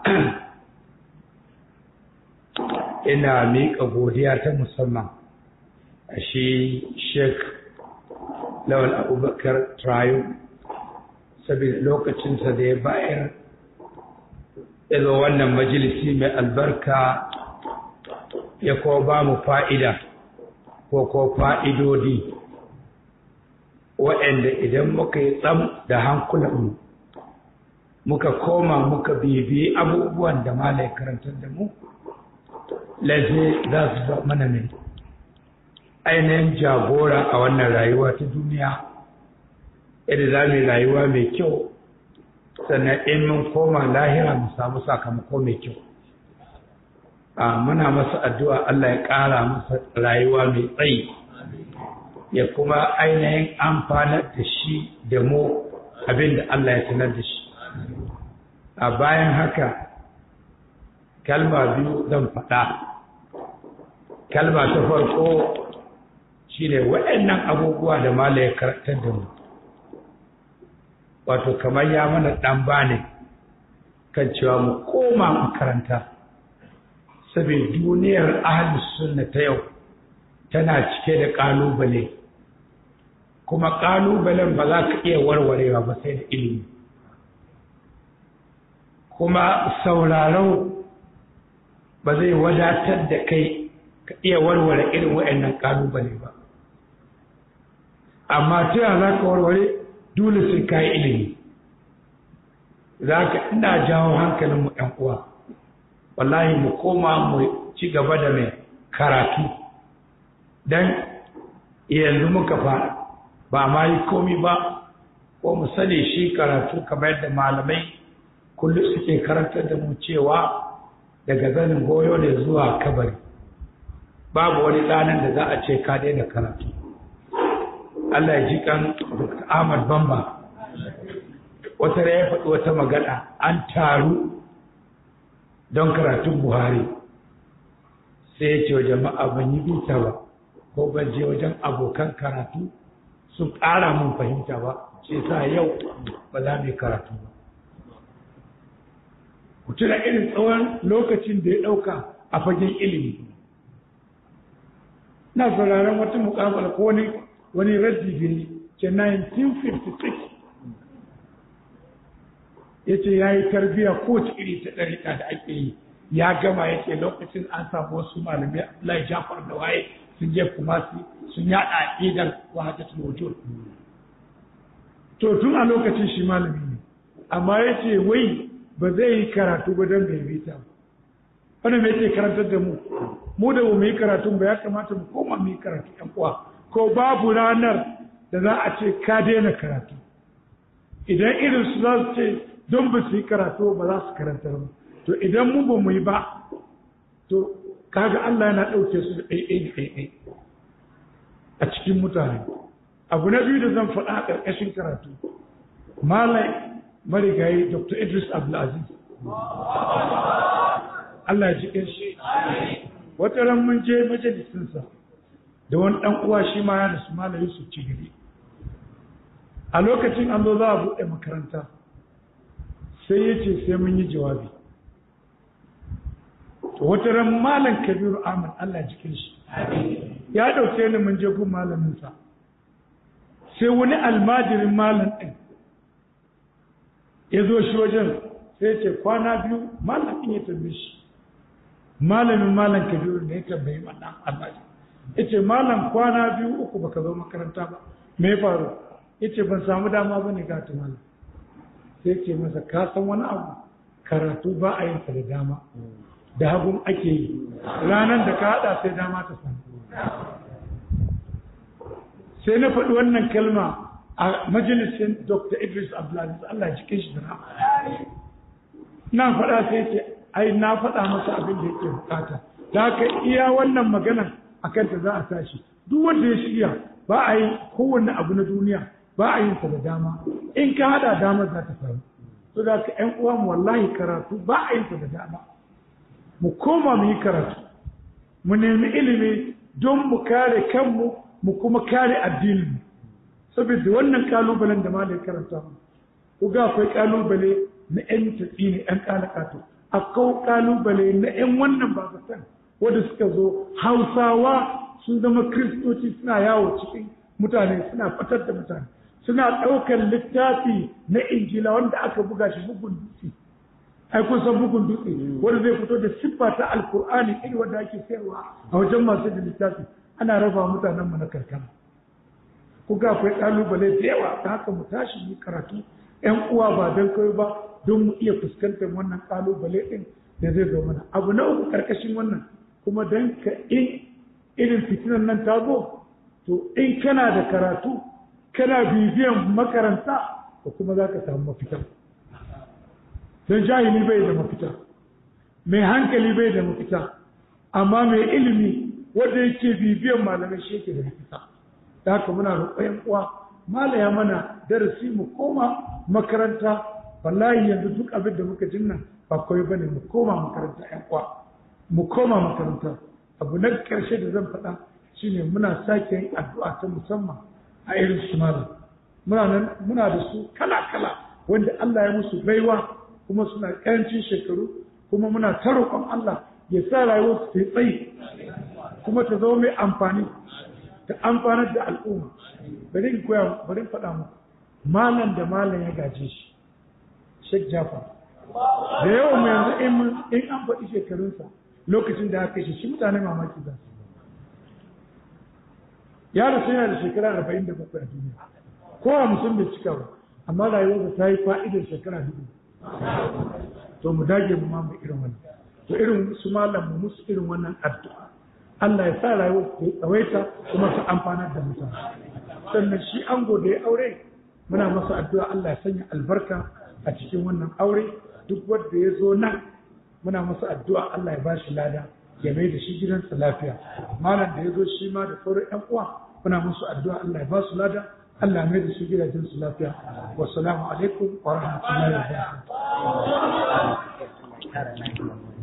ina miƙa godiya ta musamman a shi sheik lawal abubakar trayo saboda lokacinsa da ya bayar ya zo wannan majalisi mai albarka ya ko ba mu fa'ida ko ko fa'idodi waɗanda idan muka yi tsam da hankulanmu muka koma muka bibiyi abubuwan da malai karantar da mu lalle za su zama mana mai ainihin jagora a wannan rayuwa ta duniya yadda za mu yi rayuwa mai kyau sannan in mun koma lahira mu samu sakamako mai kyau a muna masa addu'a Allah ya ƙara masa rayuwa mai tsayi ya kuma ainihin amfanar da shi da mu abin da Allah ya sanar da shi a bayan haka kalma biyu zan faɗa kalma ta farko shine waɗannan abubuwa da mala ya karantar da mu wato kamar ya mana ɗan bane kan cewa mu koma makaranta saboda duniyar ahlus sunna ta yau tana cike da ƙalubale kuma ƙalubalen ba za ka iya warwarewa ba sai da ilimi kuma sauraro ba zai wadatar da kai ka iya warware irin waɗannan ƙalubale ba amma ta za ka warware dole sai ka yi ilimi za ka ina jawo hankalin mu ɗan uwa wallahi mu koma mu ci gaba da mai karatu don yanzu muka fara ba ma yi komi ba ko mu sani shi karatu kamar yadda malamai kullum suke karantar da mu cewa daga zanin goyo ne zuwa kabari babu wani ɗanan da za a ce ka daina karatu Allah ya ji kan Dr. Ahmad Bamba wata da ya faɗi wata magana an taru don karatun Buhari sai ya ce wa jama'a ban yi bita ba ko ban je wajen abokan karatu sun ƙara mun fahimta ba sai sa yau ba za mu yi karatu ba ku tuna irin tsawon lokacin da ya ɗauka a fagen ilimi na sauraron wata mukabala ko wani wani raddi ne ke 1956 ya ce ya yi tarbiya kowace iri ta ɗariƙa da ake yi ya gama ya ce lokacin an samu wasu malamai Abdullahi Jafar da waye sun je kumasi sun yaɗa aƙidar wahadatul wujud to tun a lokacin shi malami ne amma ya ce wai ba zai yi karatu ba don bai bi ta wanda mai ce karantar da mu mu da mu yi karatu ba ya kamata mu koma mu yi karatu ɗan uwa ko babu ranar da za a ce ka daina karatu idan irin su za su ce don ba su yi karatu ba za su karantar ba to idan mu ba mu yi ba to kaga Allah yana ɗauke su da ɗaiɗai ɗaiɗai a cikin mutane abu na biyu da zan faɗa a ƙarƙashin karatu malai marigayi dr idris abdulaziz Allah ya ji shi wata ran mun je majalisinsa da wani ɗan uwa shi ma ya rasu malai yusuf cigiri a lokacin an zo za a buɗe makaranta sai ya ce sai mun yi jawabi wata ran malam kabiru ahmad allah jikin shi ya ɗauke ni mun je gun malaminsa sai wani almajirin malam ɗin ya zo shi wajen sai ya ce kwana biyu malam ɗin ya tambaye shi malamin malam kabiru ne ya tambayi wannan almajiri ya ce malam kwana biyu uku baka zo makaranta ba me ya faru ya ce ban samu dama ba ne gata malam sai ce masa ka san wani abu karatu ba a yin da dama da hagun ake yi ranar da ka haɗa sai dama ta samu sai na faɗi wannan kalma a majalisin dr idris abdulaziz allah cikin shi da na faɗa sai ce ai na faɗa masa abin da yake bukata da haka iya wannan magana a kanta za a tashi duk wanda ya shirya ba a yi kowanne abu na duniya ba a yin sa da dama in ka haɗa dama za ta samu to da ka ƴan uwa mu wallahi karatu ba a yin sa da dama mu koma mu yi karatu mu nemi ilimi don mu kare kanmu mu kuma kare addininmu saboda wannan kalubalen da malai karanta mu ku ga akwai kalubale na ƴan tatsi ne ƴan kalakato akwai kalubale na ƴan wannan babatan wanda suka zo hausawa sun zama kristoci suna yawo cikin mutane suna fitar da mutane suna ɗaukar littafi na injila wanda aka buga shi bugun dutse ai kun san bugun dutse wanda zai fito da siffa ta alkur'ani irin wanda ake sayarwa a wajen masu da littafi ana raba mutanen mu na karkara ku ga akwai kalubale da yawa ta haka mu tashi mu karatu ƴan uwa ba don kai ba don mu iya fuskantar wannan kalubale din da zai zo mana abu na uku karkashin wannan kuma dan ka in irin fitinan nan ta zo to in kana da karatu kana bibiyan makaranta ko kuma za ka samu mafita don jahili bai da mafita mai hankali bai da mafita amma mai ilimi wanda yake bibiyan malamai shi yake da mafita da haka muna roƙon uwa malaya mana darasi mu koma makaranta wallahi yanzu duk abin da muka jinnan ba kawai bane mu koma makaranta ƴan uwa mu koma makaranta abu na ƙarshe da zan faɗa shine muna sake yin addu'a ta musamman a irin su malam muna nan muna da su kala kala wanda Allah ya musu baiwa kuma suna ƙarancin shekaru kuma muna ta roƙon Allah ya sa rayuwar su ta tsayi kuma ta zama mai amfani ta amfanar da al'umma bari in koya bari in faɗa muku malam da malam ya gaje shi Sheikh Jafar da yawan mu yanzu in an faɗi shekarunsa lokacin da aka shi shi mutane mamaki za su ya rasu yana da shekara arba'in da bakwai a duniya ko a mutum bai cika ba amma rayuwarsa ta yi fa'idar shekara dubu to mu dage mu mamu irin wannan to irin su malam mu musu irin wannan addu'a Allah ya sa rayuwar ta tsawaita kuma ta amfanar da mutane sannan shi ango da ya aure muna masa addu'a Allah ya sanya albarka a cikin wannan aure duk wanda ya zo nan muna masa addu'a Allah ya ba shi lada ya mai da shi gidansa lafiya malam da ya zo shi ma da sauran ƴan uwa muna musu addu'a Allah ya ba su lada Allah mai da su gidajen su lafiya wassalamu alaikum wa rahmatullahi wa barakatuh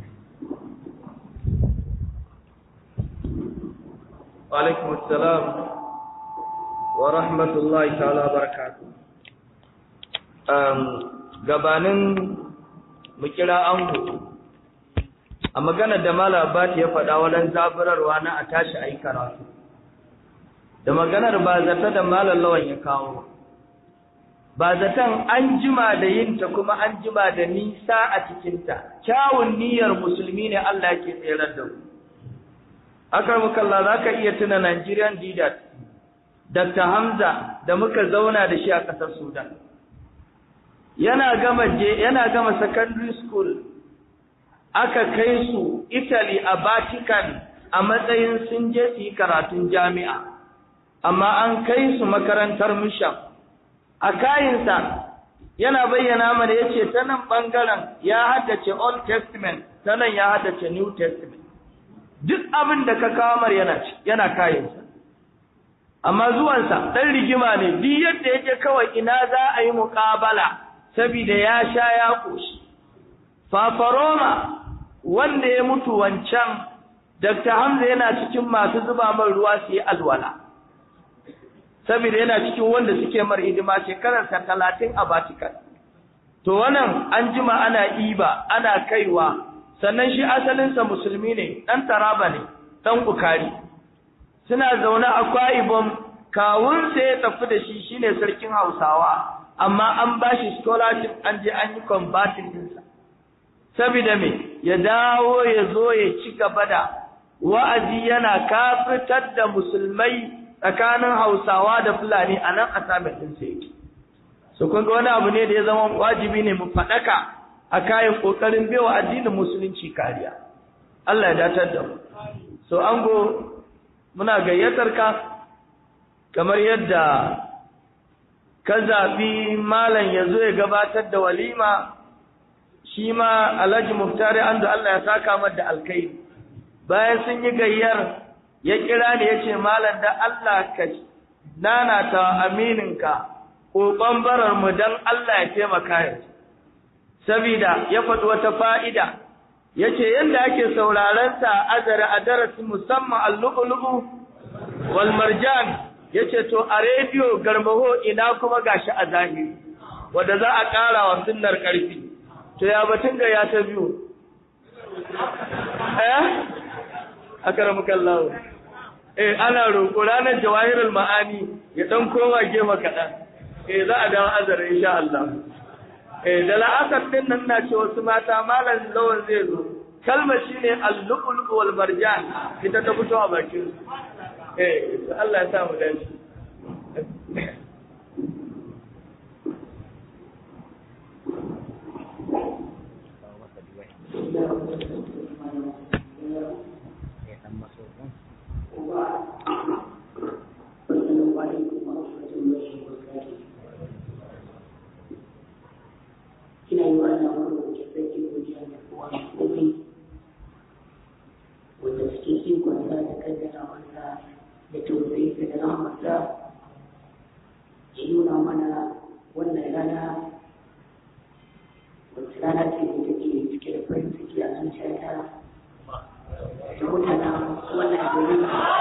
وعليكم السلام ورحمة الله تعالى وبركاته gabanin mu kira ango a maganar da Malam Abbas ya faɗa wajen zaburarwa na a tashi a yi karatu da maganar ba zata da Malam Lawan ya kawo ba zaton an jima da yinta kuma an jima da nisa a cikinta kyawun niyyar musulmi ne Allah ke tserar da ku akarmukalla za ka iya tuna Nigerian Didat Dr. Hamza da muka zauna da shi a ƙasar Sudan yana gama yana gama secondary school aka kai su Italy a Vatican a matsayin sun je su yi karatun jami'a amma an kai su makarantar mission a kayinsa yana bayyana mana yace ta nan bangaren ya haddace Old Testament ta nan ya haddace New Testament duk abin da ka kawo mar yana yana kayinsa amma zuwansa dan rigima ne duk yadda yake kawai ina za a yi muƙabala saboda ya sha ya koshi fafaroma wanda ya mutu wancan Dr. Hamza yana cikin masu zuba man ruwa su yi alwala saboda yana cikin wanda suke mar hidima shekararsa talatin a Vatican to wannan an jima ana iba ana kaiwa sannan shi asalinsa musulmi ne ɗan taraba ne ɗan ukari suna zaune a kwa'ibom kawunsa ya tafi da shi shine sarkin hausawa amma an ba shi scholarship an je an yi combatin dinsa saboda me ya dawo ya zo ya ci gaba da wa'azi yana kafitar da musulmai tsakanin hausawa da fulani a nan a samun ɗinsa yake so kun ga wani abu ne da ya zama wajibi ne mu faɗaka a kayan ƙoƙarin bewa addinin musulunci kariya Allah ya datar da mu so ango muna gayyatar ka kamar yadda ka zaɓi malam ya zo ya gabatar da walima shi ma alhaji muftari an da Allah ya saka mar da alkai bayan sun yi gayyar ya kira ni ya ce malam da Allah ka nana ta amininka ƙoƙon barar mu don Allah ya taimaka ya sabida ya faɗi wata fa'ida ya ce yadda ake sauraron sa azare a darasin musamman al-lu'lu'u wal marjan ya ce to a rediyo garmaho ina kuma gashi a zahiri wanda za a ƙara wa sunnar ƙarfi to ya batun ga ya ta biyu eh akaramuka Allah eh ana roƙo ranar jawahirul ma'ani ya dan koma gefe kaɗan eh za a dawo azara insha Allah eh da la'asar din nan na ce wasu mata malam lawan zai zo kalma shine al-lu'lu wal marjan ita ta fito a bakin eh Allah ya sa mu dace ina yi wa Allah wani da sarki godiya da kowa da komai wanda suke ikon sa da kaddara wasa da tausayi da rahmarsa ya nuna mana wannan rana wacce rana ce da take cike da farin ciki a zuciyata da mutanen wannan gari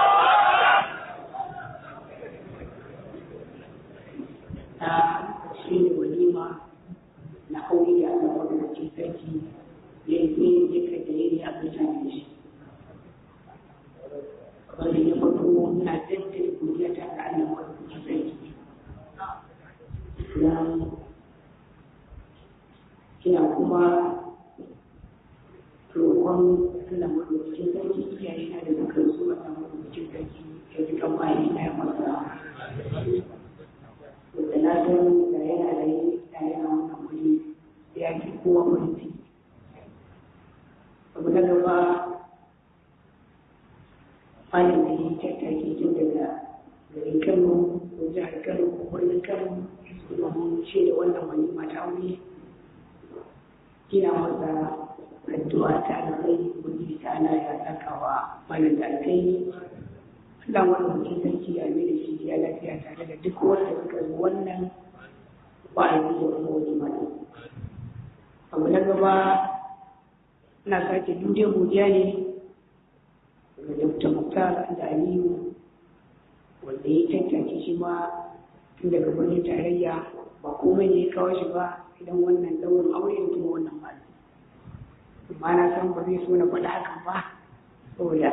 ta shi ne walima na aure da Allah wanda cikin sarki ya yi ya kai da yayi a mutane da shi wanda ya fito na jaddada godiya ta ga Allah wanda cikin sarki na ina kuma roƙon Allah madaukakin sarki iyaye na da dukkan su Allah madaukakin sarki ya ji kan bayan na ya masa wanda na san da yana da yi da yana wannan wuri ya fi kowa farin ciki abu na gaba malin da yi tattaki tun daga garin kano ko jihar kano ko birnin kano domin ce da wannan wani mata wuri ina masa addu'a ta alkai ubangiji ta ana ya saka wa malin da alkai Allah wani mutum sarki ya mai da shi ya lafiya tare da duk wanda suka zo wannan ba a yi da kuma wani mata. Abu na gaba ina sake dude godiya ne ga Dr. Muktar da Aliyu wanda ya tantance shi ma tun daga birnin tarayya ba komai ne ya kawo shi ba idan wannan daurin aure da kuma wannan malu. Amma na san ba zai so na faɗa hakan ba saboda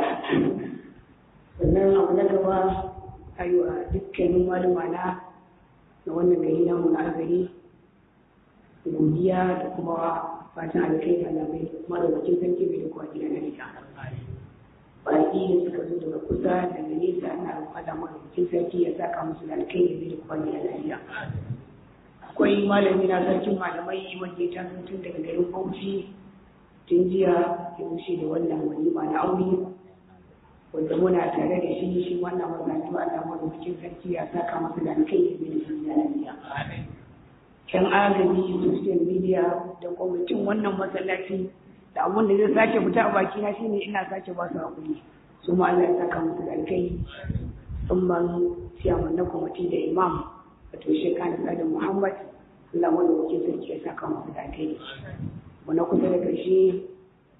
sannan abu na gaba a yi wa dukkanin malama na na wannan gari namu na agari godiya da kuma fatan alkai da alamai madaukakin sarki mai da kuwa gida na gida baki da suka zo daga kusa daga nesa ana fada madaukakin sarki ya saka musu da alkai da mai da kuwa gida na gida akwai malami na sarkin malamai wanda ya taso tun daga garin bauchi tun jiya ya wuce da wannan walima na aure wanda muna tare da shi shi wannan mazaji Allah madaukakin sarki ya saka masa da kai da da shi da lafiya. Yan agaji social media da kwamitin wannan masallaci da abun da zai sake fita a baki na shine ina sake ba su hakuri su ma Allah ya saka musu da kai tsumman siyaman na kwamiti da imam wato shekana sada Muhammad Allah madaukakin sarki ya saka musu da kai. Wani kusa da ƙarshe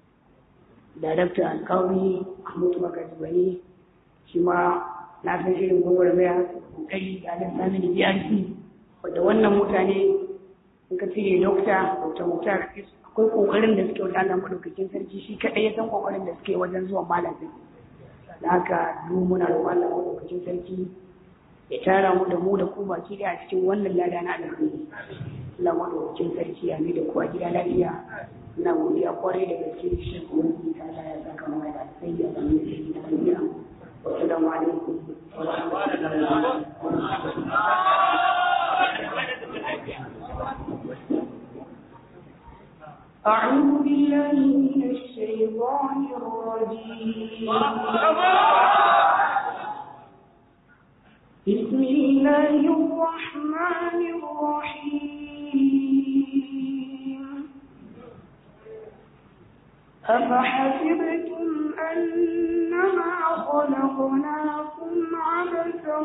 darakta alkawari mahmud magajibani shi ma na san irin gwagwarmaya kokari da alin sami da brc wadda wannan mutane in ka cire dokta dr mutar akwai kokarin da suke wajen Allah madaukakin sarki shi kadai ya san kokarin da suke wajen zuwa malamin da haka duk muna roƙon Allah madaukakin sarki ya tara mu da mu da ku baki da a cikin wannan lada na alheri Allah madaukakin sarki ya mai da kowa gida lafiya ina godiya kwarai da gaske shi kuma ta Allah ya saka mu da sai ya zama da shi da lafiya wassalamu alaikum wa rahmatullahi wa أعوذ بالله من الشيطان الرجيم بسم الله الرحمن الرحيم أفحسبتم أنما خلقناكم عبثا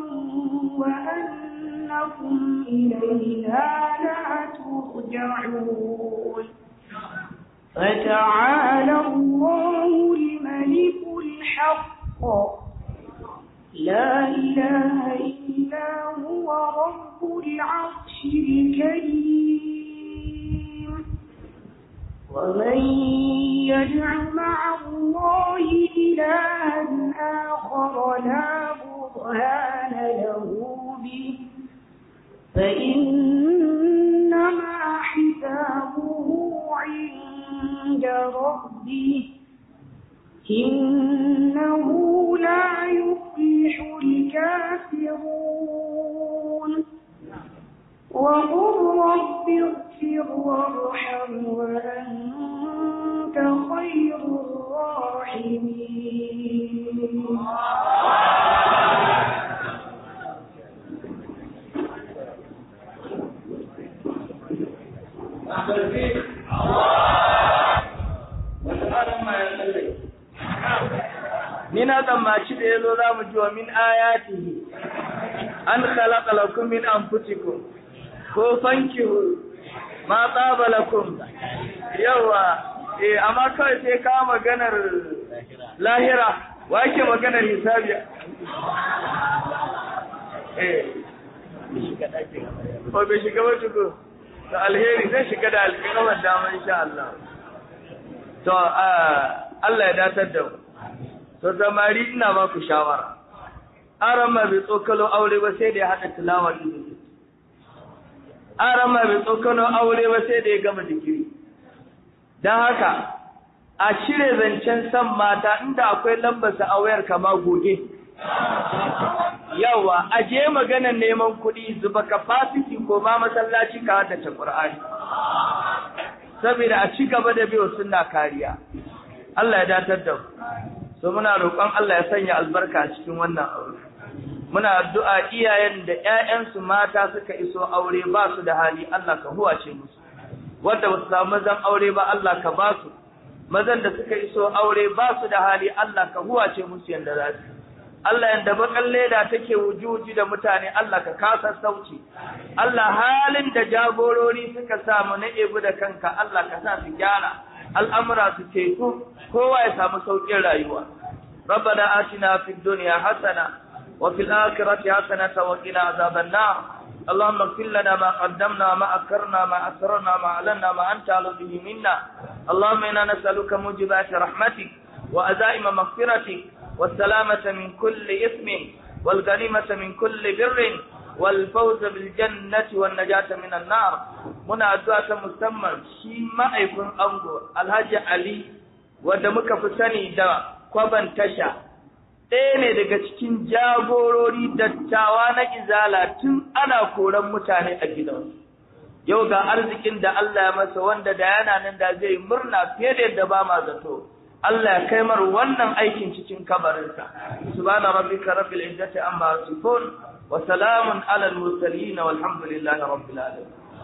وأنكم إلينا لا ترجعون فتعالى الله الملك الحق لا إله إلا هو رب العرش الكريم ومن يدع مع الله إلها آخر لا برهان له به فإنما حسابه عند ربه إنه لا يفلح الكافرون وقل رب اغفر وارحم وأنت خير الراحمين ni na tsammaci da yazo za mu ji wa min ayatihi an khalaqa lakum min anfusikum ko fankihu ma tsaba lakum yawa eh amma kawai sai ka maganar lahira wa yake maganar hisabi eh ko bai shiga ba tuko to alheri zai shiga da alƙawar dama insha Allah to Allah ya datar da mu to zamari ina ba ku shawara arama bai tsokalo aure ba sai da ya haɗa tilawar ilimi arama bai tsokalo aure ba sai da ya gama digiri don haka a cire zancen san mata inda akwai lambarsa a wayar kama goge yawa a je maganar neman kuɗi zuba capacity ko ma masallaci ka haddace Qur'ani saboda a ci gaba da biyo sunna kariya Allah ya datar da mu so muna roƙon Allah ya sanya albarka a cikin wannan aure muna addu'a iyayen da ƴaƴansu mata suka iso aure ba su da hali Allah ka huwace musu wanda ba su samu mazan aure ba Allah ka ba su mazan da suka iso aure ba su da hali Allah ka huwace musu yanda za su Allah yanda bakan leda take wujuji da mutane Allah ka kasa sauci Allah halin da jagorori suka samu na ebu da kanka Allah ka sa su gyara al'amura su teku kowa ya samu sauƙin rayuwa ربنا آتنا في الدنيا حسنة وفي الآخرة حسنة وقنا عذاب النار اللهم اغفر لنا ما قدمنا ما أكرنا ما أسررنا ما أعلنا ما أنت على به منا اللهم إنا نسألك موجبات رحمتك وأزائم مغفرتك والسلامة من كل إثم والغنيمة من كل بر والفوز بالجنة والنجاة من النار منا أدعاء مسمى شي ما يكون أنغو الحاج علي ودمك فسني دا kwaban tasha ɗaya ne daga cikin jagorori dattawa na izala tun ana koran mutane a gidansu yau ga arzikin da Allah ya masa wanda da yana nan da zai murna fiye da yadda ba ma zato Allah ya kai mar wannan aikin cikin kabarinsa subhana rabbika rabbil izzati amma yasifun wa salamun alal mursalin walhamdulillahi rabbil alamin